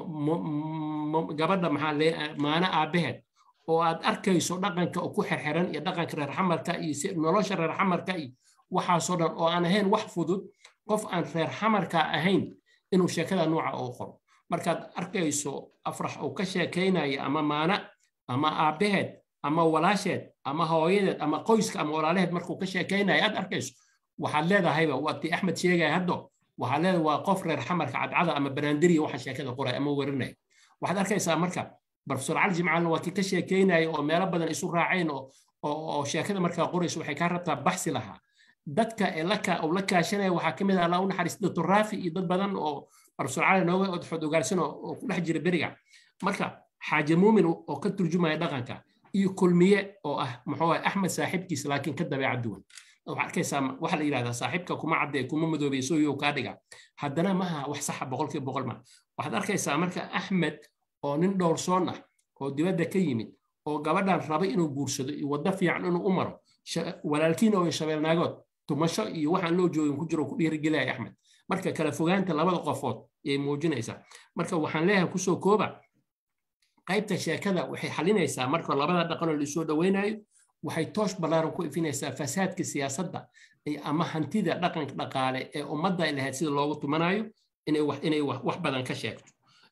gabadha maxaa maana aabaheed oo aad arkayso dhaqanka oo ku xerxeran iyo dhaqanka reer xamarka iyo nolosha reer xamarka iyo waxaasoo dhan oo aan ahayn wax fudud qof aan reer xamarka ahayn inuu sheekada nooca oo qoro markaad arkayso afrax uu ka sheekaynayo ama maana ama aabaheed ama walaasheed ama hooyadeed ama qoyska ama walaalaheed markuu ka sheekaynayo aad arkayso waxaad leedahayba waatii axmed sheegaya haddo waxaad leedahay waa qof reer xamarka cadcada ama banaandiriya waxa sheekada qoray ama werinaya waxaad arkaysaa marka profesor cali jimcaalna waa kii ka sheekaynaya oo meelo badan isu raaceen oo sheekada markaa qorayso waxay kaa rabtaa baxsi lahaa dadka uu la kaashanaya waxaa ka mid ah allah u naxariis doctor raafi iyo dad badan oo profesor cali nooga odxood ogaarsan oo ku dhex jira beriga marka xaaje muumin oo ka turjumaya dhaqanka iyo kulmiye oo ah muxuu ah axmed saaxiibkiisa laakiin ka dabeecad duwan waxaa arkaysaa waxa la yidhahdaa saaxiibka kuma cadde kuma madoobey sooyo kaa dhiga haddana maha wax saxa boqolkiiba boqol ma waxaad arkaysaa marka axmed oo nin dhowrsoon ah oo dibadda ka yimid oo gabadhan raba inuu guursado iyo waddo fiican inuu u maro walaalkiina oo shabeelnaagood tumasho iyo waxaan loo joogin ku jiro ku dhiirigelaya axmed marka kala fogaanta labada qofood ayay muujinaysaa marka waxaan leeyahay kusoo kooba qaybta sheekada waxay xalinaysaa marka labada dhaqanoo laisoo dhoweynayo waxay toosh ballaaran ku ifinaysaa fasaadka siyaasadda ama hantida dhaqanka dhaqaale ee ummadda ay lahayd sida loogu tumanayo inay wax badan ka sheegto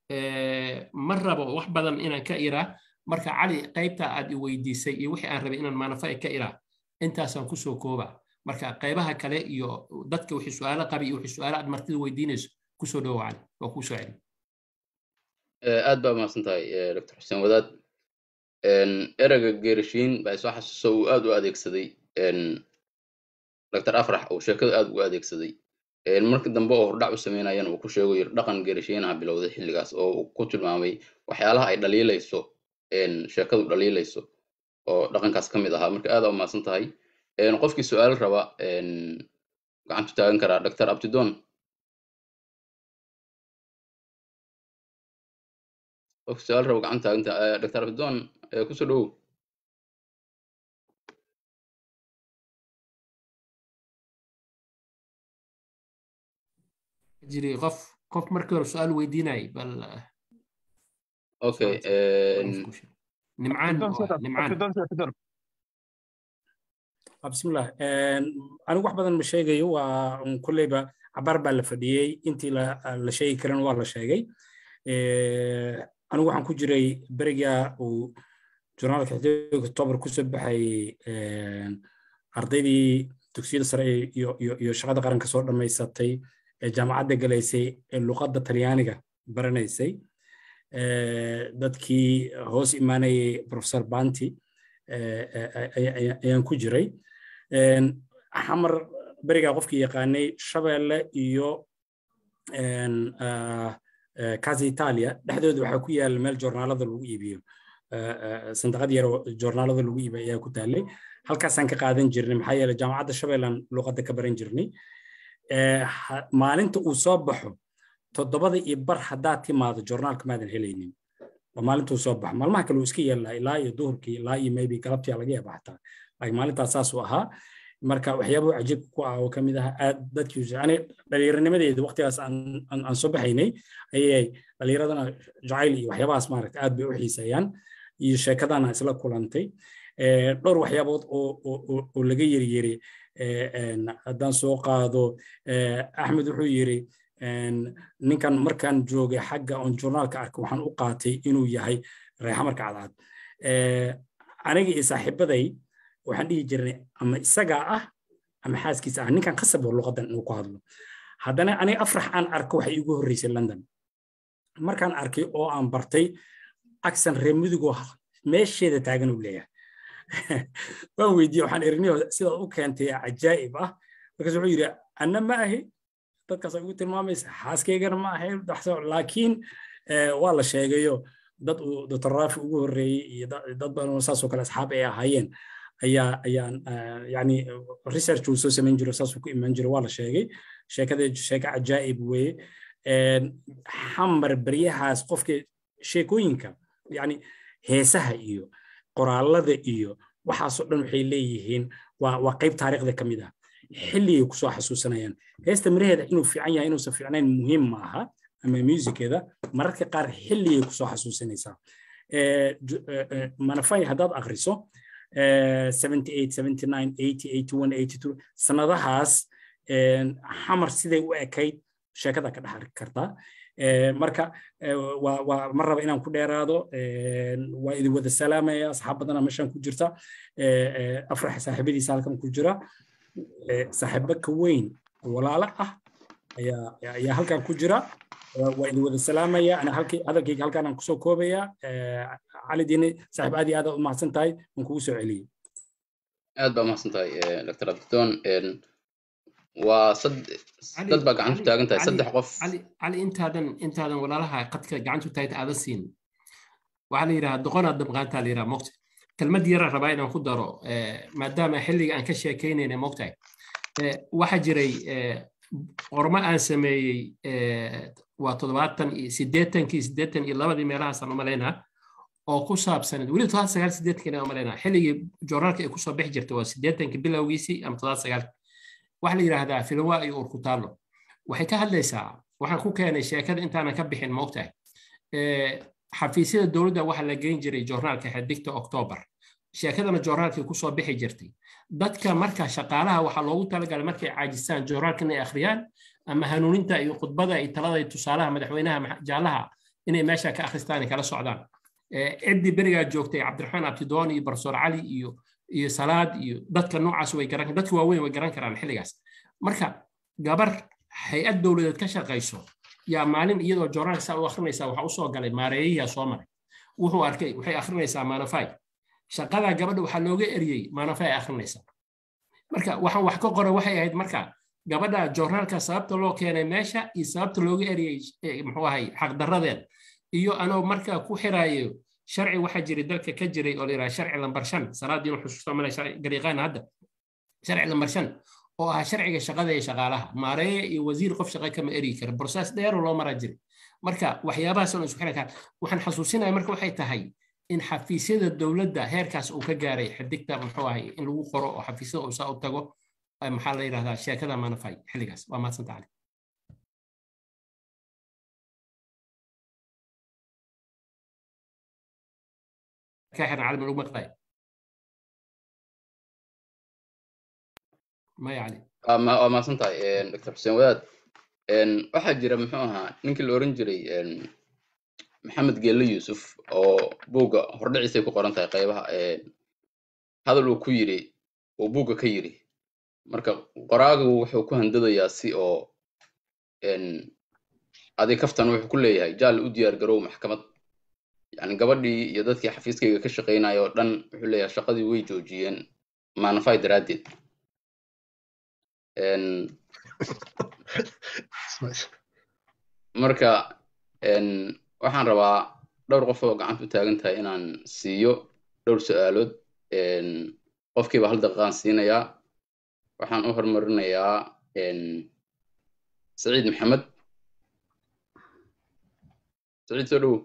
ma rabo wax badan inaan ka iraa marka cali qaybta aad i weydiisay iyo wixii aan rabay inaan maanafa ka iraa intaasaan kusoo kooba marka qaybaha kale iyo dadka wixii su-aalo qabi iyo wixii su-aalo aad martida weydiinayso kusoo dhowo cali waa kuu soo celi aad baa mahadsan tahay dr xuseen wadaad ereyga geerishiin baa isoo xasuuso uu aad u adeegsaday dr afrax uu sheekada aad ugu adeegsaday marka dambe oo hordhac u sameynayana uu ku sheego yir dhaqan geerishiin ah bilowday xilligaas oo uu ku tilmaamay waxyaalaha ay dhaliilayso sheekadu dhaliilayso oo dhaqankaas ka mid ahaa marka aad aa umahadsan tahay qofkii su-aal raba gacantu taagan karaa dr abtidon qofkii su-aal raba gacan taaganta dr abtidon kusoo dhowow jiri qof qof markii hore su-aal weydiinayay bal okay nimcaan nimcaan bismillah anigu wax badan ma sheegayo waa kulleyba cabaar baa la fadhiyey intii la sheegi karan waa la sheegay anigu waxaan ku jiray beriga uu journaalka xiddiga october kusoo baxay ardaydii dugsiyada sare iyo shaqada qaranka soo dhammaysatay ee jaamacadda galaysay ee luqadda talyaaniga baranaysay dadkii hoos imaanayay professor banti ayaan ku jiray xamar berigaa qofkii yaqaanay shabeelle iyo casa italia dhexdooda waxaa ku yaala meel joornaalada lagu iibiyo sandaqad yar joornaalada lagu iibiyo ayaa ku taalay halkaasaan ka qaadan jirnay maxaa yeele jaamacadda shabeellaan luqadda ka baran jirnay maalinta uu soo baxo toddobada iyo bar haddaad timaado joornaalka maadan helaynin waa maalinta uu soo baxo maalmaha kale uu iska yeelaa ilaa iyo duhurkii ilaa iyo maybe galabtii laga yaaba xataa laakiin maalintaas saas uu ahaa marka waxyaabahu cajiibka ku ah oo ka mid ah aad dadkii ani dhallinyaranimadeeda waqtigaas aan soo baxaynay ayay dhallinyaradana jacayl iyo waxyaabahaas maaragta aad bay u xiiseeyaan iyo sheekadana isla kulantay dhowr waxyaabood oo laga yeri yeri haddaan soo qaado axmed wuxuu yiri ninkan markaan joogay xagga on journaalka arka waxaan u qaatay inuu yahay reexamarka cadcad aniga iyo saaxiibaday waxaan dhihi jirnay ama isagaa ah ama xaaskiisa ah ninkan khasab oo luqadan inuu ku hadlo haddana aniga afrax aan arko waxay igu horreysay london markaan arkay oo aan bartay aksan reer mudugoo meesheeda taagan uu leeyahay waan weydiiyey waxaan eriniyo sidaad u keentay cajaa'ib ah markaas wuxuu yidhi anna ma ahi dadkaas ay ugu tilmaamaysa xaaskaygana ma ahay laakiin waa la sheegayo dad uu dr raafi ugu horreeyey iyo dad badan saasoo kale asxaab ay ahaayeen ayaa ayaan yani research uu soo samayn jiro saasuu ku imaan jiro waa la sheegay sheekada sheeko cajaa'ib weeye xamar beryahaas qofka sheekooyinka yani heesaha iyo qoraalada iyo waxaasoo dhan waxay leeyihiin waa qayb taariikhda ka mid ah xilligay kusoo xasuusanayaan heesta miraheeda inuu fiican yahay inuusan fiicnayn muhiim ma aha ama musiceeda mararka qaar xilligay kusoo xasuusanaysaa manafay haddaad akriso sanadahaas xamar siday u ekayd sheekada ka dhex kartaa marka ma raba inaan ku dheeraado waa idin wada salaamaya asxaab badana meeshaan ku jirta afrax saaxiibadiisa halkan ku jira saaxiibo ka weyn walaalo ah ayaa halkan ku jira waa idin wada salaamaya ana hadalkayga halkaan aan kusoo koobaya cali diine saaxiib aad iyo aad u mahadsan tahay waan kugu soo celiyey aad baa mahadsan tahay dr abdidoon waa dad baa gacantu taagan tahay saddex qof cali intaadan intaadan walaalaha qadka gacantu taagta aadan siin waxaa la yidhaha doqonaad dabqaantaa la yidhaha mogta kelmad yara rabaa inaan ku daro maadaama xilliga aan ka sheekaynayna mogtahay waxaa jiray qormo aan sameeyey waa toddobaatan iyo siddeetankii siddeetan iyo labadii meelahaasaan umalaynaa oo ku saabsanad weli toddobaad sagaal siddeetankii umalaynaa xilligii joornaalka ay kusoo bixi jirtay waa siddeetankii bilowgiisii ama toddobaad sagaal waxaa la yidhaahdaa filawa iyo urkutaalo waxay ka hadlaysaa waxaan ku keenay sheekada intaanan ka bixin moogtahay xafiisyada dowladda waxaa la geyn jiray joornaalka xidigta oktoobar sheekadana joornaalkii kusoo bixi jirtay dadka marka shaqaalaha waxaa loogu talagalay markay caajistaan joornaalka inay akhriyaan ama hanuuninta iyo khudbada iyo talada iyo tusaalaha madaxweynaha jaalaha inay meesha ka akhristaan kala socdaan ciddii berigaa joogtay cabdiraxmaan abtidoon iyo barsoor cali iyo iyo salaad iyo dadka noocaas way garan dadka waaweyn way garan karaan xilligaas marka gabar hay-ad dowladeed ka shaqayso yaa maalin iyadoo joornaalka saa u akhrinaysaa waxaa usoo galay maareeyahiyaa soo maray wuxuu arkay waxay akhrinaysaa maanafay shaqadaa gabadha waxaa looga eriyey maanafay akhrinaysaa marka waxaan wax ka qora waxay ahayd marka gabadha joornaalka sababta loo keenay meesha iyo sababta looga eriyey muxuu ahay xaqdarradeed iyo anoo marka ku xiraayo sharci waxaa jiray dalka ka jiray oo la yidhaha sharci lambar shan salaadiinu xusuusta male gariiqaan hadda sharci lambar shan oo ahaa sharciga shaqada ee shaqaalaha maareeye iyo wasiir qof shaqa kama eri kara brosees dheeroo loo maraa jiray marka waxyaabahaas oo isku xiran kara waxaan xasuusinaya marka waxay tahay in xafiisyada dowladda heerkaas uu ka gaaray xidigta muxuu ahay in lagu qoro oo xafiisyada uu saa u tago maxaa la yidhahdaa sheekada manafay xilligaas waa maadsanta cali كاحر عالم الأمة maya cali waa ma- waa mahadsan tahay dr xuseen wadaad Een, waxaa jira muxuu ahaa ninkii la oran jiray een, maxamed geelle yuusuf oo buugga hordhiciisay ku qoran tahay qaybaha een, hadal uu ku yiri uu buugga ka yiri marka qoraagu wuxuu ku handadayaa si oo een, adi kaftan wuxuu ku leeyahay jaal u diyaar garow maxkamad yani gabadhii iyo dadkii xafiiskayga ka shaqaynaya oo dhan wuxuu leeyahay shaqadii way joojiyeen maanafay daraaddeed Een, marka een, waxaan rabaa dhowr qof oo gacanta u taagan tahay inaan siiyo dhowr su-aalood een, qofkiiba hal daqiiqaan siinayaa waxaan u hormarinayaa een, saciid maxamed saciid soo dhowow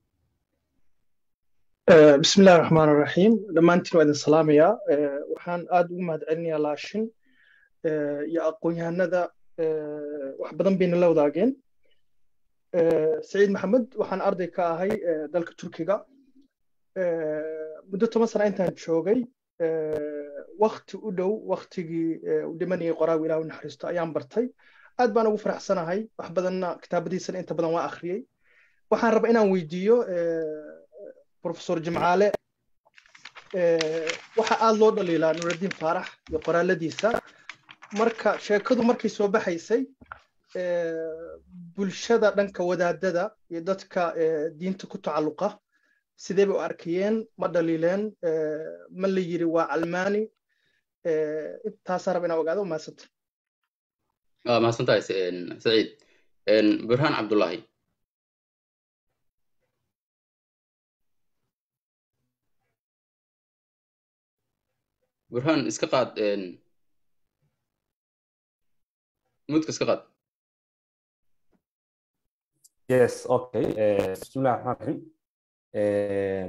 آه، بسم الله الرحمن الرحيم dhammaantiin waa idin salaamayaa آه، waxaan aad ugu mahadcelinayaa laashin آه، iyo aqoon-yahanada آه، wax badan bayna la wadaageen آه، saciid maxamed waxaan arday ka ahay آه، dalka turkiga آه، muddo toban sano intaan joogay آه، wakti u dhow waktigii آه، uu dhimanayay qoraagu ilaah u naxariisto ayaan bartay aad baan ugu faraxsanahay wax badanna kitaabadiisana inta badan waa akhriyey waxaan rabaa inaan weydiiyo آه، professor jimcaale eh, waxa aad loo dhaliilaa nuuraddiin faarax iyo qoraaladiisa marka sheekadu markay soo baxaysay eh, bulshada dhanka wadaadada iyo dadka eh, diinta ku tacalluqa sidee bay u arkayeen ma dhaliileen eh, ma la yiri waa calmaani eh, intaasaa raba inaan ogaado mahadsanta waa mahadsan tahay sa- een, saciid Een, burhaan cabdullaahi burhaan iska qaad een, muudka iska qaad Yes, okay. Eh, bismillahi raxmaan raxiim. Eh,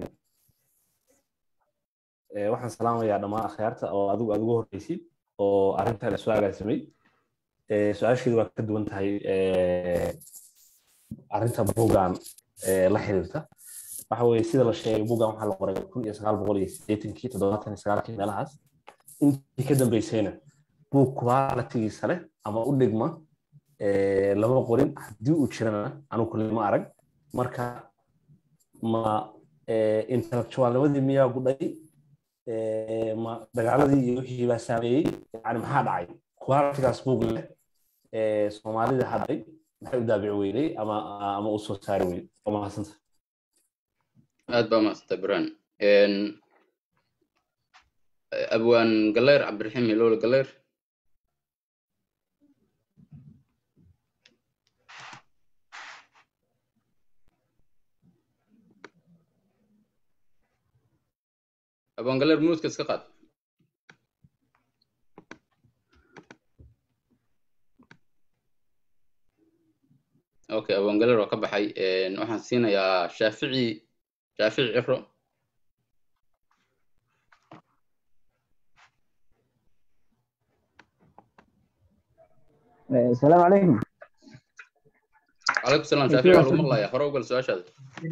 eh, waxaan salaamayaa dhammaan akhyaarta oo adigu aad ugu horreysid oo arrintan isu agaasimay. Eh, su-aasheedu waa ka duwan tahay eh, arrinta buuggan eh, la xiriirta. Waxa weeye sida la sheegay buuggan waxaa la qoray kun iyo sagaal boqol iyo siddeetankii toddobaatan iyo sagaalkii meelahaas. Intii ka dambeysayna buug quality-giisa leh ama u dhigma eh, lama qorin haddii uu jirana anigu kulli ma arag marka ma eh, intellectualnimadii miyaa gudhay Eh, ma dagaaladii iyo wixii baa saameeyey yani maxaa dhacay qualitigaas buug leh eh, soomaalida hadhay maxay u daabici weynay ama ama u soo saari weyn waa mahadsanta aad baa mahadsantahay burhaan Een, abwaan galeer cabdiraxiim hiloole galeer abwaan galeer muudka iska qaad okay abwaan galeer waa ka baxay Een, waxaan siinayaa shaafici shaafici ciro السلام عليكم calaykum salaam shaafici waa lagu maqlayaa hore ugal su-aashaada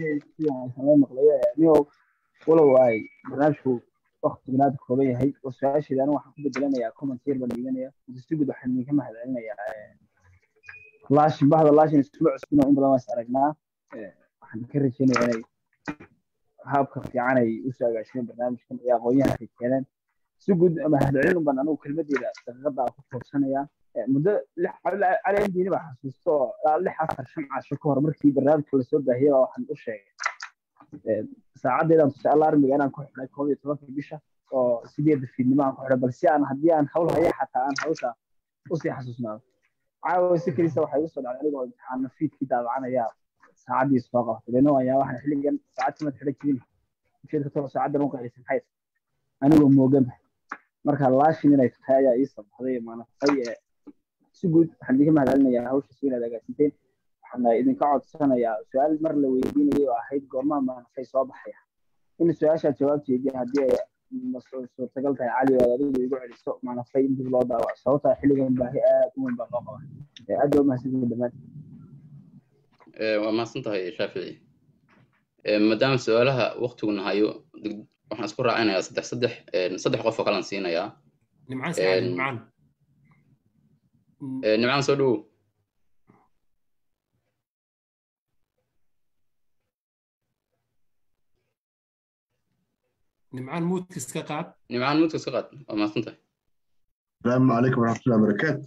niyow walow ay barnaamijku waqti banaad kooban yahay oo su-aasheeda anigu waxaan ku bedelanayaa comment yar baan dhiganaya si guud waxaan idinka mahadcelinayaa laashin bahda laashin iskuma cusbino in badan waa is aragnaa Eh, waxaan ka rajeynayaa inay habka fiican ay usoo agaashimeen barnaamijkan iyo aqoonyahan ay keeneen si guud mahadcelin baan anigu kelmadeeda daqiiqada aan ku toobsanayaa Eh, muddo lix cali indiini baa xasuusto oo ilaa lix afar shan casho ka hor markii barnaamijka lasoo baahiyay baa waxaan u sheegay Eh, saacadeedan tusa alarmiga inaan ku xidhay koob iyo tobanka bisha oo sideeda fiidnimo aan ku xidhay balse aan haddii aan hawl haya xataa aan hawsha usii xasuusnaado caawa si kelisa waxay usoo dhacday anigoo imtixaano fiidkii daabacanaya saacadii soo qabatay leno ayaa waxaan xilligan saacad kamad xidhan jirin ujeedka tolo saacadan u qaylisa maxay tahay anigoo mooganba marka laashin inay tahay ayaa ii sabaxday maanafay ee si guud waxaan idinka mahadcelinayaa hawsha si inaad agaasinteen waxaan idinka codsanayaa su-aal mar la weydiinayay oo ahayd goormaa maanafay soo baxaya in su-aashaa jawaabteedii haddii ay ma su- suurtagal tahay cali oo aad adigu igu celiso maanafay in dib loo daawaco sababtaa xilligan baahi aad u weyn baa loo qabaa Eh, aad baa umahadsantihiin dhammaan Ee, waa mahadsan tahay shaafici Ee, maadaama su-aalaha waqtiguna hayo deg- waxaan isku raacinayaa saddex saddex een, saddex qof oo kalaan siinayaa nimcaan saacad Een, nimcaan nimcaan soo dhowow nimcaan muudka iska qaad nimcaan muudka iska qaad waa mahadsantahay السلام عليكم ورحمة الله وبركاته.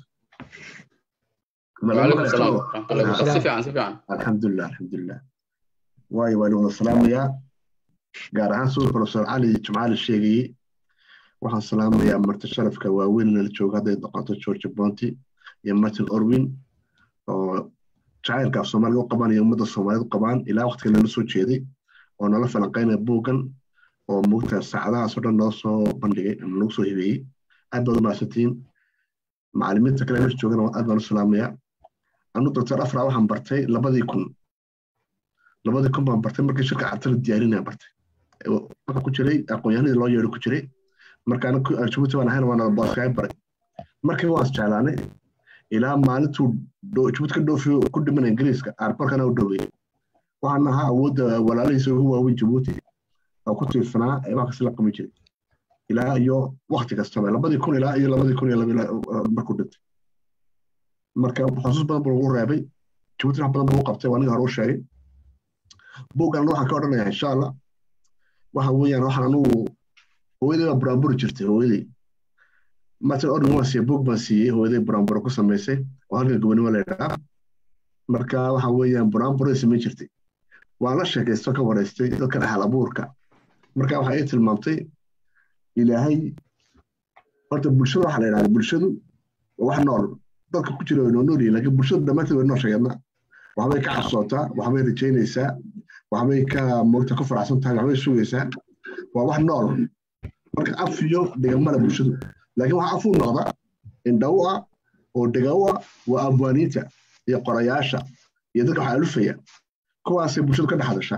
وعليكم السلام ورحمة الله وبركاته. سفي عن سفي عن. الحمد لله الحمد لله. واي واي ولا السلام يا gaar ahaan sawir professor cali jimcaali sheegayey waxaan salaamayaa marti sharafka waaweyn la jooga hadday noqoto george bonti iyo martin orwin oo jacaylka af soomaaliga u qabaan iyo ummadda soomaaliyeed u qabaan ilaa waqtiga nala soo jeeday oo nala falanqaynaya buuggan oo mugta saacadahaas oo dhan noo soo bandhigay ama nagu soo hibeeyey aad baad u mahadsantihiin macallimiinta kale meesha joogana aad baan u salaamayaa anu doctor afra waxaan bartay labadii kun labadii kun baan bartay markii shirka cartala diyaarinaya bartay waxa ku jiray aqoonyahanadii loo yeedho ku jiray marka jabuuti baan ahayn waana booskaay baray markii waan isjeclaanay ilaa maalintuu jabuuti ka dhoofiyo ku dhiman ingiriiska aarbarkana u dhoweeyey waxaan ahaa awoodda walaalihiisa ugu waaweyn jabuuti oo ku tiirsanaa ee wax kasi la qaban jiray ilaa iyo wakti kastaba labadii kun ilaa iyo labadii kun iyo markuu dhintay marka xusuus badan buu ugu reebay jabuuti wax badan buu u qabtay waa ninga hore u sheegay buuggan waxaan ka odhanayaa insha allah waxa weeyaan waxaan anugu hooyaday baa buraanburi jirtay hooyaday martin organ waan siiyey buug baan siiyey hooyaday buraanburo ku samaysay oo halkan gobonimo la yidhahaa marka waxa weeyaan buraanburay samayn jirtay waan la sheekaysto ka waraystay dadkan ahal abuurka marka waxa ay tilmaamtay ilaahay horta bulshada waxaa la yidhahda bulshadu waa wax nool dadka ku jira way noo nool yihin laakiin bulshadu dhammaanteed way noo sheegeedna waxbay ka cabsootaa waxbay rajaynaysaa waxbay ka moogta ku faraxsan tahay waxbay sugaysaa waa wax nool marka af iyo dhigamada bulshadu laakiin waxa afuu noqda indhaw ah oo dhigaw ah waa abwaaniinta iyo qorayaasha iyo dadka waxa alufaya kuwaasay bulshadu ka dhex hadashaa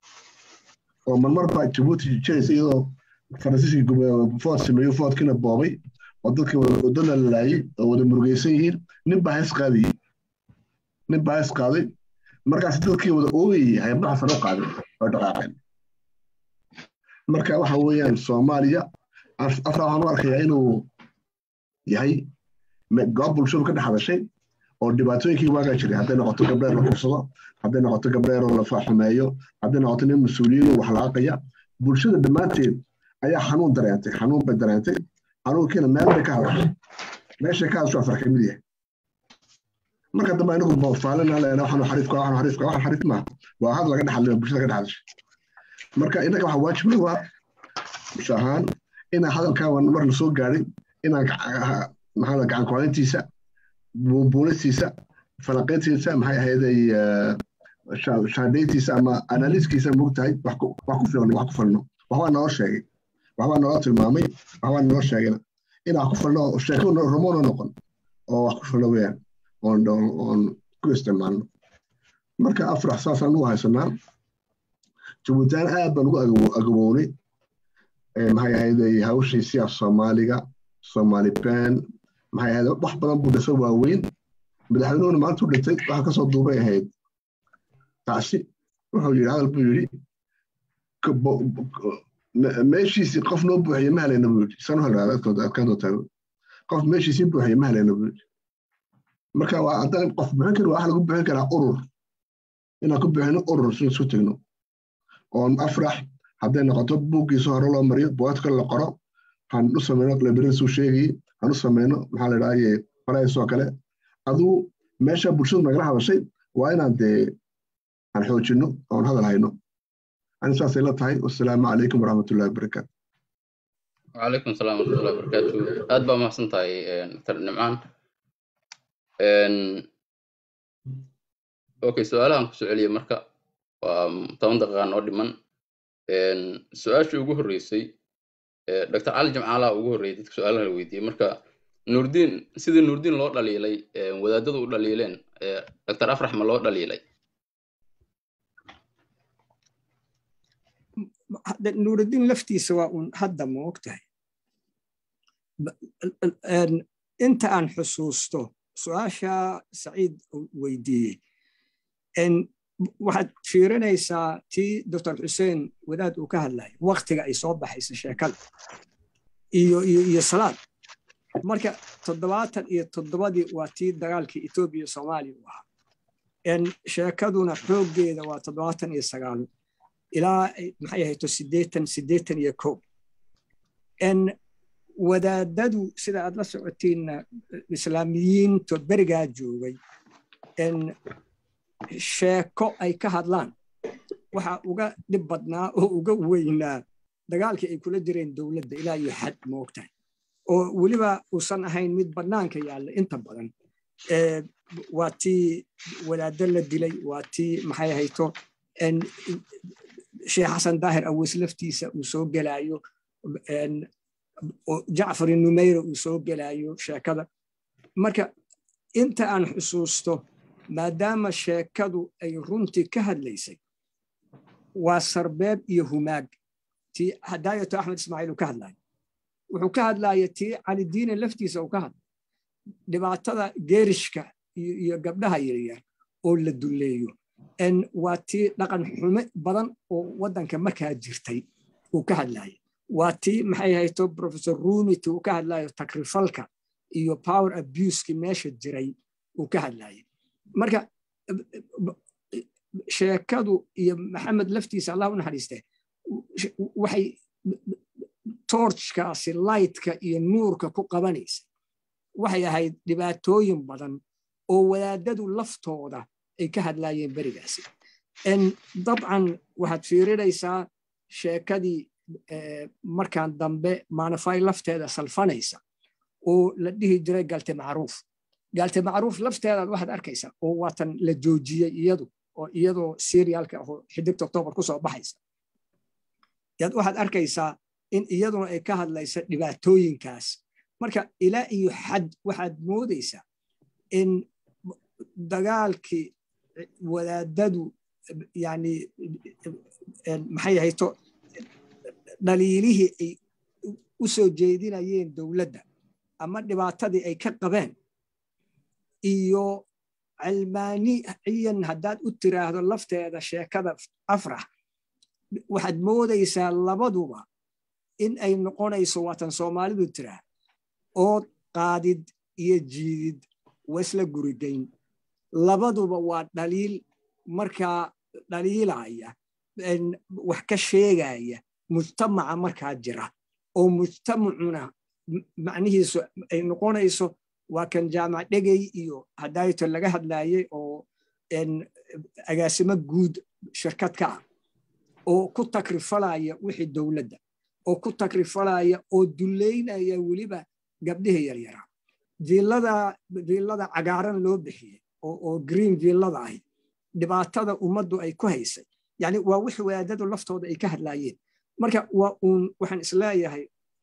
oo marmar baa jabuuti jiraysa iyadoo faransiiskii food sameeyo foodkiina boobay oo dadkii wadana lalaayay oo wada murugaysan yihiin nin baa hees qaadayey nin baa hees qaaday markaas dadkii wada oogayay hayabdaha sare u qaaday oo dhaqaaqeen marka waxa weeyaan soomaaliya afra waxaan u arkayaa inuu yahay goob bulshadu ka dhex hadashay oo dhibaatooyinkii waagaa jiray hadday noqoto gabdheer la kursado hadday noqoto gabdheer oo la faaxumeeyo hadday noqoto nin mas-uuliyiin wax laaqaya bulshada dhammaanteed ayaa xanuun dareentay xanuun bay dareentay xanuunkiina meel bay ka hadashay meeshay ka hadasho afar kamid yahay marka dambe anigu faalina leena waxaan xariifka waxaan xariifka waxaan xariif maaha waa had laga dhaxalay bulshada ka dhaxashay marka inaga waxa waajib lagu ah bulsho ahaan inaan hadalkaa mar la soo gaadhay inaan maxaa gacan ku-hayntiisa buunistiisa falanqayntiisa maxay ahayday shaandhayntiisa ama analiiskiisa mogtahay wax ku filan wax ku falno waxbaa noo sheegay waxbaa noo tilmaamay waxbaa noo sheegayna inaan wax ku falno sheeko rumono noqon oo wax ku falno weeyaan oon oon ku isticmaalno marka afrax saasaan ugu haysanaa jabuutaan aad baan ugu agabownay maxay ahayday hawshiisii af soomaaliga soomaali baan maxay ahayd wax badan buu dhisa waaweyn madaxweynuhuna maanta u dhintay waxa kasoo duubay ahayd taasi wuxuu yidhi hadal buu yidhi meeshiisii qof noo buuxiye ma helayna buu yidhi saan u halraada adkaan doontaa qof meeshiisii buuxiye ma helayna buu yidhi marka waa haddana qof buuxin kari waa wax lagu buuxin karaa urur inaan ku buuxino urur si isu tegno oon afrax hadday noqoto buuggiisa hore loo mariyo bugaagta kale la qoro han u samayno librarisu sheegayey han u samayno maxaa la dhahaye faraysoo kale aduu meesha bulshadu nagala hadashay waa inaan dee aan xoojinno oon hadal hayno ani saasay la tahay wasalaamu calaykum waraxmatullahi wabarakaatu وعليكم السلام ورحمة الله وبركاته aad baa mahadsan tahay dr nimcaan okay su-aalahan kusoo celiya marka waa toban daqiiqa noo dhiman su-aashii ugu horreysay dr cali jamcaalaha ugu horreeyay dadka su-aalaha la weydiiyey marka nuurdiin sidii nuurdiin loo dhaliilay wadaadadu u dhaliileen dr afrax ma loo dhaliilay nuurudiin laftiisa waa un hadda ma og tahay inta aan xusuusto su-aasha saciid weydiiyey waxaad fiirinaysaa tii doctor xuseen wadaad uu ka hadlaya waktiga ay soo baxaysa sheekada iyo iyo iyo salaad marka toddobaatan iyo toddobadii waa tii dagaalkii etoobiya iyo soomaaliya u ahaa sheekaduna xooggeeda waa toddobaatan iyo sagaal ilaa maxay ahayto siddeetan siddeetan iyo kow wadaadadu sida aad la socotiinna islaamiyiinto berigaa joogay sheeko ay ka hadlaan waxaa uga dhib badnaa oo uga weynaa dagaalkii ay kula jireen dowladda ilaa iyo xad moogtahay oo weliba uusan ahayn mid bannaanka yaalla inta badan waa tii wadaaddo la dilay waa tii maxay ahayto sheekh xasan daahir aweys laftiisa uu soo gelaayo jacfar numeyra uu soo gelaayo sheekada marka inta aan xusuusto maadaama sheekadu ay runtii ka hadlaysay waa sarbeeb iyo humaag tii hadaayato axmed ismaaciil uu ka hadlayo wuxuu ka hadlaya tii calidiine laftiisa uu ka hadlay dhibaatada geerishka iyo gabdhaha yaryar oo la dulleeyo waa tii dhaqan xume badan oo waddanka markaa jirtay uu ka hadlaya waa tii maxay hayto professor rumity uu ka hadlayo takrifalka iyo power abuseki meesha jiray uu ka hadlaya marka sheekadu iyo maxamed laftiisa allah u naxariistee waxay torchkaasi lightka iyo nuurka ku qabanaysa waxay ahayd dhibaatooyin badan oo wadaadadu laftooda ay ka hadlaayeen berigaasi dabcan waxaad fiirinaysaa sheekadii markaan dambe maanafay lafteeda salfanaysa oo la dhihi jiray galte macruuf galte macruuf lafteedaad waxaad arkaysaa oo waatan la joojiyey iyadu oo iyadoo serialka ahoo xidigta octoobar ku soo baxaysa yaad waxaad arkaysaa in iyaduna ay ka hadlaysa dhibaatooyinkaas marka ilaa iyo xad waxaad moodaysaa in dagaalkii wadaadadu yani maxay ahayto dhaliilihii ay u soo jeedinayeen dowladda ama dhibaatadii ay ka qabeen iyo calmaaniyan haddaad u tiraahdo lafteeda sheekada afrax waxaad moodaysaa labaduba in ay noqonayso waatan soomaalidu tiraa ood qaadid iyo jiidid wasla gurigayn labaduba waa dhaliil markaa dhaliilaya wax ka sheegaya mujtamaca markaa jira oo mujtamacuna macnihiisu ay noqonayso waa kan jaamac dhegey iyo hadayto laga hadlayay oo agaasimo guud shirkad ka ah oo ku takrifalaya wixii dowladda oo ku takrifalaya oo duleynaya weliba gabdhihii yaryaraa viillada cagaaran loo bixiyey oo green viillada ahi dhibaatada ummaddu ay ku haysay yani waa wixii wadaadadu laftooda ay ka hadlaayeen marka waa uun waxaan isleeyahay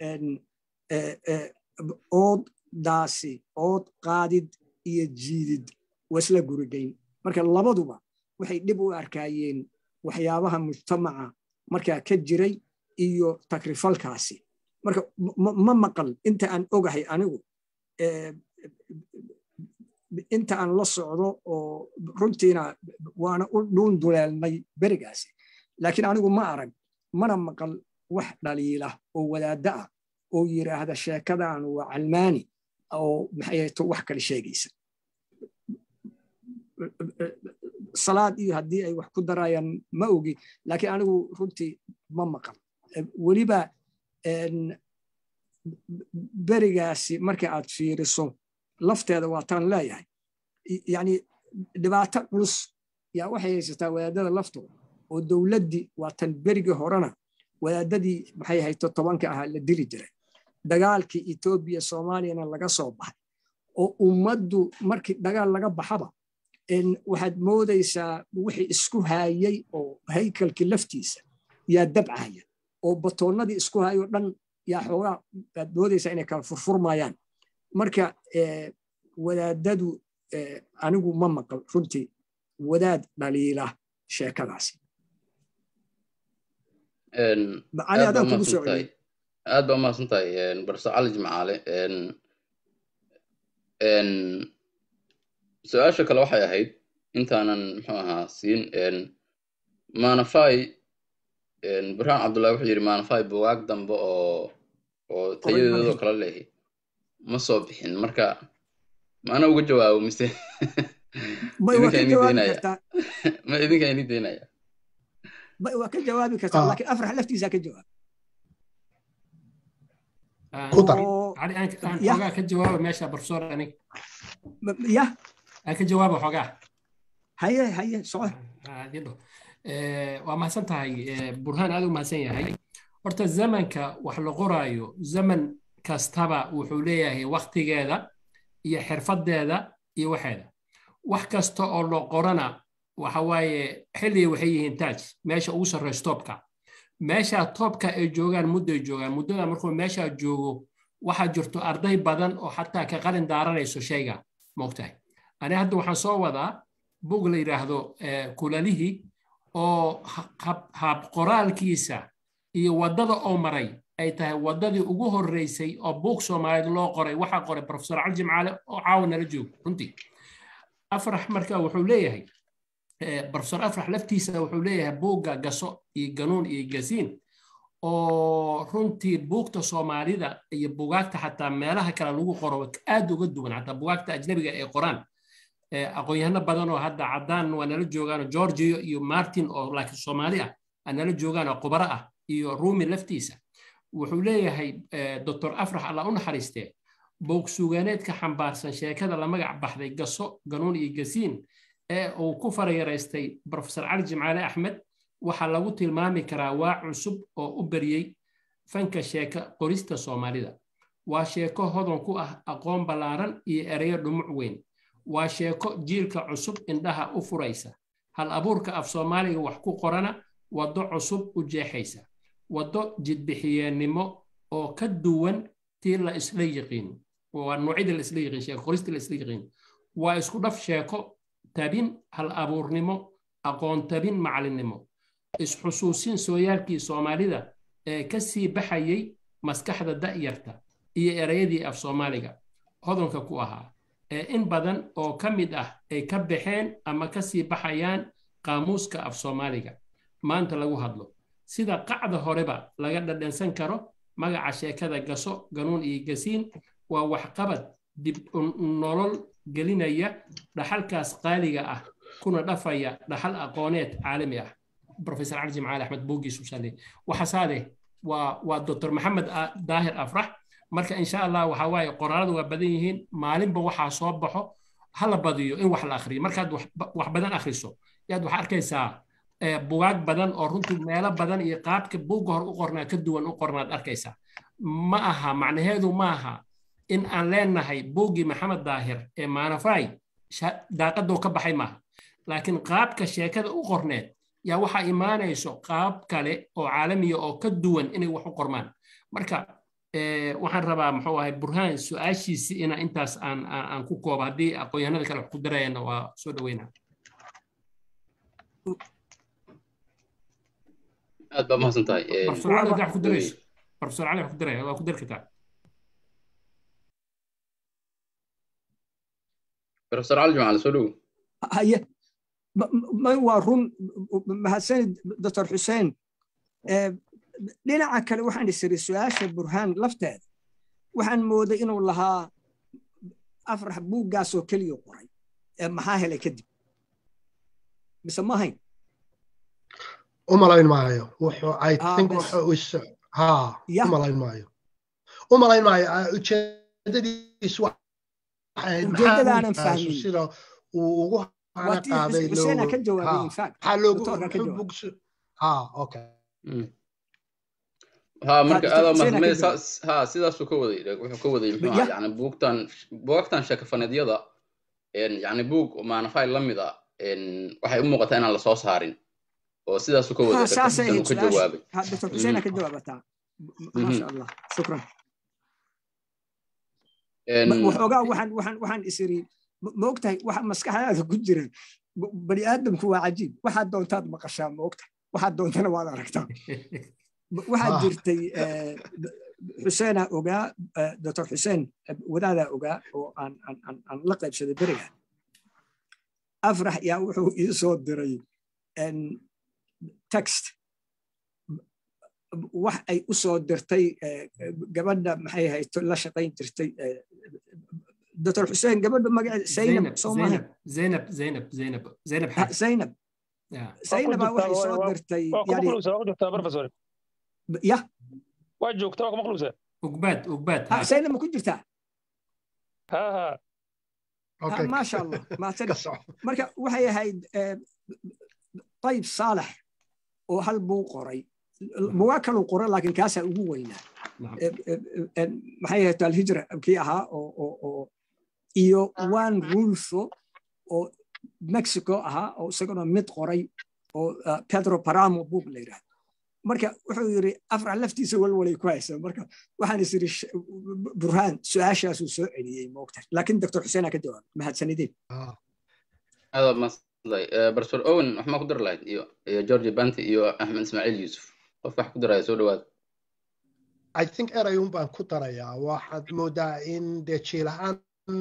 ooddaasi ood qaadid iyo jiidid wasla gurigayn marka labaduba waxay dhib u arkaayeen waxyaabaha mujtamaca markaa ka jiray iyo takrifalkaasi marka ma maqal inta aan ogahay anigu inta aan la socdo oo runtiina waana u dhuun duleelnay berigaasi laakiin anigu ma arag mana maqal wax dhaliila oo wadaadda ah oo yiraahda sheekadan waa calmaani oo maxayto wax kale sheegaysa salaad iyo haddii ay wax ku darayaan ma ogi laakiin anigu runtii ma maqal weliba berigaasi marka aad fiiriso lafteeda waataan leeyahay yani dhibaato culus yaa waxay haysataa wadaadada laftooda oo dowladdii waatan berigii horena wadaadadii maxay hayto tobanka ahaa la dili jiray dagaalkii etoobiya soomaaliyana laga soo baxay oo ummaddu markii dagaal laga baxaba waxaad moodaysaa wixii isku haayay oo haykalkii laftiisa yaa dabcaya oo batoonnadii isku haayoo dhan yaa xoogaa aad moodaysaa inay kala furfurmayaan marka wadaadadu anigu ma maqal runtii wadaad dhaliila sheekadaasi aad baa umahadsan tahay barso cali jimcaale su-aasha kale waxay ahayd intaanan muxuu ahaa siin manafai burhaan cabdullahi wuxuu yidhi manafai bugaag dambe oo oo tayadeedoo kala leehi ma soo bixin marka maana uga jawaabo mise may waa ka idinkaan idin jawaabi daynaya kartaa ma idinkaan idin daynaya may waa ka jawaabi kartaa Ah. laakiin afrax laftiisa ka jawaab ku dar oo cali aan aan ya xoogaa ka jawaaba meesha professor anig ma- ya aan ka jawaaba xoogaa haye haye soco Ah, didho. Eh, waa mahadsan tahay eh, burhaan aad u mahadsan yahay horta zamanka wax la qoraayo zaman kastaba wuxuu leeyahay waktigeeda iyo xirfadeeda iyo waxeeda wax kasta oo la qorana waxa waaye xilliga waxay yihiin taaj meesha ugu sarreyso toobka meesha toobka ay joogaan mudday joogaan muddada markuu meesha joogo waxaa jirto arday badan oo xataa ka qalin daaranayso shayga moogtahay ani hadda waxaan soo wadaa bug la yidhaahdo eh, kulalihii oo ha- hab- hab qoraalkiisa iyo waddada oo maray ay tahay waddadii ugu horreysay oo buug soomaaliyeed loo qoray waxaa qoray profesor cali jimcaale oo caawa nala joogo runtii afrax marka wuxuu leeyahay eh, profesor afrax laftiisa wuxuu leeyahay buugga gaso iyo ganuun iyo gasiin oo runtii buugta soomaalida iyo bugaagta xataa meelaha kale lagu qoro aad uga duwan xataa bugaagta ajnabiga ay qoraan Eh, aqoon-yahano badan oo hadda caddaan waa nala joogaan georgio iyo martin oo laakiin soomaali ah aa nala joogaan oo khubaro ah iyo rumi laftiisa wuxuu leeyahay eh, doctor afrax alla u naxariistee buug sugaaneedka xambaarsan sheekada la magac baxday gaso ganuun iyo gasiin ee uu ku farayaraystay profesor cali jimcaale axmed waxaa lagu tilmaami karaa waa cusub oo u beriyey fanka sheeka qorista soomaalida waa sheeko hodan ku ah aqoon ballaaran iyo ereyo dhumuc weyn waa sheeko jiilka cusub indhaha u furaysa hal abuurka af soomaaliga wax ku qorana waddo cusub u jeexaysa waddo jidbixiyeennimo oo ka duwan tii la isla yiqiin waa noocyada la isla yiqiin sheeko qorista la isla yiqiin waa isku dhaf sheeko tabin hal abuurnimo aqoon tabin macalinnimo isxusuusin sooyaalkii soomaalida ee ka sii baxayay maskaxda da'yarta iyo ereyadii af soomaaliga hodanka ku ahaa ee in badan oo ka mid ah ay ka baxeen ama ka sii baxayaan qaamuuska af soomaaliga maanta lagu hadlo sida qacda horeba laga dhadhansan karo magaca sheekada gaso ganuun iyo gasiin waa waxqabad dib u nolol gelinaya dhaxalkaas qaaliga ah kuna dhafaya dhaxal aqooneed caalami ah profesor cali jimcaali axmed buugiisu sale waxasaade waa waa doctor maxamed A- daahir afrax marka insha allah waxa waaye qoraaladu waa badan yihiin maalinba waxaa soo baxo ha la badiyo in wax la akhriyo markaad wax wax badan akhriso yaad waxaa arkaysaa eh, bugaag badan oo runtii meelo badan iyo qaabka buugga hor u qornaa ka duwan u qornaad arkaysaa ma aha macnaheedu ma aha in aan leenahay buuggii maxamed daahir ee maanafay sha- daaqadoo ka baxay maaha laakiin qaabka sheekada u qorneed yaa waxaa imaanayso qaab kale oo caalamiya oo ka duwan inay wax u qormaan marka eh, waxaan rabaa muxuu ahay burhaan su-aashiisi ina intaas aan aan aan ku koobo haddii aqoon-yahanada kale wax ku darayana waa soo dhaweynaa aad baa mahadsan tahay Eh, profesor cali haddaa wax ku darayso profesor cali wax ku daraya waa ku dari kartaa profesor cali jimcaale soo dhow haye ma- ma- waa run mahadsanid doctor xuseen Eh, dhinaca kale waxaan isiri su-aasha burhaan lafteeda waxaan mooday inuu lahaa afrax buuggaasoo keliya qoray Eh, maxaa helay kadib mise ma hayn u malayn maayo wuxuu i Ah, think bes. wuxuu is ha Ya. u malayn maayo u malayn maayo ah, ujeedadiisu waxay ahayd maxaa ujeeddadaanan buugkaasu fahmin sida uu ugu hana waa tii qaaday xuseena loo ka jawaabay ha in fact maxaa loogu doctorka ka muxuu jawaabay bugsu ha okay ha marka doctor aad Hussein aa ka mahadsanid jawaab. ha sidaasuu ka waday wuxuu ka waday muxuu Ya. ahaa yani buugtan buugagtan sheekafaneedyada yani buug maanafay la mid a waxay u muuqataa inaan lasoo saarin oo sidaasuu ka waday ha Dr. saasay Hussein ahayd uu ka su-aasha jawaabay ha doctor xuseen aa ka jawaabataa Mhm. maasha allah shukran En, Ma- waxoogaa waxaan waxaan waxaan isiri ma- ma ogtahay waxa maskaxdaada ku jira b- bani aadamku waa cajiib waxaad doontaad maqashaa ma ogtahay waxaad doontana waad aragtaa B- waxaa Ah. jirtay eh, d- xuseenaa ogaa eh, doctor xuseen eh, wadaadaa ogaa oo aan aan aan aan la qaybsaday beriga afrax yaa wuxuu ii soo diray en, text wax ay u soo dirtay eh, gabadha maxay ahayd la shaqayn jirtay eh, doctor xuseen gabadha magaceeda zaynab soo maaha zaynab zaynab zaynab zaynab xaaj zaynab zaynaba waxay soo dirtay ya waa joogta waa ku maqluusa ugbaad ugbaad zaynab ma ku jirtaa ha ha maasha allah mahadsan marka waxay ahayd طيب صالح oo hal buu qoray bugaa kaluu qoray laakiin kaasaa ugu weynaa maxay ahayd alhijra kii ahaa oo iyo one rulfo oo mexico ahaa oo isaguna mid qoray oo pedro paramo book la yidhahdo marka wuxuu yidhi afrax laftiisa walwalay ku haysa marka waxaan is yidhi burhaan su-aashaasuu soo celiyey moogtahay laakiin doctor xuseen aa ka jawaab mahadsanideen barsoor owen wax ma ku dari lahayd iyo iyo george banti iyo axmed ismaaciil yuusuf qof wax ku daraya soo dhawaad i think erayun baan ku darayaa waxaad moodaa in dee jiilahaan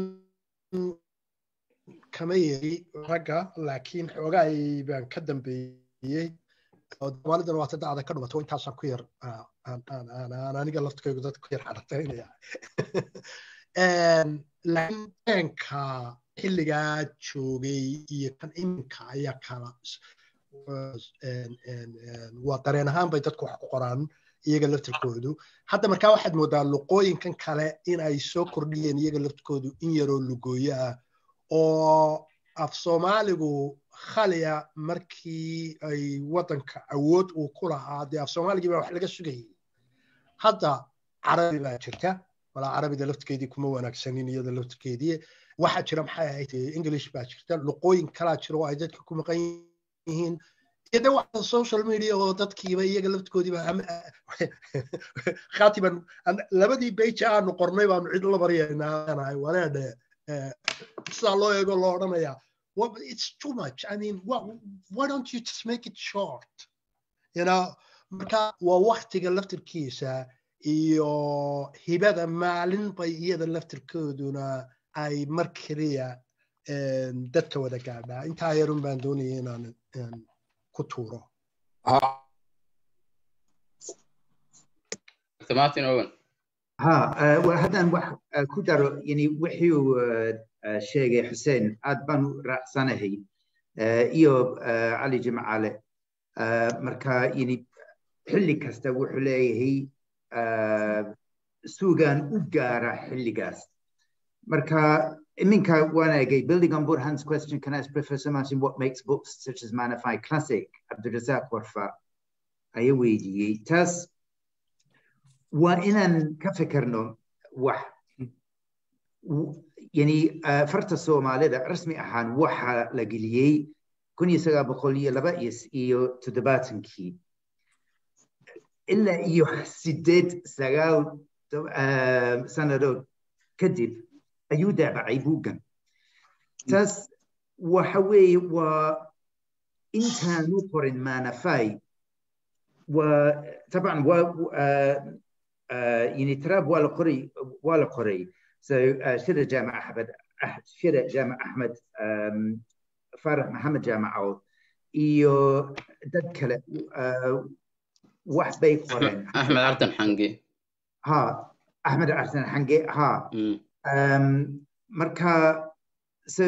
kama yeri ragga laakiin xoogaay baan ka dambeeyey oo soomaalidana waata dacda ka dhumato intaasaan ku yar aan aniga laftkaygu dad ku yar xadhataynaya laakiin beenka xilligaa joogay iyo kan iminka ayaa kala waa dareen ahaan bay dadku wax ku qoraan iyaga laftirkoodu hadda markaa waxaad moodaa luqooyinkan kale in ay soo kordhiyeen iyaga laftirkoodu in yaroo lugooyo ah oo af soomaaligu khaliya markii ay waddanka awood uu ku lahaa dee af soomaaligii baa wax laga sugayay hadda carabi baa jirta walaa carabida laftirkeedii kuma wanaagsanin iyada laftirkeedii waxaa jira maxay ahayd english baa jirta luqooyin kalaa jira oo ay dadka ku maqan yihiin iyo de waxa social media oo dadkiiba iyaga laftirkoodiiba khatiban labadii beja aanu qornay baanu cid la baryaynaa wareedhe sidaa loo eego loo odhanayaa it's too much i mean why don't you just make it short you know marka waa waktiga laftirkiisa iyo hibada maalin bay iyada laftirkooduna ay mar keliya dadka wada gaadhaa intaa yarun baan doonaya inaan ku tuuro martin owen ha haddaan wax ku daro yani wuxuu sheegay xuseen aad baan u raacsanahay iyo cali jimcaale marka yani xilli kasta wuxuu leeyahay suugaan u gaara xilligaas marka iminka wanaagay building on burhan's question can ask professor martin what makes books such as manify classic abdurazak warfa ayaa weydiiyey taas waa inaan ka fikirno wax yani farta soomaalida rasmi ahaan waxa la geliyey kun iyo sagaal boqol iyo laba iyo toddobaatankii ilaa iyo sideed sagaal sannadood kadib ayuu daabacay buuggan taas waxa weeye waa intaanu qorin manafai waa taban waa يعني تراب ولا قري ولا قري so شرع جامع احمد شرع جامع احمد فرح محمد جامع عوض iyo dad kale wax bay qoreen axmed artan xange ha axmed artan xange ha marka so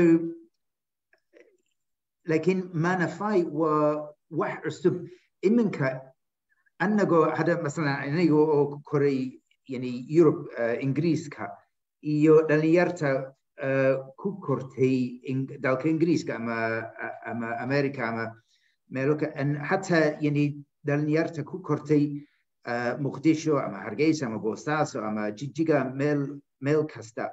laakiin manafai waa wax cusub iminka annagoo hadda masalan aniga oo koray yani yurub ingiriiska iyo dhalinyarta ku kortay dalka ingiriiska ama ama america ama meelo xataa yani dhalinyarta ku kortay muqdisho ama hargeysa ama boosaaso ama jijiga meel meel kasta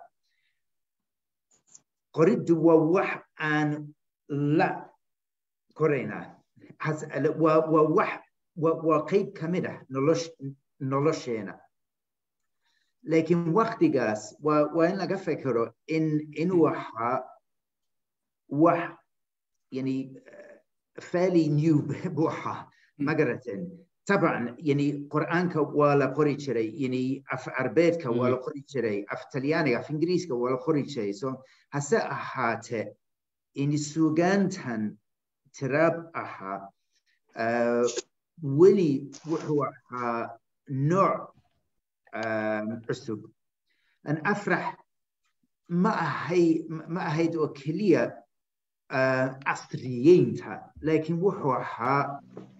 qoriddu waa wax aan la koraynaa waa wax waa qayb ka mid ah nolosheena laakiin waktigaas waa in laga fekero in inuu ahaa wax yani fairly new buu ahaa magaraten طبعا يعني قرآنك ولا قري شري يعني أف عربيتك ولا قري شري أف تليانك أف إنجليزك ولا قري شري so هسا أحاته يعني سوغانتان تراب أحا أه ولي وحو نوع عسب أن أفرح ma ahay ma ahayd oo keliya casriyeynta laakiin wuxuu ahaa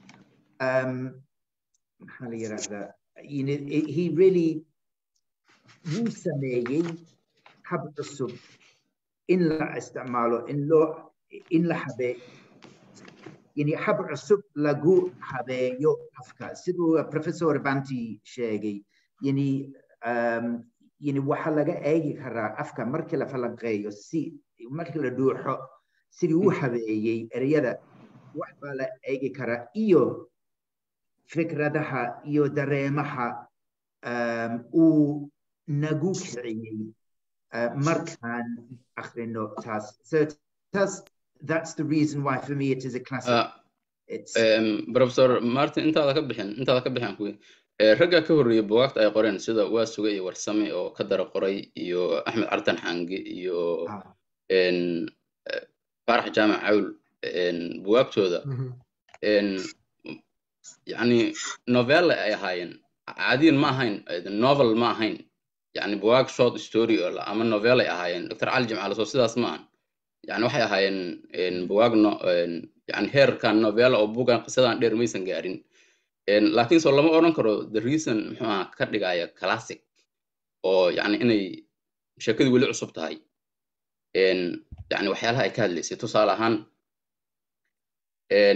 maxaa la yidhaahdaa he really wuu sameeyey hab cusub in la isticmaalo in loo in la habe yani hab cusub lagu habeeyo afka siduu professor banti sheegay yani um, yani waxaa laga eegi karaa afka markii la falanqeeyo si markii la dhuuxo sidii u habeeyey ereyada wax baa la eegi karaa iyo fikradaha iyo dareemaha um, uu nagu kiciyey uh, markaan akhrino taas so taas that's the reason why for me it is a classic Uh, um, professor martin intaada ka bixin intaada ka bixin kuwi ragga ka horreeyay bugaagta ay qoreen sida waa suga iyo warsame oo ka dara qoray iyo axmed cartan xange iyo en, eh, faarax jaamac cawl en, bugaagtooda en, yani novelle ay ahaayeen caadiyan ma ahayn eh, novel ma ahayn yani bugaag short story oo la- ama novelle ay ahaayeen dr cali jimcaale soo sidaas ma ahan yani waxay ahaayeen en, bugaag no, en, yani heerkan novella oo bugan qisadan dheer maysan gaarin En, laakiin soo lama odhan karo the reason muxuu ahaa ka dhigaya classic oo yani inay sheekadu weli cusub tahay En, yani waxyaalaha ay ka hadlaysay tusaale ahaan en,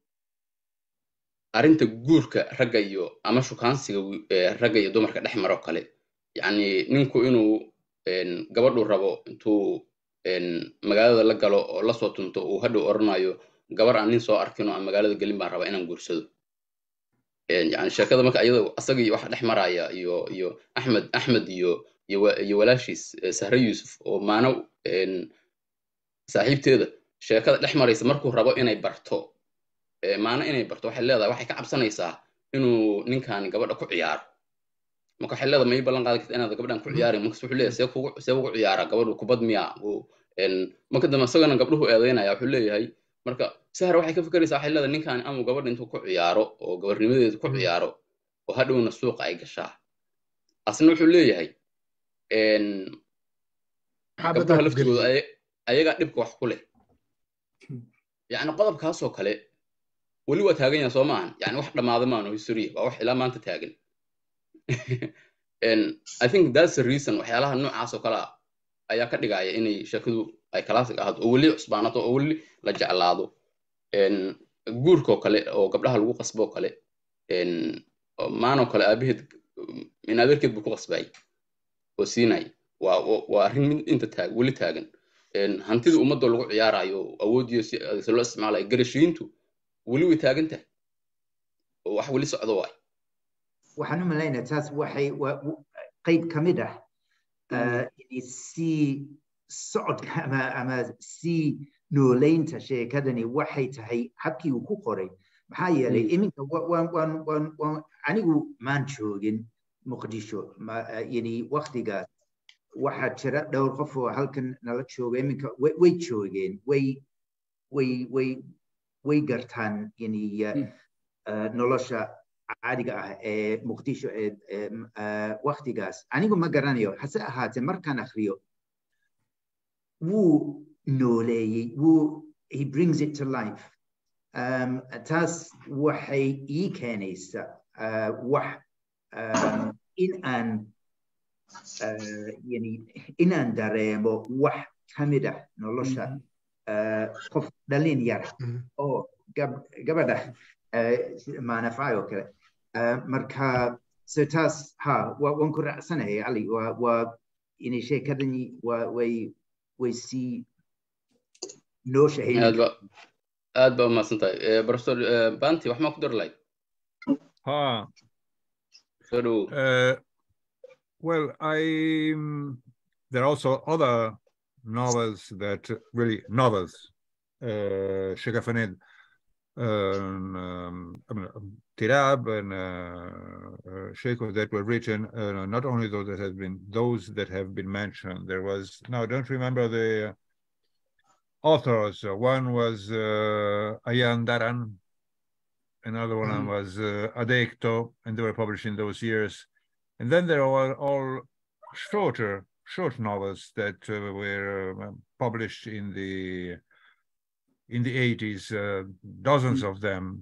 arrinta guurka ragga iyo ama shukaansiga wi- eh, ragga iyo dumarka dhex maro kale yani ninku inuu en, gabadhu rabo intuu en, magaalada la galo oo lasoo tunto uu hadhow oranayo gabar aan nin soo arkin oo aan magaalada gelin baan rabaa inaan guursado En, yani sheekada marka iyada asaga iyo waxa dhex maraya iyo iyo axmed axmed iyo iyo wa- iyo walaashiis eh, sahre yuusuf oo maano en, saaxiibteeda sheekada dhex maraysa markuu rabo inay barto eh, maano inay barto waxay leedahay waxay ka cabsanaysaa inuu ninkan gabadha ku ciyaaro marka waxay leedahay ma ii ballan qaadi karta inaad gabadhan ku ciyaarin markas wuxuu leeyahay see kugu see ugu ciyaara gabadhu kubad miya uu en, marka dambe isagana gabdhuhu eedeynaya wuxuu leeyahay marka sahar waxay ka fikeraysaa waxay leedahay ninkan amuu gabadha intuu ku ciyaaro oo gabarnimadeedu ku ciyaaro oo hadhowna suuqa ay gashaa asna wuxuu leeyahay en, gabdhaha laftigooda ay- ayagaa dhibka wax ku leh yacni qodobkaasoo kale weli waa taagan yahay soo maahan yani wax dhammaada maano history waa wax ilaa maanta taagan and i think that's the reason waxyaalaha noocaas oo kale ah ayaa ka dhigaya inay sheekadu ay classic ahaato oo weli cusbaanato oo weli la jeclaado En, guurkoo kale oo gabdhaha lagu qasbo oo kale en, oo maanoo kale aabaheed in adeerkeed buu ku qasbayay oo siinay waa waa- waa arrin mid inta taag weli taagan En, hantida ummadda lagu ciyaarayo awoodiyo si si loo isticmaalayo garashiintu weli way taagan tahay oo wax weli socdo waay waxaan u malaynaya taas waxay waa- w- qayb ka mid ah uh, yani sii socodka ama ama sii nooleynta sheekadani waxay tahay habkii uu ku qoray maxaa yeelay iminka wa- waan waan waan waan anigu maan joogin muqdisho ma- uh, yani waktigaas waxaa jira dhowr qof oo halkan nala jooga iminka way way joogeen way way way way gartaan yani uh, uh, nolosha caadiga ah ee muqdisho ee ee, m- ah, waktigaas anigu ma garanayo hase ahaatee markaan akriyo wuu nooleeyey wuu he brings it to life um, taas waxay ii keenaysa ah, wax um, in aan ah, yani inaan dareemo wax ka mid ah nolosha ah, qof dhalin yara oo gab- gabadha ah, maanafay oo kale Ah, marka so taas ha wa- waan ku raacsanahay ali waa waa inay sheekadani waa way way sii noo aad shahaynin ba aad ba umahadsan tahay Eh, professor eh, banti wax maa ku dari lahayd Ha. soo dhowow Uh, well, I there are also other novels that really novels. Uh, Shega Faned, um, um, I mean, um, Tirab and uh, uh, Sheikh that were written. Uh, not only those that have been those that have been mentioned. There was now I don't remember the authors. Uh, one was uh, Ayan Daran, another one Mhm. was uh, Adecto, and they were published in those years. And then there were all shorter, short novels that uh, were uh, published in the in the 80s, uh, dozens of them.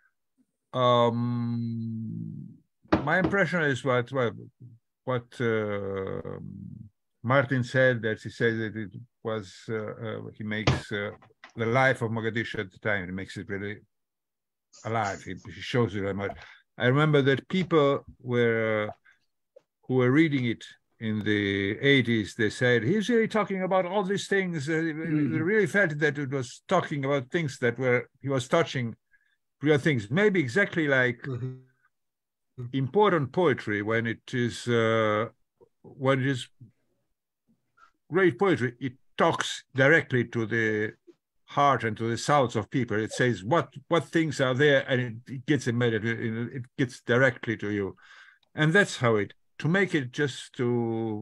Um, my impression is what what, what uh, Martin said that he said that it was uh, he makes the life of Mogadishu at the time. He makes it really alive. He, he shows you very much. I remember that people were who were reading it in the 80s, they said, he's really talking about all these things. Uh, mm. They really felt that it was talking about things that were, he was touching real things. Maybe exactly like mm-hmm. important poetry when it is, uh, when it is great poetry, it talks directly to the heart and to the souls of people. It says what what things are there, and it, it gets immediately, it gets directly to you, and that's how it to make it just to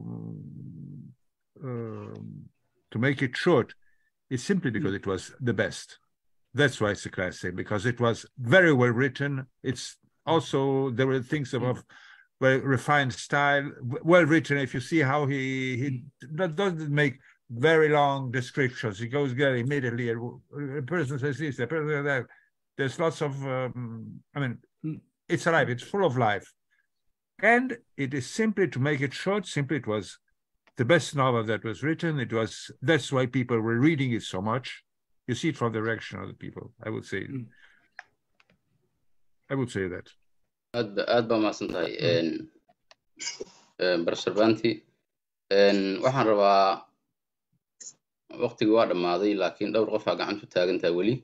um, to make it short is simply because it was the best that's why it's a classic because it was very well written it's also there were things of well refined style well written if you see how he he doesn't make very long descriptions he goes there immediately a person says this a person says that there's lots of um, i mean it's alive it's full of life and it is simply to make it short, simply it was the best novel that was written. It was that's why people were reading it so much. You see it from the reaction of the people. I would say. Mm. I would say that. aad aad baa mahadsan tahay barasar banti waxaan rabaa waqtigii waa dhammaaday laakiin dhowr qofaa gacantu taagantaa weli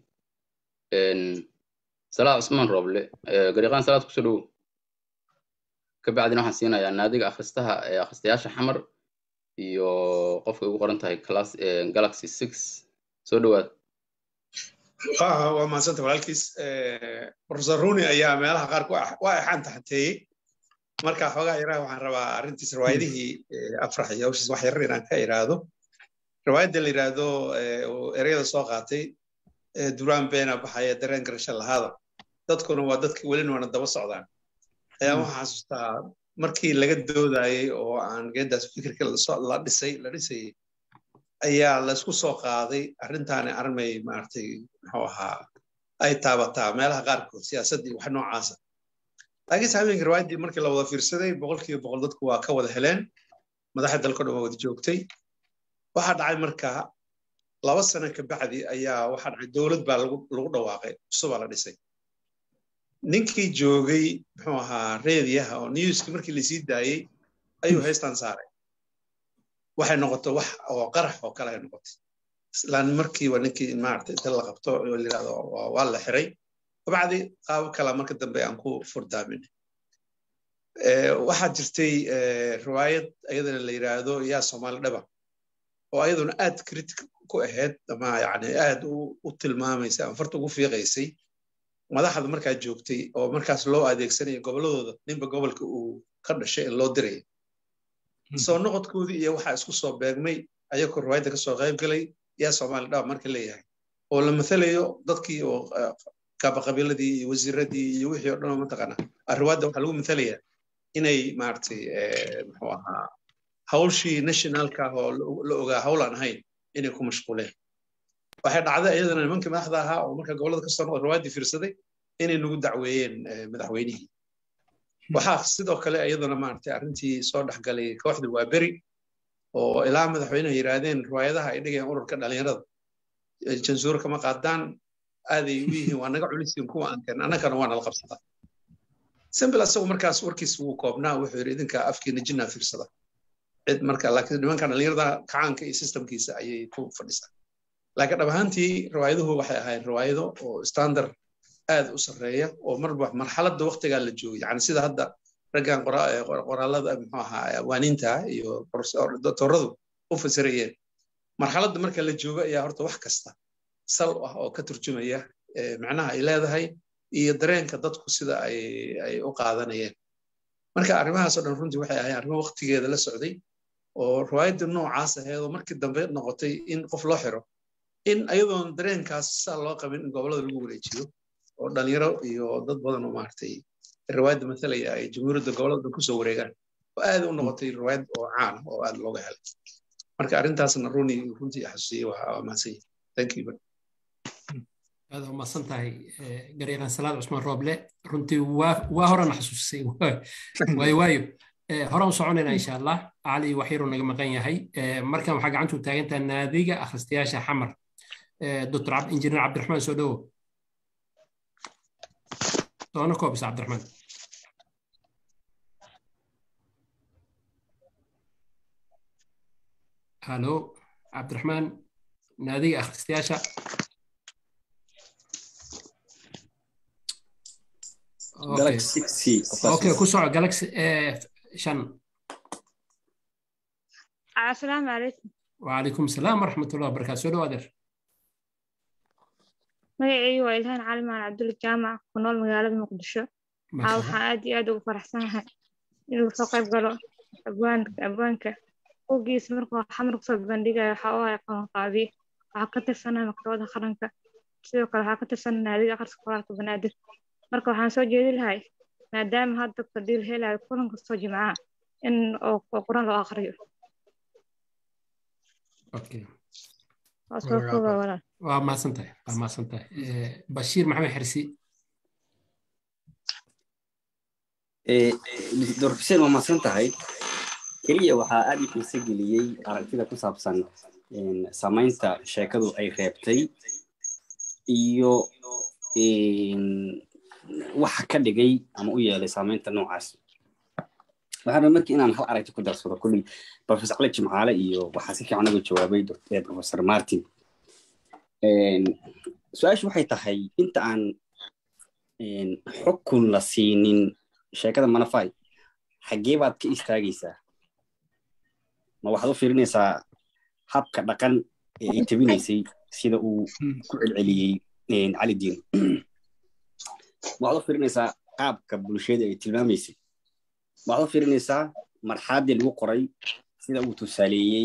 salaad cusmaan rooble gariiqaan salaad kusoo dhowow kabacdina waxaan siinayaa naadiga akhristaha ee akhristayaasha xamar iyo qofka ugu qoran tahay class galaxy six soo dhowaad waa mahadsanta walaalkiis professor runi ayaa meelaha qaar waa exaan taxateeyey marka xoogaa yaraha waxaan rabaa arrintiis riwaayadihii afrax iyo hawshiis wax yarar inaan ka iraahdo riwaayadda la yidhaahdo ereyada soo qaatay duraan beena baxaya dareen garasho lahaada dadkuna waa dadki welina waana daba socdaan ayaa waxaan xasuustaa markii laga doodayey oo aan geedaas fikirka la dhisay la dhisayey ayaa laysku soo qaaday arrintaani armay maaragtay muxuu ahaa ay taabataa meelaha qaarkood siyaasaddii wax noocaasa laakiinse habeenkii riwaayaddii markii la wada fiirsaday boqolkiiba boqol dadku waa ka wada heleen madaxda dalka dhan waa wada joogtay waxaa dhacay markaa laba sano ka bacdi ayaa waxaa dhacay dowlad baa lagu dhawaaqay cusubaa la dhisay ninkii joogay muxuu ahaa reediyaha oo newski markii lasii daayey ayuu haystaan saaray waxay noqotay wax oo qarax oo kale ay noqotay islaan markiiba ninkii maaragtay inta la qabto oo la yidhahdo waa la xiray kabacdi qaabo kala marka dambe aan ku furdaamin waxaa jirtay riwaayad ayadana la yidhaahdo yaa soomaali dhaba oo ayaduna aad critic ku ahayd ama yani aad u tilmaamaysa ama farta ugu fiiqaysay madaxda markaa joogtay oo markaas loo adeegsanaya gobolladooda ninba gobolka uu ka dhashay in loo diraya soo noqodkoodii iyo waxaa isku soo beegmay ayagoo riwaayadda kasoo qayb galay yaa soomaali dhaba marka leeyahay oo la mathalayo dadkii oo kaabaqabiiladii iyo wasiiradii iyo wixii o dhan oo mataqaana riwaayadda waxaa lagu mathalayaa inay maaragtay muxuu ahaa hawlshii nationalka ah oo la ogaa hawl aan ahayn inay ku mashquuleen waxay dhacday iyadana nimankii madaxda ahaa oo marka gobollada kasoo noqda riwaayaddii fiirsaday inay nagu dacweeyeen madaxweynihii waxaa sidoo kale iyadana maaragtay arrintii soo dhexgalay kooxda waa beri oo ilaa madaxweyneha yidhaahdeen riwaayadaha ay dhigayaan ururka dhalinyarada jansuur kama qaadaan aaday u yihiin waa naga culisiin kuwa aan keen annagana waa nala qabsadaa simbil asagu markaas warkiis wuu koobnaa wuxuu yidhi idinka afkiina jinnaa fiirsada cid marka laakiin nimankan dhalinyarada kacaanka iyo systemkiisa ayay ku fadhisaa laakiin dhab ahaantii riwaayaduhu waxay ahayd riwaayado oo standard aad u sarreeya oo marba marxaladda waqtigaa la joogay yani sida hadda raggan qoraalada muxuu ahaa awaaniinta iyo doctoradu u fasirayeen marxaladda marka la joogo ayaa horta wax kasta sal ah oo ka turjumaya macnaha ay leedahay iyo dareenka dadku sida ay ay u qaadanayeen marka arrimahaasoo dhan runtii waxay ahayn arrimo waqtigeeda la socday oo riwaayadda noocaas ahayd oo markii dambe noqotay in qof loo xiro in ayadoon dareenkaas saa loo qabin in gobollada lagu wareejiyo oo dhalinyaro iyo dad badan oo maaragtay riwaayadda mathalaya ay jamhuuriyadda gobollada kusoo wareegaan oo aad u noqotay riwaayad oo caan ah oo aad looga helay marka arrintaasna runi runtii xasuusiyey waa mahadsan yahay thank you aad u mahadsan tahay garyaqaan salaad cusmaan rooble runtii waa horena xasuusisay waayo waayo hore u soconaynaa insha allah cali waxyaruu naga maqan yahay markan waxaa gacantu taagantaha naadiga akhristayaasha xamar dr injineer cabdiraxmaan soo dhowo doona koobisa cabdiraxmaan halo cabdiraxmaan naadiga akhristayaasha okay ku soco galaxy shan asalaamu calaykum وعليكم السلام ورحمة الله وبركاته سودو أدر magacaygu waa ilhaan cali maan cabdulla jaamac ku nool magaalada muqdisho aa waxaan aad iyo aad ugu faraxsanahay inuu soo qayb galo abwaanka ogiisa markuu xamar kusoo bandhigayo waxaa u hay qabanqaabiye waxaa ka tirsanaa maktabada qaranka sidoo kale waxaa ka tirsanaa naadiga akhriska qoraalka banaadir marka waxaan soo jeedi lahay maadaama hadda dadka diil helayo kulan kastoo jimcaha in oo quran loo akhriyo waa mahadsan tahay waa mahadsan tahay bashiir maxamed xirsi dr xuseen waa mahadsan tahay keliya waxaa aad i xiise geliyey aragtida ku saabsan samaynta sheekadu ay reebtay iyo waxa ka dhigay ama u yeelay samaynta noocaas waxaan markii inaan hal aragti ku darsado kulley professor cali jimcaale iyo waxaa si fiican uga jawaabay professor martin su-aashu waxay tahay inta aan xukun la siinin sheekada manafai xaggee baad ka istaagaysaa ma waxaad u fiirinaysaa habka dhaqan ee ay tabinaysay sida uu ku celceliyey cali diin waxaad u fiirinaysaa qaabka bulshada ay tilmaamaysay waxaad u fiirinaysaa marxaladii lagu qoray sida uu tusaaleeyey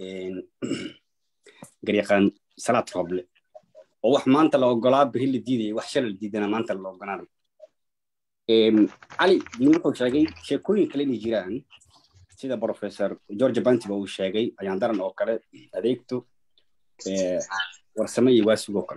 garyaqaan salaad roble oo wax maanta la ogolaa beri la diidaya wax shalay la diidana maanta la ogolaanayo cali diin wuxuu sheegay sheekooyin kale inay jiraan sida professor george bantiba uu sheegay ayaan daran oo kale adeegto warsame iyo waasig oo kale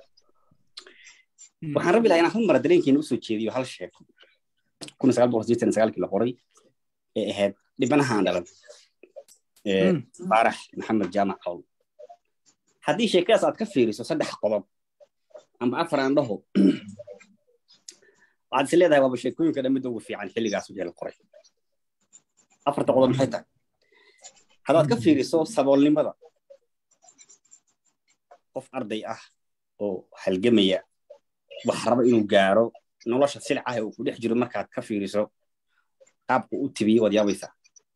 waxaan rabi lahaa inaan hal mara dareenkeena usoo jeediyo hal sheeko kun sagaal boqol sideetan sagaalkii la qoray ee ahayd dhibanahaan dhalan faarax maxamed jaamac cawl haddii sheekadaas aad ka fiiriso saddex qodob ama afar aan dhaho waxaad is leedahay waaba sheekooyinka dhan midda ugu fiican xilligaas wixii la qoray afarta qodob maxay tahay haddaad ka fiiriso saboolnimada qof arday ah oo halgamaya wax raba inuu gaaro nolosha silcaha uu ku dhex jiro markaad ka fiiriso qaabku u tibiyey waad yaabaysaa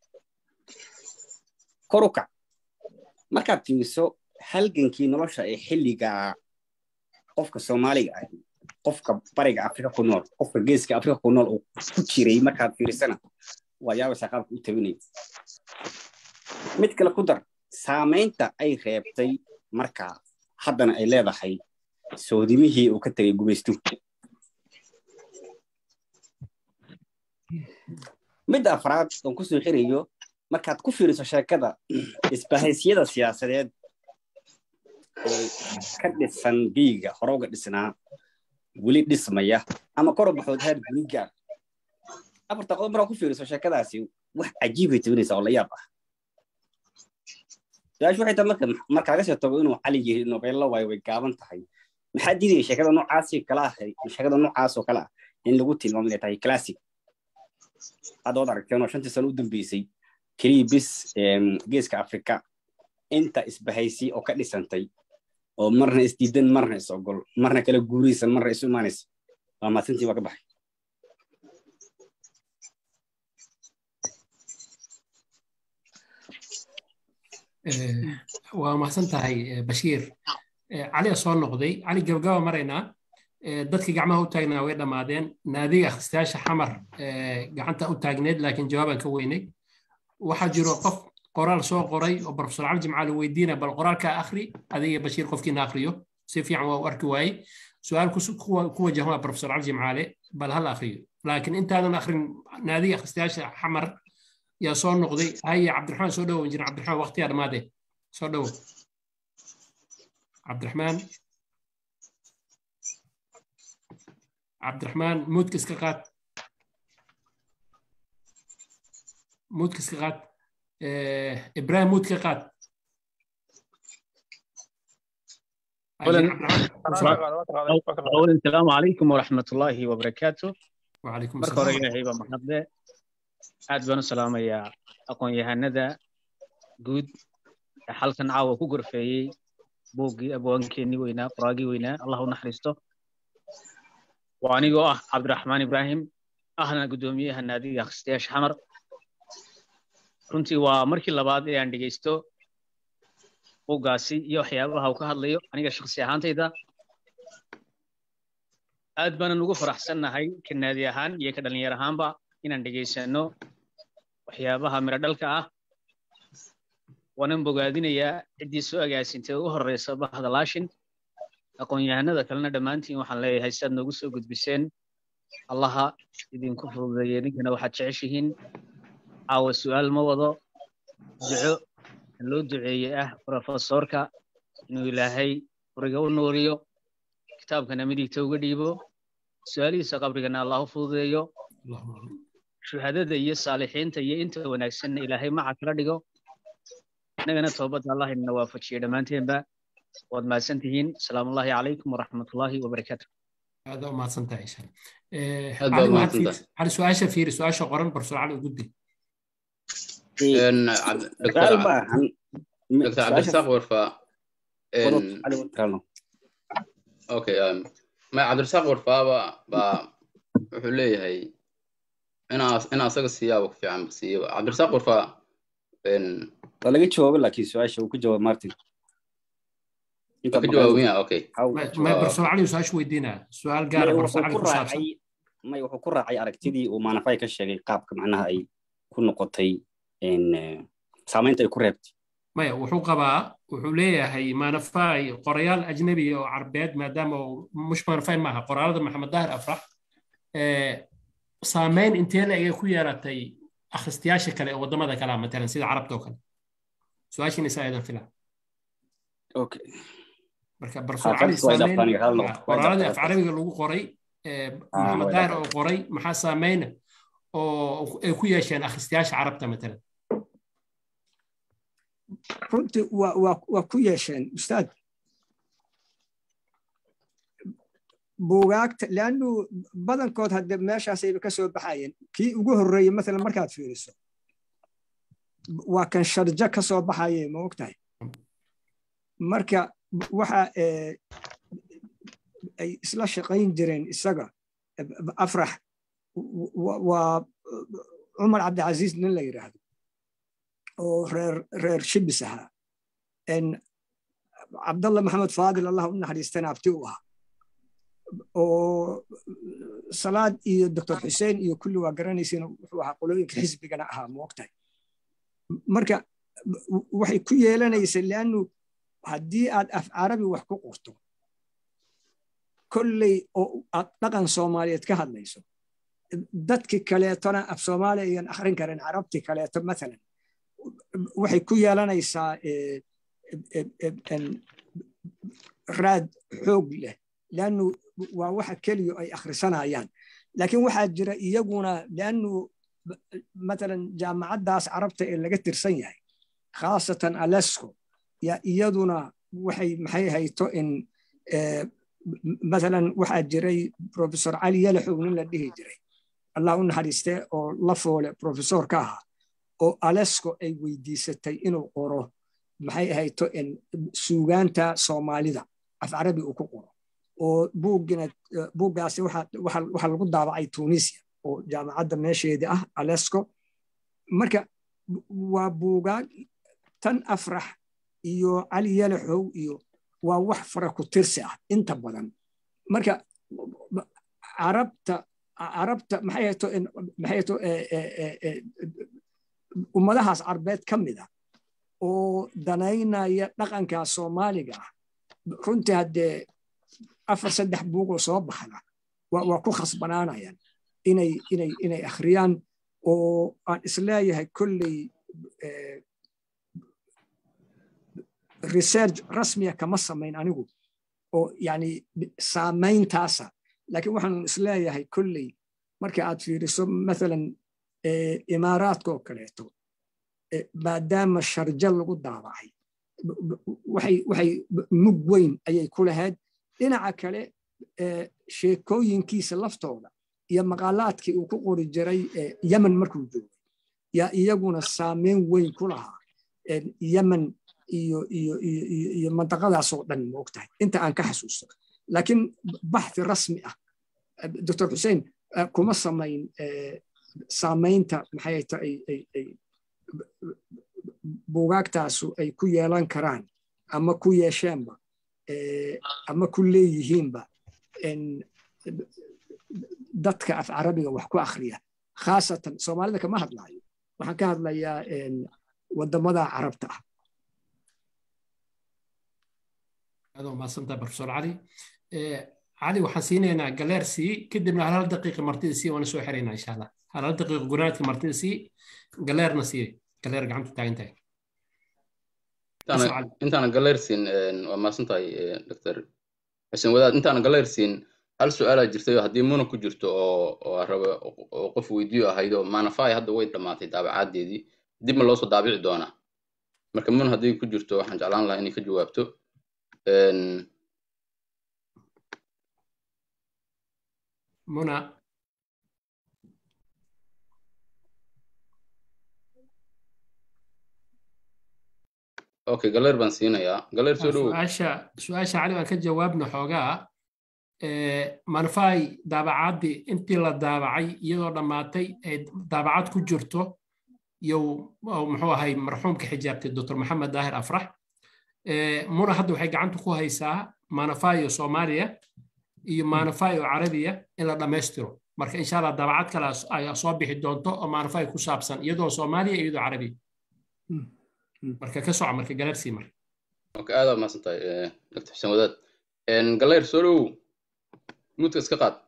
kor u kac markaad fiiriso halgankii nolosha ee xilligaa qofka soomaaliga ah qofka bariga afrika ku nool qofka geeska afrika ku nool uu ku jiray markaad fiirisana waad yaabaysaa qaabka u tabinaya mid kale ku dar saamaynta ay reebtay markaa haddana ay leedahay soodimihii uu ka tegay gumaystu midda afraad oon ku soo xirayo markaad ku fiiriso sheekada isbahaysyada siyaasadeed ee ka dhisan biiga hore uga dhisnaa weli dhismaya ama kor u baxood heer guri gaar afarta qodob markaa ku fiiriso sheekadaasi wax cajiibay tabinaysaa oo la yaab ah su-aashu waxay tahay marka marka laga soo tago inuu cali yiri nobeello waayo way gaaban tahay maxaa diidaya sheekada noocaasi kala ahay sheekada noocaas oo kale ah in lagu tilmaamo inay tahay classic hadda waad aragteen oo shantii sano u dambeysay keliya bis geeska afrika inta isbahaysi oo ka dhisantay oo marna isdiidan marna is ogol marna kala guuraysan marna isu imaanaysa waa maasintii waa ka baxay waa mahadsan tahay bashiir cali soo noqday cali gabagaba maraynaa dadkii gacmaha u taagnaa way dhammaadeen naadiga akhristayaasha xamar gacanta u taagneed laakiin jawaabaan ka weynay waxaa jiro qof qoraal soo qoray oo profesor cali jimcaali weydiina bal qoraalkaa akhri adiga bashiir qofkiina akhriyo si fiican waa u arki waayey su-aal ku wajahan profesor cali jimcaale bal hal akhriyo laakiin intaadan akhrin naadiga akhristayaasha xamar yaa soo noqday haye cabdiraxmaan soo dhowo injineer cabdiraxmaan waqtiyaa dhammaadee soo dhowo cabdiraxmaan cabdiraxmaan muudka iska qaad muudka iska qaad ibrahim muudka qaad أولا السلام عليكم ورحمة الله وبركاته وعليكم marka hore ilaahay baa mahadle aad baan u salaamayaa aqoon-yahanada guud ee halkan caawa ku gorfeeyey buuggii abwaankeenii weynaa qoraagii weynaa allah u naxariisto waa anigoo ah cabdiraxmaan ibraahim ahna guddoomiyaha naadiga akhristayaasha xamar runtii waa markii labaad ee aan dhegeysto buuggaasi iyo waxyaabaha uu ka hadlayo aniga shakhsi ahaantayda aad baanan ugu faraxsannahay ka naadi ahaan iyo ka dhallinyar ahaanba inaan dhegaysano waxyaabaha miro dhalka ah waanan bogaadinayaa ciddii soo agaasintay ugu horreysa bahda laashin aqoon-yahanada kalena dhammaantiin waxaan leeyahay sidaad noogu soo gudbiseen allaha idinku fududeeye ninkana waxaad jeceshihiin caawa su'aal ma wado duco loo duceeye ah profesorka inuu ilaahay furiga u nuuriyo kitaabkana midigta uga dhiibo su-aalihiisa qabrigana allah u fududeeyo shuhadada iyo saalixiinta iyo inta wanaagsanna ilaahay maca kala dhigo innagana toobadda allah inana waafajiyo dhammaanteenba waad mahadsan tihiin asalaamu ullahi calaykum waraxmatullaahi wabarakaatu aad u mahadsan tahay insha Aad baad mahadsantahay. cali su-aasha fiiri su-aasha qoran barso cali u gudbi دكتور دكتور عبد الرزاق ورفا إن- اوكي أم، ما عبد الرزاق ورفا با با wuxuu leeyahay inaa inaa asaga siyaabo ku fiican siiyo cabdi rasaaq warfa waa laga jawaabay laakiin su-aasha uu ku jawaab martin ka jawaabaya okay may barso cali su-aasha weydiinaa su-aal gaara barso cali ku saabsan may wuxuu ku raacay aragtidii uu maanafay ka sheegay qaabka macnaha ay ku noqotay in, eh, saamaynta ay ku reebtay maya wuxuu qabaa wuxuu leeyahay maanafay qorayaal ajnabi oo carbeed maadaama uu mush maanafayn maaha qoraalada maxamed dahir afrax ee, saameyn intee la ega ku yeelatay akhristayaasha kale ee waddamada kale ah matalan sida carabta oo kale su-aashiina isaa aydan filan okay marka barso Ha, cali taas waa saameyn idaftaan, hal noqdo. Waa qoraaladii af idaftaan. carabiga lagu qoray ee, Ah, maxamed waa dahir idaftaan. oo qoray maxaa saameyna oo ay ku yeesheen akhristayaasha carabta matalan runtii waa waa waa ku yeesheen ustaad buugaagta leannu badankood hadde meeshaasayba ka soo baxayeen kii ugu horreeyey maalan markaad fiiriso waa kan sharjo ka soo baxaye ma ogtahay marka waxa eh, ay isla shaqayn jireen isaga afrax wa- waa cumar cabdicasiis nin la yidhaahdo oo reer reer shibis ahaa En cabdalla maxamed faadil allah u naxariistana abti u ahaa oo salaad iyo doctor xuseen iyo kulli waa garanaysiin wuxuu ahaa qolooyinka xisbigana ahaa ma ogtahay marka w- waxay ku yeelanaysa leannu haddii aad af carabi wax ku qorto kolley oo aad dhaqan soomaaliyeed ka hadlayso dadki kaleetona af soomaaliya iyan akhrin karin carabti kaleeto maalan waxay ku yeelanaysaa eh, eh, eh, en, raad xoog leh leannu waa waxa keliya ay akhrisanayaan laakiin waxaa jira iyaguna leannu matalan jaamacaddaas carabta ee laga tirsan yahay khaasatan alesco ya iyaduna waxay maxay hayto in eh, matalan waxaa jiray professor cali yalaxow nin la dhihi jiray allah u naxariiste oo la foole professor ka ahaa oo alesco ay weydiisatay inuu qoro maxay ahayto in suugaanta soomaalida af carabi uu ku qoro oo buuggina buuggaasi waxa waxa- waxa lagu daabacay tunisia oo jaamacadda meesheedii ah alesco marka waa buugaag tan afrax iyo cali yalaxow iyo waa wax fara ku tirsi ah inta badan marka carabta carabta maxay hayto in- maxay hayto eh, eh, eh, eh, ummadahaas carbeed ka mid ah oo danaynaya dhaqanka soomaaliga ah runtii haddee afar saddex buugoo soo baxda waa waa ku khasbanaanayaan inay inay inay akhriyaan oo aan isleeyahay kolley research rasmiya kama samayn anigu oo yani saamayntaasa laakiin waxaan isleeyahay kolley marka aad fiiriso mathalan imaaraadka oo kaleeto maadaama sharja lagu daabacay waxay mug weyn ayay ku lahayd dhinaca kale sheekooyinkiisa laftooda iyo maqaalaadkii uu ku qori jiray yemen markuu joogay yaa iyaguna saameyn weyn ku lahaa yemen iyo iyo iyo iyo mantaqadaasoo dhan ma og tahay inta aan ka xasuusto laakiin baxthi rasmi ah doctor xuseen kuma samayn saamaynta maxay tahay buugaagtaasu ay ku yeelan karaan ama ku yeesheenba ama ku leeyihiinba dadka af carabiga wax ku akhriya khaasatan soomaalida kama hadlaayo waxaan ka hadlayaa wadamada carabta ah adoo mahadsantaha profesor cali cali waxaan siinaynaa galeer sii kadibna hal hal daqiiqa martida sii waana soo xiraynaa insha allah hal hal daqiiqa gunaadka martida sii galeerna sii galeer gacanta taagan tahay intaana galeersiin waa maasan tahay dr xuseen wadaad intaana galeersiin hal su-aalaa jirtay oo haddii muna ku jirto oo oo raba oo qof weydiyo ahayd oo manafai hadda way dhammaatay daabacaaddeedii dib ma loo soo daabici doonaa marka muna haddii ku jirto waxaan jeclaan lahaa inay ka jawaabto muna okay galeer baan siinayaa galeer soo dhowow su-aasha su-aasha cali aan ka jawaabno xoogaa manfai daabacaadii intii la daabacay iyadoo dhammaatay ay daabacad ku jirto yow muxuu ahay marxuumka xijaabtay doctor maxamed daahir afrax muna hadda waxay gacanta ku haysaa manafayo soomaaliya iyo manafayo carabiya in la dhammaystiro marka insha allah daabacad kale ayaa soo bixi doonto oo manafayo ku saabsan iyadoo soomaaliya iyadoo carabiya marka ka soco marka galeersii marka okay aad waa mahadsan tahay dr xuseen wadaad galeer soo dhowow muudka iska qaad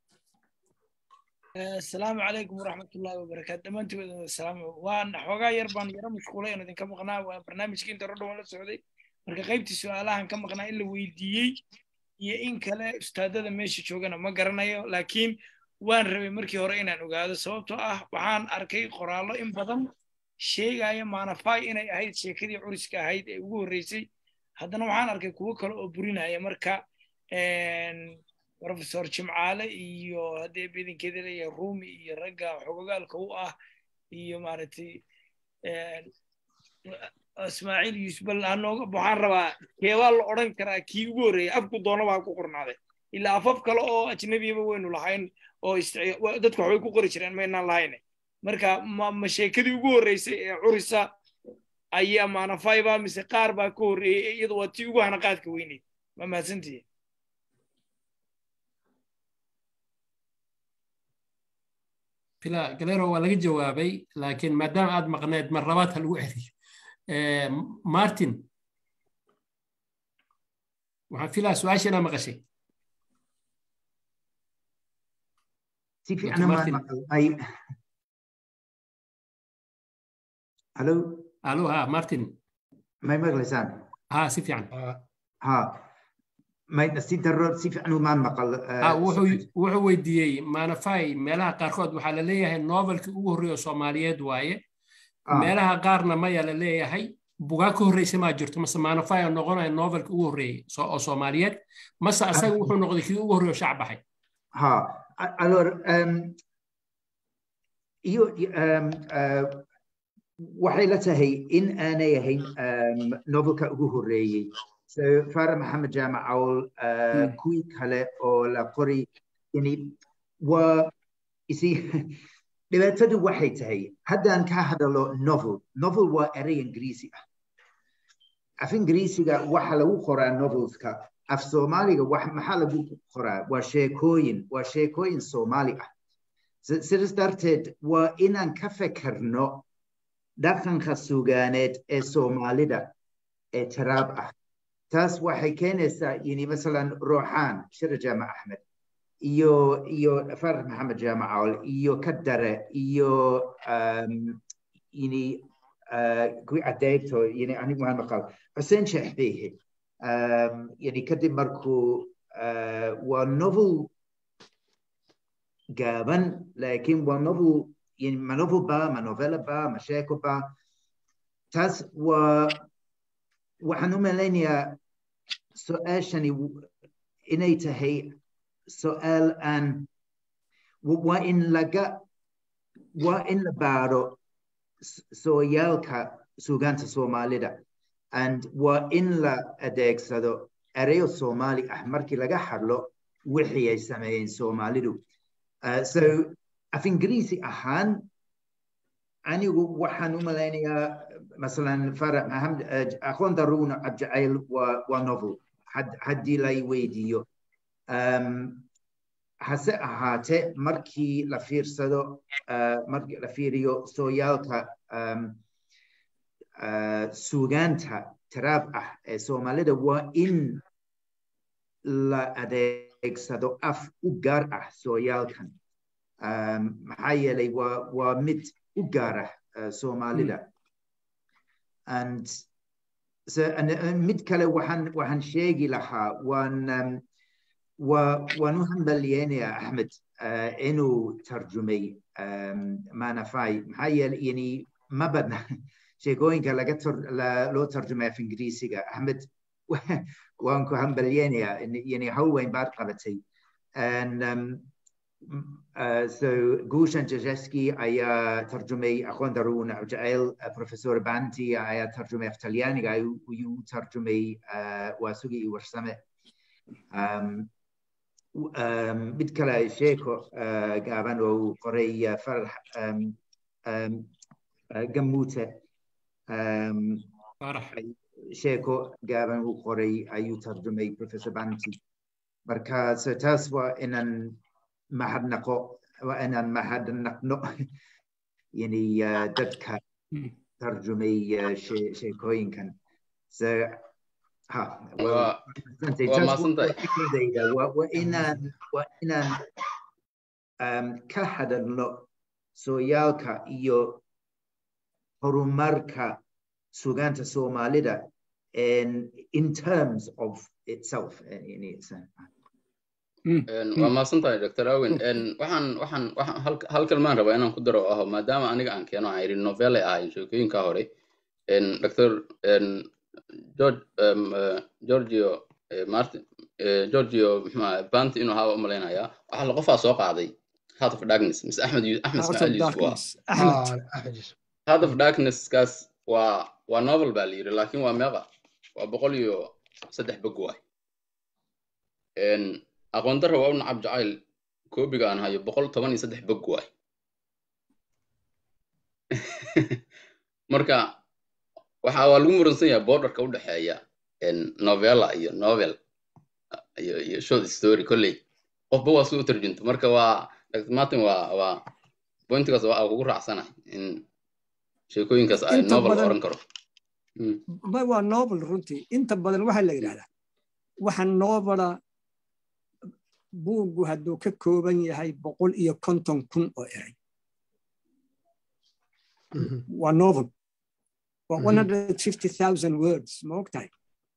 asalaamu calaykum waraxmatullahi wabarakaatu dhammaantood salaam waan xoogaa yar baan yaro mashquulay oon idinka maqnaa waa barnaamijkii inta rodhowan la socday marka qaybtii su-aalahan ka maqnaa in la weydiiyey iyo in kale ustaadada meesha joogana ma garanayo laakiin waan rabay markii hore inaan ogaado sababtoo ah waxaan arkay qoraallo in badan sheegaya maanafai inay ahayd sheekadii curiska ahayd ee ugu horreysay haddana waxaan arkay kuwo kale oo burinaya marka professor jimcaale iyo haddee bidinkeeda leeyahay rumi iyo ragga xogogaalka u ah iyo maaragtay ismaaciil yuusuf bal hanooga waxaan rabaa keebaa la odhan karaa kii ugu horreeyay afku doona baa ku qornaaday ilaa afaf kale oo ajnabiyaba waynu lahayn oo dadku waxbay ku qori jireen maynaan lahayne marka ma sheekadii ugu horreysay ee curisa ayaa maanafay baa mise qaar baa ka horreeyey iyadu waa tii ugu hanaqaadka weyneyd ma mahadsantihi fila galero waa laga jawaabay laakiin maadaama aad maqneed mar labaad ha lagu celiyo martin waxaan filaa su-aasha inaa maqashay si fiican ma ay halo alo ha martin may maqlaysaan ha si fiican ha may si daro si fiican umaan maqal wuxuu weydiiyey manafai meelaha qaarkood waxaa la leeyahay novelkii ugu horreeya soomaaliyeed waaye meelaha qaarna maya la leeyahay bugaa ka horreysa maa jirto mase manafai oo noqonaya novelkii ugu horreeyey oo soomaaliyeed mase asaga wuxuu noqday kii ugu horreeya oo shac baxay ha alors iyo waxay la tahay in aanay ahayn novelka ugu horreeyey so fara maxamed jaamac cawl kuwii kale oo la qori yani waa isi dhibaatadu waxay tahay haddaan ka hadalo novel novel waa erey ingiriisi ah af ingiriisiga waxa lagu qoraa novelska af soomaaliga maxaa lagu qoraa waa sheekooyin waa sheekooyin soomaali ah sidaas darteed waa inaan ka fekerno dhaqanka sugaaneed ee soomaalida ee tiraab ah taas waxay keenaysaa yani masalan ruuxaan shira jaamac axmed iyo iyo farax maxamed jaamacool iyo kadare iyo um, ini uh, kuwi adeegto yani anigu waan maqal xuseen sheekh behe um, yani kadib markuu uh, waa novel gaaban laakiin waa novel yani ma novel ba ma novella ba ma sheeko ba taas waa waxaan u malaynayaa su-aashani inay tahay su-aal aan waa in laga waa in la baaro sooyaalka suugaanta soomaalida and waa in la adeegsado ereyo soomaali ah markii laga hadlo wixii ay sameeyeen soomaalidu uh, so af ingiriisi ahaan anigu waxaan u malaynayaa masalan farax maxamed aqoon daruuna abjacayl waa waa novel haddii lay weydiiyo um, hase ahaate markii la fiirsado uh, markii la fiiriyo sooyaalka um, uh, suugaanta tiraab ah ee soomaalida waa in la adeegsado af u gaar ah sooyaalkan um, maxaa yeelay waa waa mid u gaar ah uh, soomaalida and so, and, uh, mid kale waxaan waxaan sheegi lahaa waan um, waan u hambalyeynaya axmed uh, inuu tarjumay um, manafai maxaa yeele yani ma badna sheekooyinka laga la, loo tarjumay af ingiriisiga axmed waan ku hambalyeynaya yani hawl weyn baad qabatay and um, uh, so Gushan Jajeski ayaa tarjumay aqoon daruun jacayl professor Banti ayaa tarjumay af talyaaniga ayuu tarjumay uh, waasugi iyo warsame um, um, mid kale sheeko uh, gaaban oo qoray uh, farax um, um, uh, gamuute um, sheeko gaaban uu qoray ayuu tarjumay professor Banti marka so taas waa inaan mahadnaqo waa inaan mahadnaqno yani uh, dadka tarjumay uh, she, sheekooyinkan so ha waa maasantahay waa inaan waa inaan um, ka hadalno sooyaalka iyo horumarka sugaanta soomaalida in, in terms of itself waa maasan tahay dr awen waxaan waxaan waxaan hal kalmaan rabaa inaan ku daro aho maadaama aniga aan keeno aan yidhi novelle ahayn sheekooyinka hore dr george georgio martin georgio muxuu banti inuu ahaa umalaynaya waxaa la qofaa soo qaaday heart of darkness mise axmed axmed ismaaciil yusuf waa heart of darkness kaas waa waa novel baa la yidhi laakiin waa meeqa waa boqol iyo saddex bog waay aqoon darra waa u nacab jacayl koobiga aan hayo boqol toban iyo saddex bog waay marka waxa waa lagu muransan yahay borderka u dhexeeya novella iyo novel iyo iyo short story kolley qofba waa si u tarjunto marka waa dr martin waa waa pointigaas waa kugu raacsanahay in sheekooyinkaas ay novel oran karo waa novel runtii inta badan waxaa la yidhahdaa waxa novela buuggu hadduu ka kooban yahay boqol iyo konton kun oo eray waa novel waa one hundred fifty thousand words ma og tahay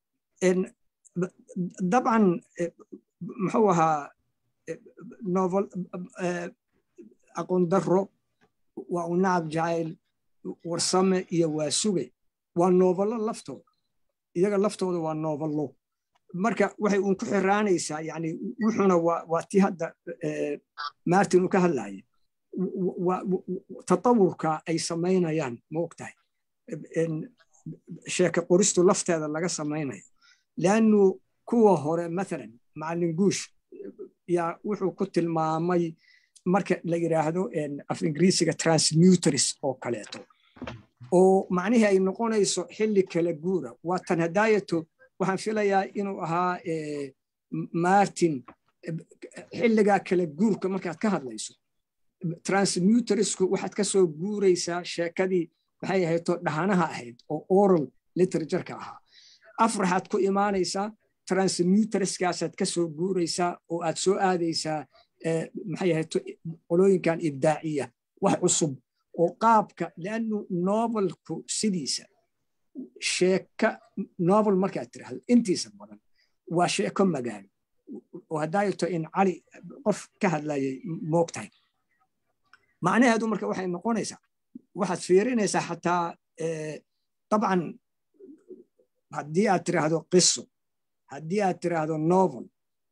dabcan muxuu ahaa novel aqoon darro waa u nacab jacayl warsame iyo waa suge waa novello laftooda iyaga laftooda waa novello marka waxay uun ku xiraanaysaa yani wuxuna waa tii hadda martin uu ka hadlaya tatawurka ay samaynayaan ma og tahay sheeke qoristu lafteeda laga samaynayo leannu kuwa hore mathalan macallin guush yaa wuxuu ku tilmaamay marka la yidhaahdo af ingiriisiga transmutris oo kaleeto oo macnihii ay noqonayso xilli kala guura waa tan hadaayato waxaan filayaa inuu ahaa martin xilligaa kala guurka markaad ka hadlayso transmuterisku waxaad ka soo guuraysaa sheekadii waxay ahayto dhahanaha ahayd oo oral literatureka ahaa afraxaad ku imaanaysaa transmuterskaasaad ka soo guuraysaa oo aad soo aadaysaa maxay ahayd qolooyinkan ibdaaciya wax cusub oo qaabka leannu novelku sidiisa sheeka novel markaad tiraahdo intiisa badan waa sheeko magaalo oo haddaa irto in cali qof ka hadlayay moogtahay macnaheedu marka waxay noqonaysaa waxaad fiirinaysaa xataa dabcan haddii aad tiraahdo qiso haddii aad tiraahdo novel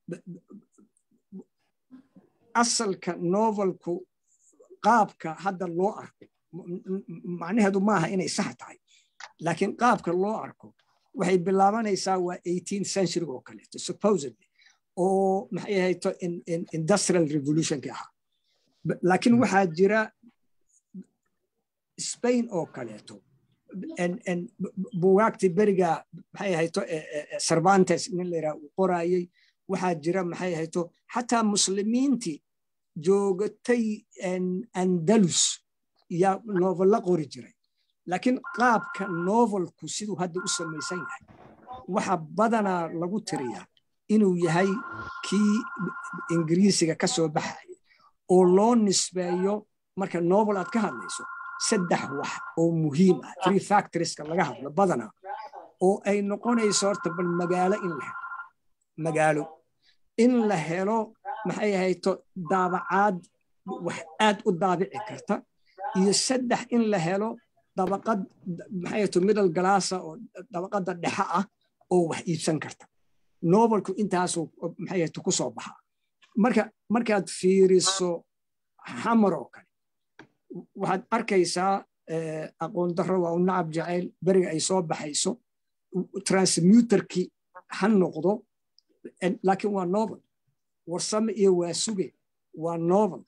asalka novelku qaabka hadda loo arko macnaheedu maaha inay sax tahay laakiin qaabka loo arko waxay bilaabanaysaa waa eighteen century oo kaleeto supposedly oo maxay ahayto industrial revolutionki ahaa laakiin waxaa jira spain oo kaleeto bugaagtii beriga maxay ahayto cervantes nin layidhaha uu qoraayey waxaa jira maxay ahayto xataa muslimiintii joogatay andalus yaa novella qori jiray laakiin qaabka novelku siduu hadda u samaysan yahay waxa badanaa lagu tiriyaa inuu yahay kii ingiriisiga ka soo baxaya oo loo nisbeeyo marka novel aad ka hadlayso saddex wax oo muhiim ah three factorieska laga hadlo badanaa oo ay noqonayso horta bal magaalo in la helo magaalo in la helo maxay ahayto daabacaad wax aad u daabici karta iyo saddex in la helo dabaqad maxay ahayto middle galaasa oo dabaqadda dhexe ah oo wax iibsan karta novelku intaasuu maxay ahayto ku soo baxaa marka markaad fiiriso xamar oo kale waxaad arkaysaa aqoon darro waa u nacab jacayl beriga ay soo baxayso transmuterki ha noqdo laakiin waa novel warsame iyo waasuge waa novel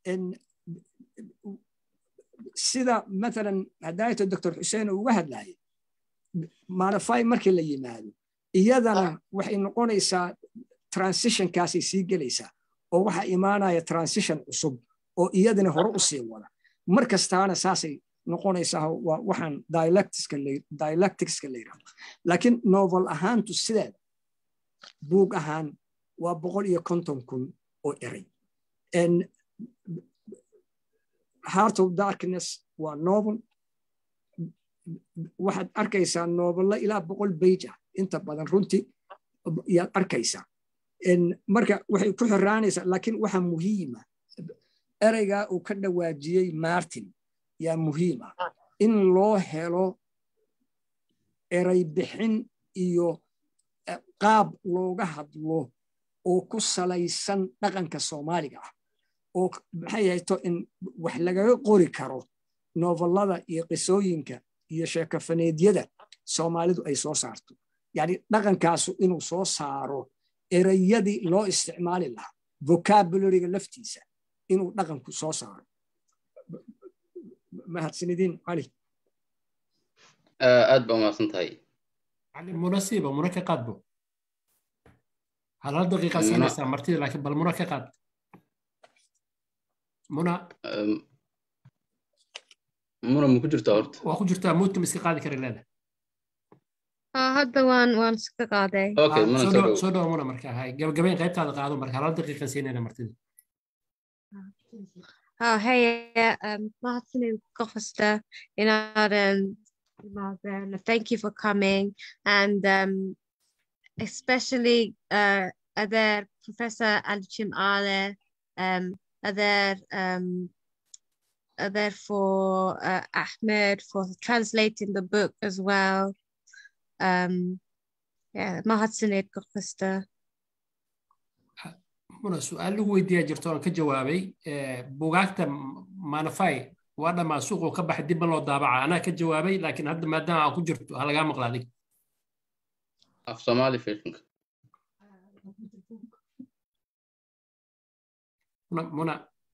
sida maalan hadaayato doctor xuseen uga hadlayay maanafai markii la yimaado iyadana waxay noqonaysaa transitionkaasay sii gelaysaa oo waxaa imaanaya transition cusub oo iyadana hore u sii wada mar kastaana saasay noqonaysaa waa waxaan dialecticska la yidhahdo laakiin novel ahaantu sideeda buug ahaan waa boqol iyo konton kun oo eray heart of darkness waa novel waxaad arkaysaa novella ilaa boqol bage ah inta badan runtii yaad arkaysaa marka waxay ku xiraanaysaa laakiin waxa muhiima ereygaa uu ka dhawaajiyey martin yaa muhiim ah in loo helo erey bixin iyo qaab looga hadlo oo ku salaysan dhaqanka soomaaliga ah oo maxay hayto in wax lagaga qori karo novellada iyo qisooyinka iyo sheekafaneedyada soomaalidu ay soo saarto yani dhaqankaasu inuu soo saaro ereyadii loo isticmaali lahaa vocabularyga laftiisa inuu dhaqanku soo saaro mahadsanidin cali aad ba umahadsan tahay munasiiba muna ka qaadbo hal hal daqiiqa siinaysaa martida laakiin bal muna ka qaad muna muna ma ku jirtaa horta waa ku jirtaa muudka ma iska qaadi kara leeda hadda waan waan iska qaaday okay muna soo dhow soo dhow muna marka hay gabagabayn qaybtaada qaado marka hal hal daqiiqan siinayna martida Oh, hey, um, Martin Costa, in um, thank you for coming, and um, especially uh, other Professor Alchim Ale, um, other um, other for uh, Ahmed for translating the book as well. Um, yeah, Mahatsanid Costa. muna su-aal lagu weydiiyaa jirto aan ka jawaabay bugaagta manafai waa dhammaa suuquu ka baxay dibba loo daabaca anaa ka jawaabay laakiin hadda maadaama aan ku jirto ha lagaa maqla adig af soomaali fiiqinka muna muna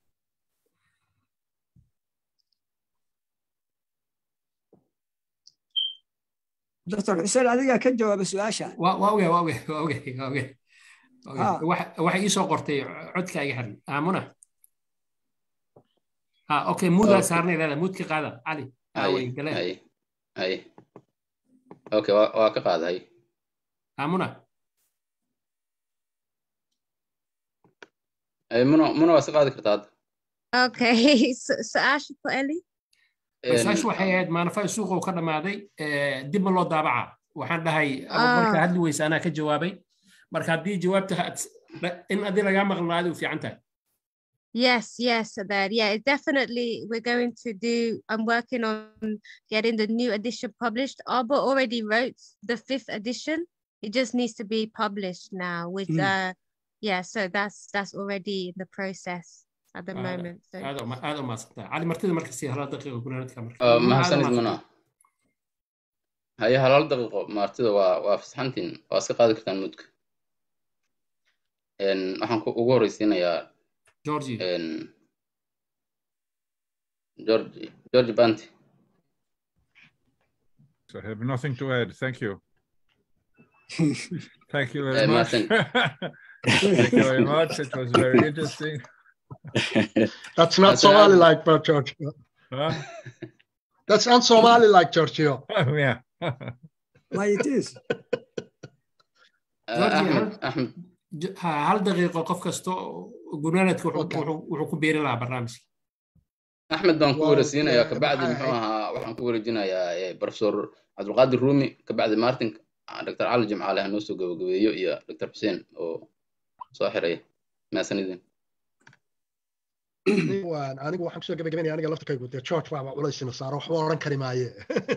doctor xuseen adigaa ka jawaaba su-aasha waa waa oge waa oge waa oge waa oge waxay ii soo qortay codka iga xiran aamuna ha okay muudaa saarnay leeda muudka qaada cali aawey galeen hay okay waa ka qaaday aamuna muna muna waa iska qaadi kartaa hadda Okay, su- su-aasha ku Eli? su-aashu waxay ahayd maanafaa suuqa uu ka dhammaaday dib ma loo daabaca waxaan dhahay ama markaa hadli weysa anaa ka jawaabay marka haddii jawaabta had- in adii lagaa maqnaadi u fiican tahay Yes, yes, Adad. Yeah, it's definitely we're going to do. I'm working on getting the new edition published. Arbor already wrote the fifth edition. It just needs to be published now. With Mm. uh, yeah, so that's that's already in the process at the Aad- moment. So aad u ma- aad u mahadsantahay cali martida marka sii hala daqiiqa gunaanadka marka Ah, Muna, aad u mahadsanid muna mahadsantahay. haye halaal daqiiqo martida waa waa fasaxantiin waa iska qaadi kartaan mudka Een, waxaan ku ugu horeysiinayaa Georgie. een, George George Banti So I have nothing to add. Thank you. Thank you very Eh, much. Martin. Thank you very much. It was very interesting. That's not That's an Somali ad- like, but George. Huh? That's not Somali like, Giorgio. Oh, yeah. Why it is? Georgie, Ahmed hal- Ahmed j- ha- hal daqiiqo qof kasto gunaanadka wuxuu wuxuu- wuxuu ku beeri lahaa barnaamijka axmed baan ku Wow, wareysinayaa eh, kabacdi maxay muxuu ahayd? ahaa waxaan ku wareejinayaa eh, professor cabdulqaadir rumi kabacdi martin ah, dr cali jimcaale ha noo soo gabagabeeyo iyo dr xuseen oo soo xiraya mahadsanidin waan anigu waxaan kusoo gabagabaynaya aniga laftirkaygu dee george baaba culaysina saaro waxba odhan kari maaye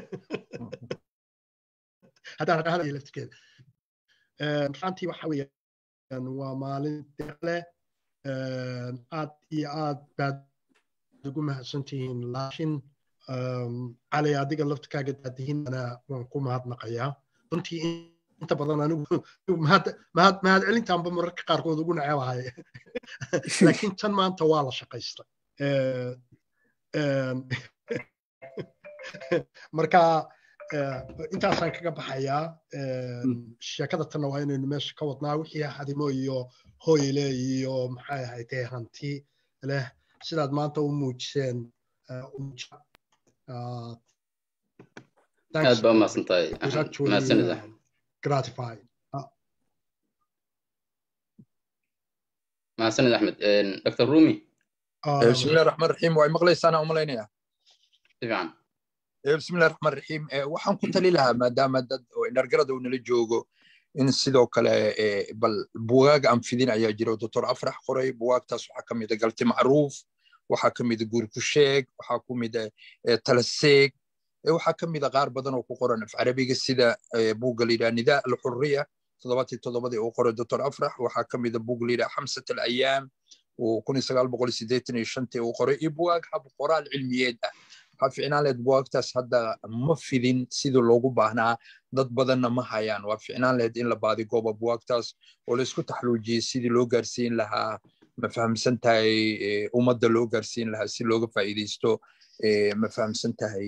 haddaan dhahanayo laftirkeeda runtii waxa weeyaan waa maalin deeqle aad iyo aad baad ugu mahadsantihiin laakiin cali adiga laftirkaaga daadihiinana waan ku mahadnaqayaa runtii inta badan anigu mahad mahad mahad celintaanba mararka qaarkood ugu nacebahay laakiin tan maanta waa la shaqaystay marka intaasaan kaga baxayaa sheekada tanna waa inaynu meesha ka wadnaa wixii hadimo iyo hoyle iyo maxay ahaydee hanti leh sidaad maanta u muujiseen aad baa umahadsan tahay mahadsanid axmed gratified mahadsanid axmed dr rumi بسم الله الرحمن الرحيم واي مقليس انا املينيا fiican بسم الله الرحمن الرحيم waxaan ku tali lahaa maadaama dad oo inargarada uu nala joogo in sidoo kale bal bugaag aan fidin ayaa jira oo doctor afrax qoray bugaagtaas waxaa ka mid a galti macruuf waxaa ka mid a guuri ku sheeg waxaa ku mid a talaseeg waxaa ka mid a qaar badan oo ku qoran af carabiga sida buugga la yidhaha nidaa alxuriya toddobaatii toddobadii uu qoray doctor afrax waxaa ka mid a buug la yidhaha xamsat alayaam uu kun iyo sagaal boqol iyo siddeetan iyo shantii uu qoray iyo bugaag hab qoraal cilmiyeed ah waxaa ficnaan lahayd bugaagtaas hadda ma fidin sidii loogu baahnaa dad badanna ma hayaan waa ficnaan lahayd in la baadi gooba bugaagtaas oo la isku taxluujiyey sidii loo gaarsiin lahaa ma fahamsan tahay ummadda loo gaarsiin lahaa si looga faa'iidaysto ma fahamsan tahay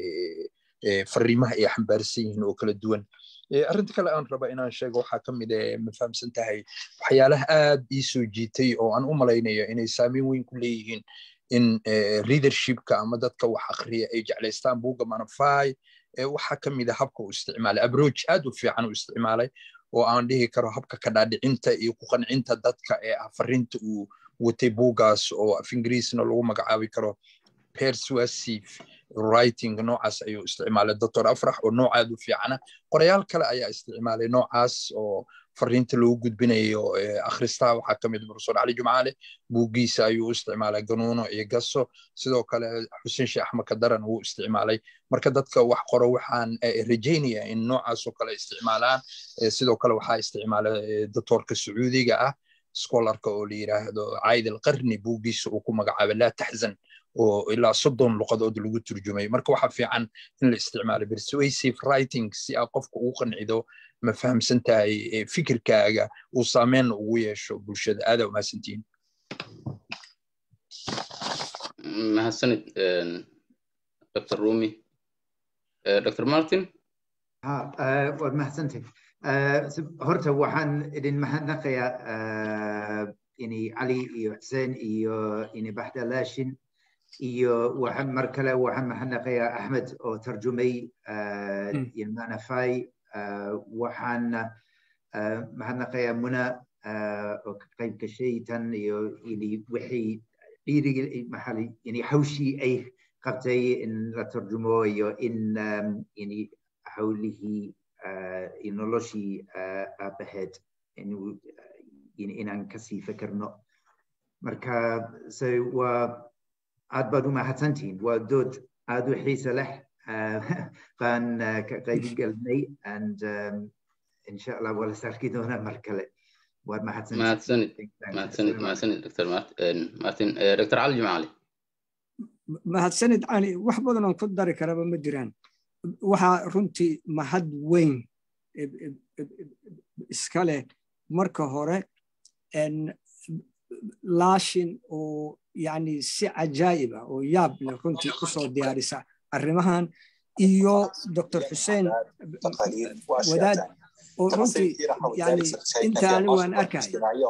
fariimaha ay xambaarsan yihiin oo kala duwan arrinta kale aan raba inaan sheego waxaa ka mid ma fahamsan tahay waxyaalaha aad ii soo jiitay oo aan u malaynayo inay saameyn weyn ku leeyihiin in readershipka ama dadka wax akhriya ay jeclaystaan buugga manafai waxaa ka mid a habka uu isticmaalay abroach aad u fiican u isticmaalay oo aan dhihi karo habka ka dhaadhicinta iyo ku qancinta dadka ee ah fariinta uu watay buuggaas oo af ingiriisna lagu magacaabi karo persuasive writing noocaas ayuu isticmaalay doctor afrax oo noocaad u fiicana qorayaal kale ayaa isticmaalay noocaas oo fariinta loogu gudbinayo akhristaha waxaa ka mid professor cali jumcaale buuggiisa ayuu u isticmaalay ganuuno iyo gaso sidoo kale xuseen sheekh axmed kadaran wuu isticmaalay marka dadka wax qoro waxaan rajaynaya in noocaas oo kale isticmaalaan sidoo kale waxaa isticmaalay doctorka sacuudiga ah scholarka oo la yiraahdo caid alqarni buuggiisa uu ku magacaabay laa taxzan oo ilaa soddon luqadood lagu turjumay marka waxaa fiican in la isticmaalo persuasive writing si aad qofka ugu qancido ma fahamsan tahay fikirkaaga uu saameyn ugu yeesho bulshada aadaa umahadsantihiin mahadsanid dr rumi dr martin waad mahadsantay horta waxaan idin mahadnaqayaa ini cali iyo xuseen iyo ini baxda laashin iyo waxaan mar kale waxaan mahadnaqayaa axmed oo tarjumay manafai waxaan mahadnaqayaa muna oo ka qayb gashay tan iyo yani wixii dhiirigi maxaa yani hawshii ay qabtay in la tarjumo iyo in yani hawlihii noloshii aabaheed inaan kasii fikirno marka so waa aad baad u mahadsantihiin waa dood aad u xiisa leh baan ka qayb galnay and insha allah waa la sarki doonaa mar kale waad mahadsanid mahadsanid mahadsanid dr martin dr cali jimcaali mahadsanid cali wax badan oon ku dari karaba ma jiraan waxaa runtii mahad weyn iska leh marka hore laashin oo yani si cajaa'iba oo yaab leh runtii usoo diyaarisa arrimahan iyo dr xuseen wadaad oo runtii yani inta ani waan arkay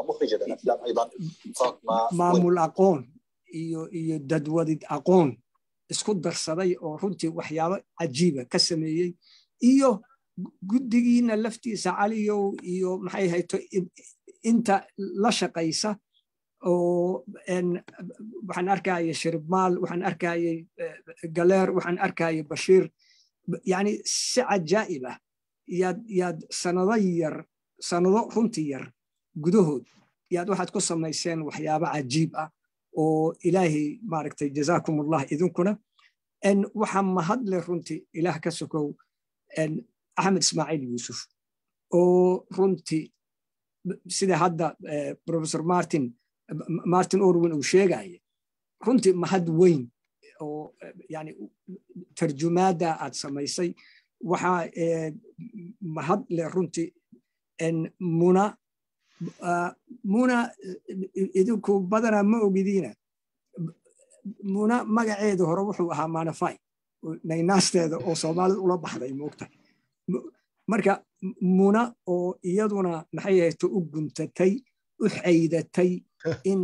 maamul aqoon iyo iyo dadwadid aqoon isku darsaday oo runtii waxyaabo cajiiba ka sameeyey iyo guddigiina laftiisa caliyow iyo maxay hayto inta la shaqaysa oo waxaan arkaya shiribmaal waxaan arkayay galeer waxaan arkayay bashiir yani si cajaa'ib ah yaad yaad sanado yar sanado runtii yar gudahood yaad waxaad ku samayseen waxyaabo cajiib ah oo ilaahay maaragtay jazaakum allah idinkuna waxaa mahadle runtii ilaah ka sokow axmed ismaaciil yuusuf oo runtii sida hadda professor martin martin orwin uu sheegaya runtii mahad weyn oo yani tarjumaada aad samaysay waxaa mahad leh runtii muna muna idinku badanaa ma ogidiina muna magaceeda hore wuxuu ahaa manafai naynaasteeda oo soomaalida ula baxday moogta marka muna oo iyaduna maxay ahayto u guntatay u xaydatay in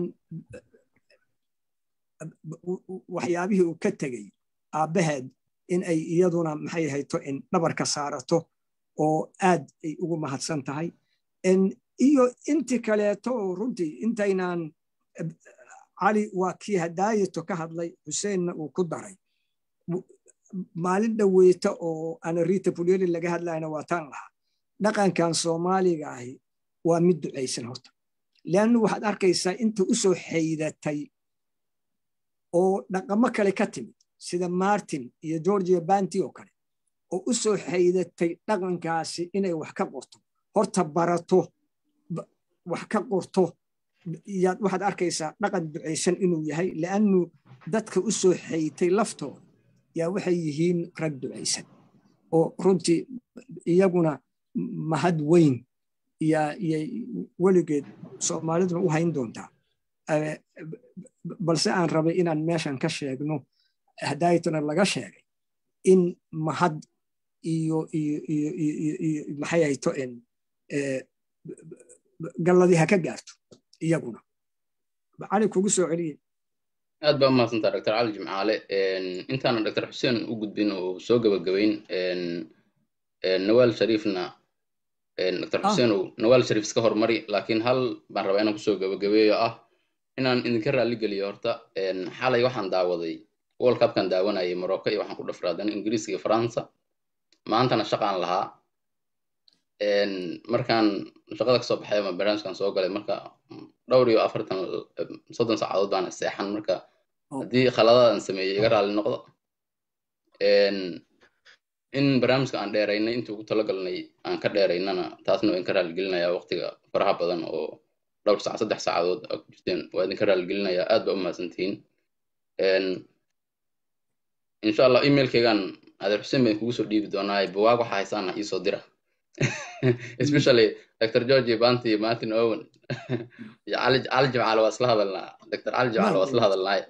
waxyaabihii uu ka tegey aabbaheed in ay iyaduna maxay ahayto in dhabarka saarato oo aad ay ugu mahadsan tahay iyo intii kaleeto oo runtii intaynaan cali waa kii hadaayato ka hadlay xuseenna uu ku daray maalin dhoweyta oo anarita pulyeli laga hadlayna waa taan lahaa dhaqankan soomaaliga ahi waa mid ducaysan horta leannu waxaad arkaysaa inta u soo xaydatay oo dhaqamo kale ka timid sida martin iyo georgia banti oo kale oo u soo xaydatay dhaqankaasi inay wax ka qorto horta barato wax ka qorto yaad waxaad arkaysaa dhaqan ducaysan inuu yahay leannu dadka u soo xaytay laftooda yaa waxay yihiin rag ducaysan oo runtii iyaguna mahad weyn yay weligeed soomaaliduna u hayn doontaa balse aan rabay inaan meeshan ka sheegno hadaayatuna laga sheegay in mahad iyo iyo iyo iyo maxay hayto in galladii ha ka gaarto iyaguna cali kugu soo celiye aad baa umahadsantaa dr cali jimcaale intaana dr xuseen u gudbin oo soo gabagabayn nawaal shariifna dr xuseen uu nawaal shariif iska hormari laakiin hal baan rabaa inaan kusoo gabagabeeyo ah inaan idinka raalli geliyo horta xalay waxaan daawaday world cupkan daawanayay morocco iyo waxaan ku dhafraadan ingiriiska iyo faransa maantana shaqaan lahaa markaan shaqada kasoo baxay ama barnaamijkan soo galay marka dhowr iyo afartan soddon saacadood baan seexan marka haddii khaladadan sameeyey iga raalli noqdo in barnaamijka aan dheeraynay intii ugu talagalnay aan ka dheeraynana taasna waa idinka raalligelinayaa waqtiga faraha badan oo dhowr saac saddex saacadood aa ku jirteen waa idinka raalligelinayaa aad baa u mahadsantihiin insha allah emailkaygaan adeer xuseen baan kugu soo dhiibi doonaa bugaag waxaa haysaana iisoo dira especially dr george banti iyo martin owen iyo cali cali jimcaale waa isla hadalnaa dr cali jimcaale waa isla hadalnaay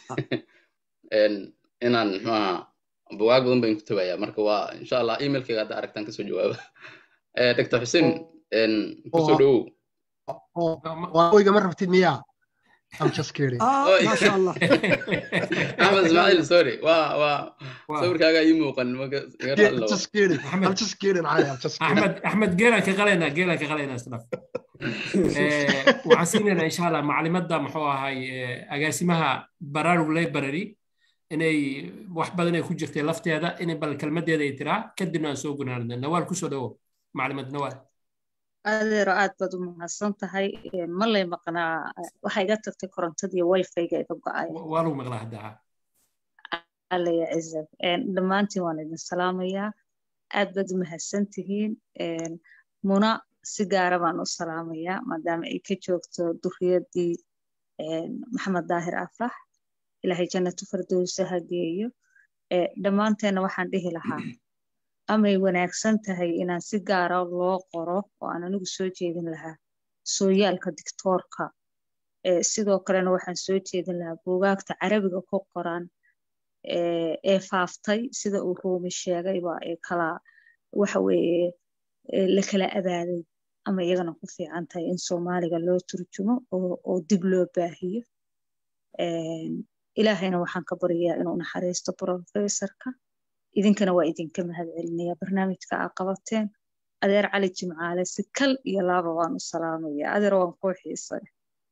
inaan muxuaha bugaag badan baan ku tabayaa marka waa insha allah emailkayga hadda aragtaan kasoo jawaaba dr xuseen kusoo dhowow igama rabtid miyaa I'm just kidding. Ah, masha Allah. Ahmed Ismail, sorry. Waa waa sawirkaaga ii muuqan marka iga raallo. Just kidding. I'm just kidding. I am just kidding. Ahmed Ahmed geelan ka qalayna geelan ka qalayna isna. waxaan siinaynaa insha allah maclimadda muxuu ahay agaasimaha baraarug library inay wax badan ay ku jirtay lafteeda inay bal kelmadeeda ay tiraa kadibna aan soo gunaanadna nawaal kusoo dhawo maclimad nawaal adeero aad baad u mahadsan tahay ma lay maqnaa waxaa iga tagtay korontadii wifi-ga iga go-aya waa lagu maqlaa haddaa alla ya cizab dhammaantiin waan idin salaamayaa aad baad u mahadsan tihiin muna si gaara baan u salaamayaa maadaama ay ka joogto duriyadii maxamed daahir afrax ilaahay jannatu fardowsa ha geeyo dhammaanteenna waxaan dhihi lahaa amay wanaagsan tahay inaan si gaara loo qoro oo aan anigu soo jeedin lahaa sooyaalka dictoorka sidoo kalena waxaan soo jeedin lahaa buugaagta carabiga ku qoran ee faaftay sida uu ruumi sheegayba ee kala waxa weeye la kala abaaday ama iyagana ku fiican tahay in soomaaliga loo turjumo oo dib loo baahiyo ilaahayna waxaan ka baryayaa inuu naxariisto professorka idinkana waa idinka mahad celinaya barnaamijka aa qabateen adeer cali jimcaale si kal iyo laaba waan u salaamaya adeer waan kuu xiisay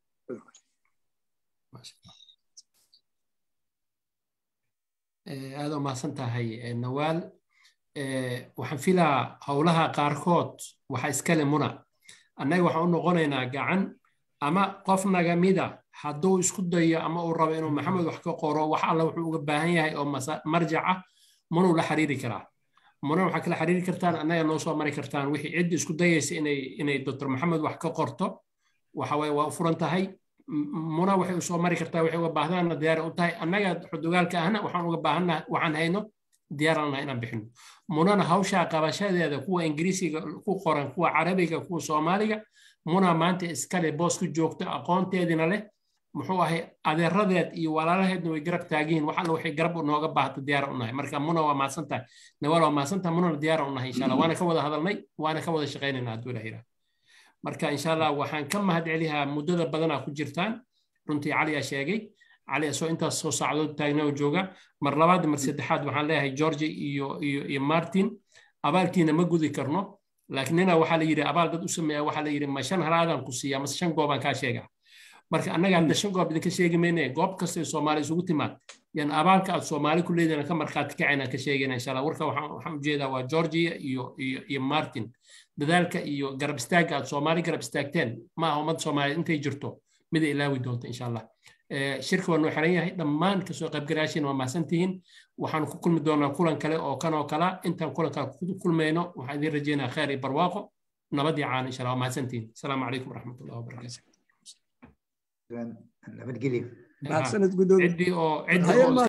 aad u mahadsan tahay nawaal waxaan filaa howlaha qaarkood waxa iskale muna annaga waxaan u noqonaynaa gacan ama qof nagamida hadduu isku dayo ama uu rabo inuu maxamed wax ka qoro wax alla wuxuu uga baahan yahay oo marjac ah munuu la xiriiri karaa muna waxaa kala xiriiri kartaan annaga noo soo mari kartaan wixii ciddi isku dayaysa inay inay doctor maxamed wax ka qorto waxa waye waa u furan tahay muna waxay u soo mari kartaa waxay uga baahdaana diyaar u tahay annaga xudugaalka ahna waxaan uga baahannaha waxaan hayno diyaaranaha inaan bixino munana hawshaa qabashadeeda kuwa ingiriisiga ku qoran kuwa carabiga kuwa soomaaliga muna maanta iskale boos ku joogto aqoonteedina leh muxuu ahay adeeradeed iyo walaalaheedna way garab taagiin wax alla waxay garab nooga baahata diyaar u nahay marka muna waa mahadsan tahay nawaal waa mahadsan tahay munana diyaar u nahay insha allah waana ka wada hadalnay waana ka wada shaqaynayna hadduu ilaah yidhaah marka insha allah waxaan ka mahad celihaa muddada badanaa ku jirtaan runtii cali aa sheegay cali asoo intaas soo sacdood taagna oo jooga mar labaad mar saddexaad waxaan leeyahay george iyo iyo iyo martin abaalkiina ma gudi karno laakiin nina waxaa la yidhi abaal dad u sameeya waxaa la yidhi ma shan halaadaan ku siiya mase shan goobaan kaa sheegaa marka annaga hadda shan goob idinka sheegi mayne goob kasta soomaali isugu timaad yan abaalka aad soomaali ku leedana ka markhaati kacayna ka sheegayna insha allah warka waxaan ujeedaa waa georgia iyo iyo iyo martin dadaalka iyo garab istaagga aad soomaali garab istaagteen ma aha ummad soomaaliyeed intay jirto mida ilaawi doonta insha allah shirka waa noo xiran yahay dhammaan kasoo qaybgalaashiina waa mahadsantihiin waxaan ku kulmi doonaa kulan kale oo kan oo kala intaan kulankaa ku kulmayno waxaan idiin rajeynaa khayr iyo barwaaqo nabadii caan insha allah waa mahadsantihiin asalaamu calaykum waraxmatullahi wabarakaatu nabadgelyo mahadsanid gudoomiye ciddii oo ciddii Haye oo iska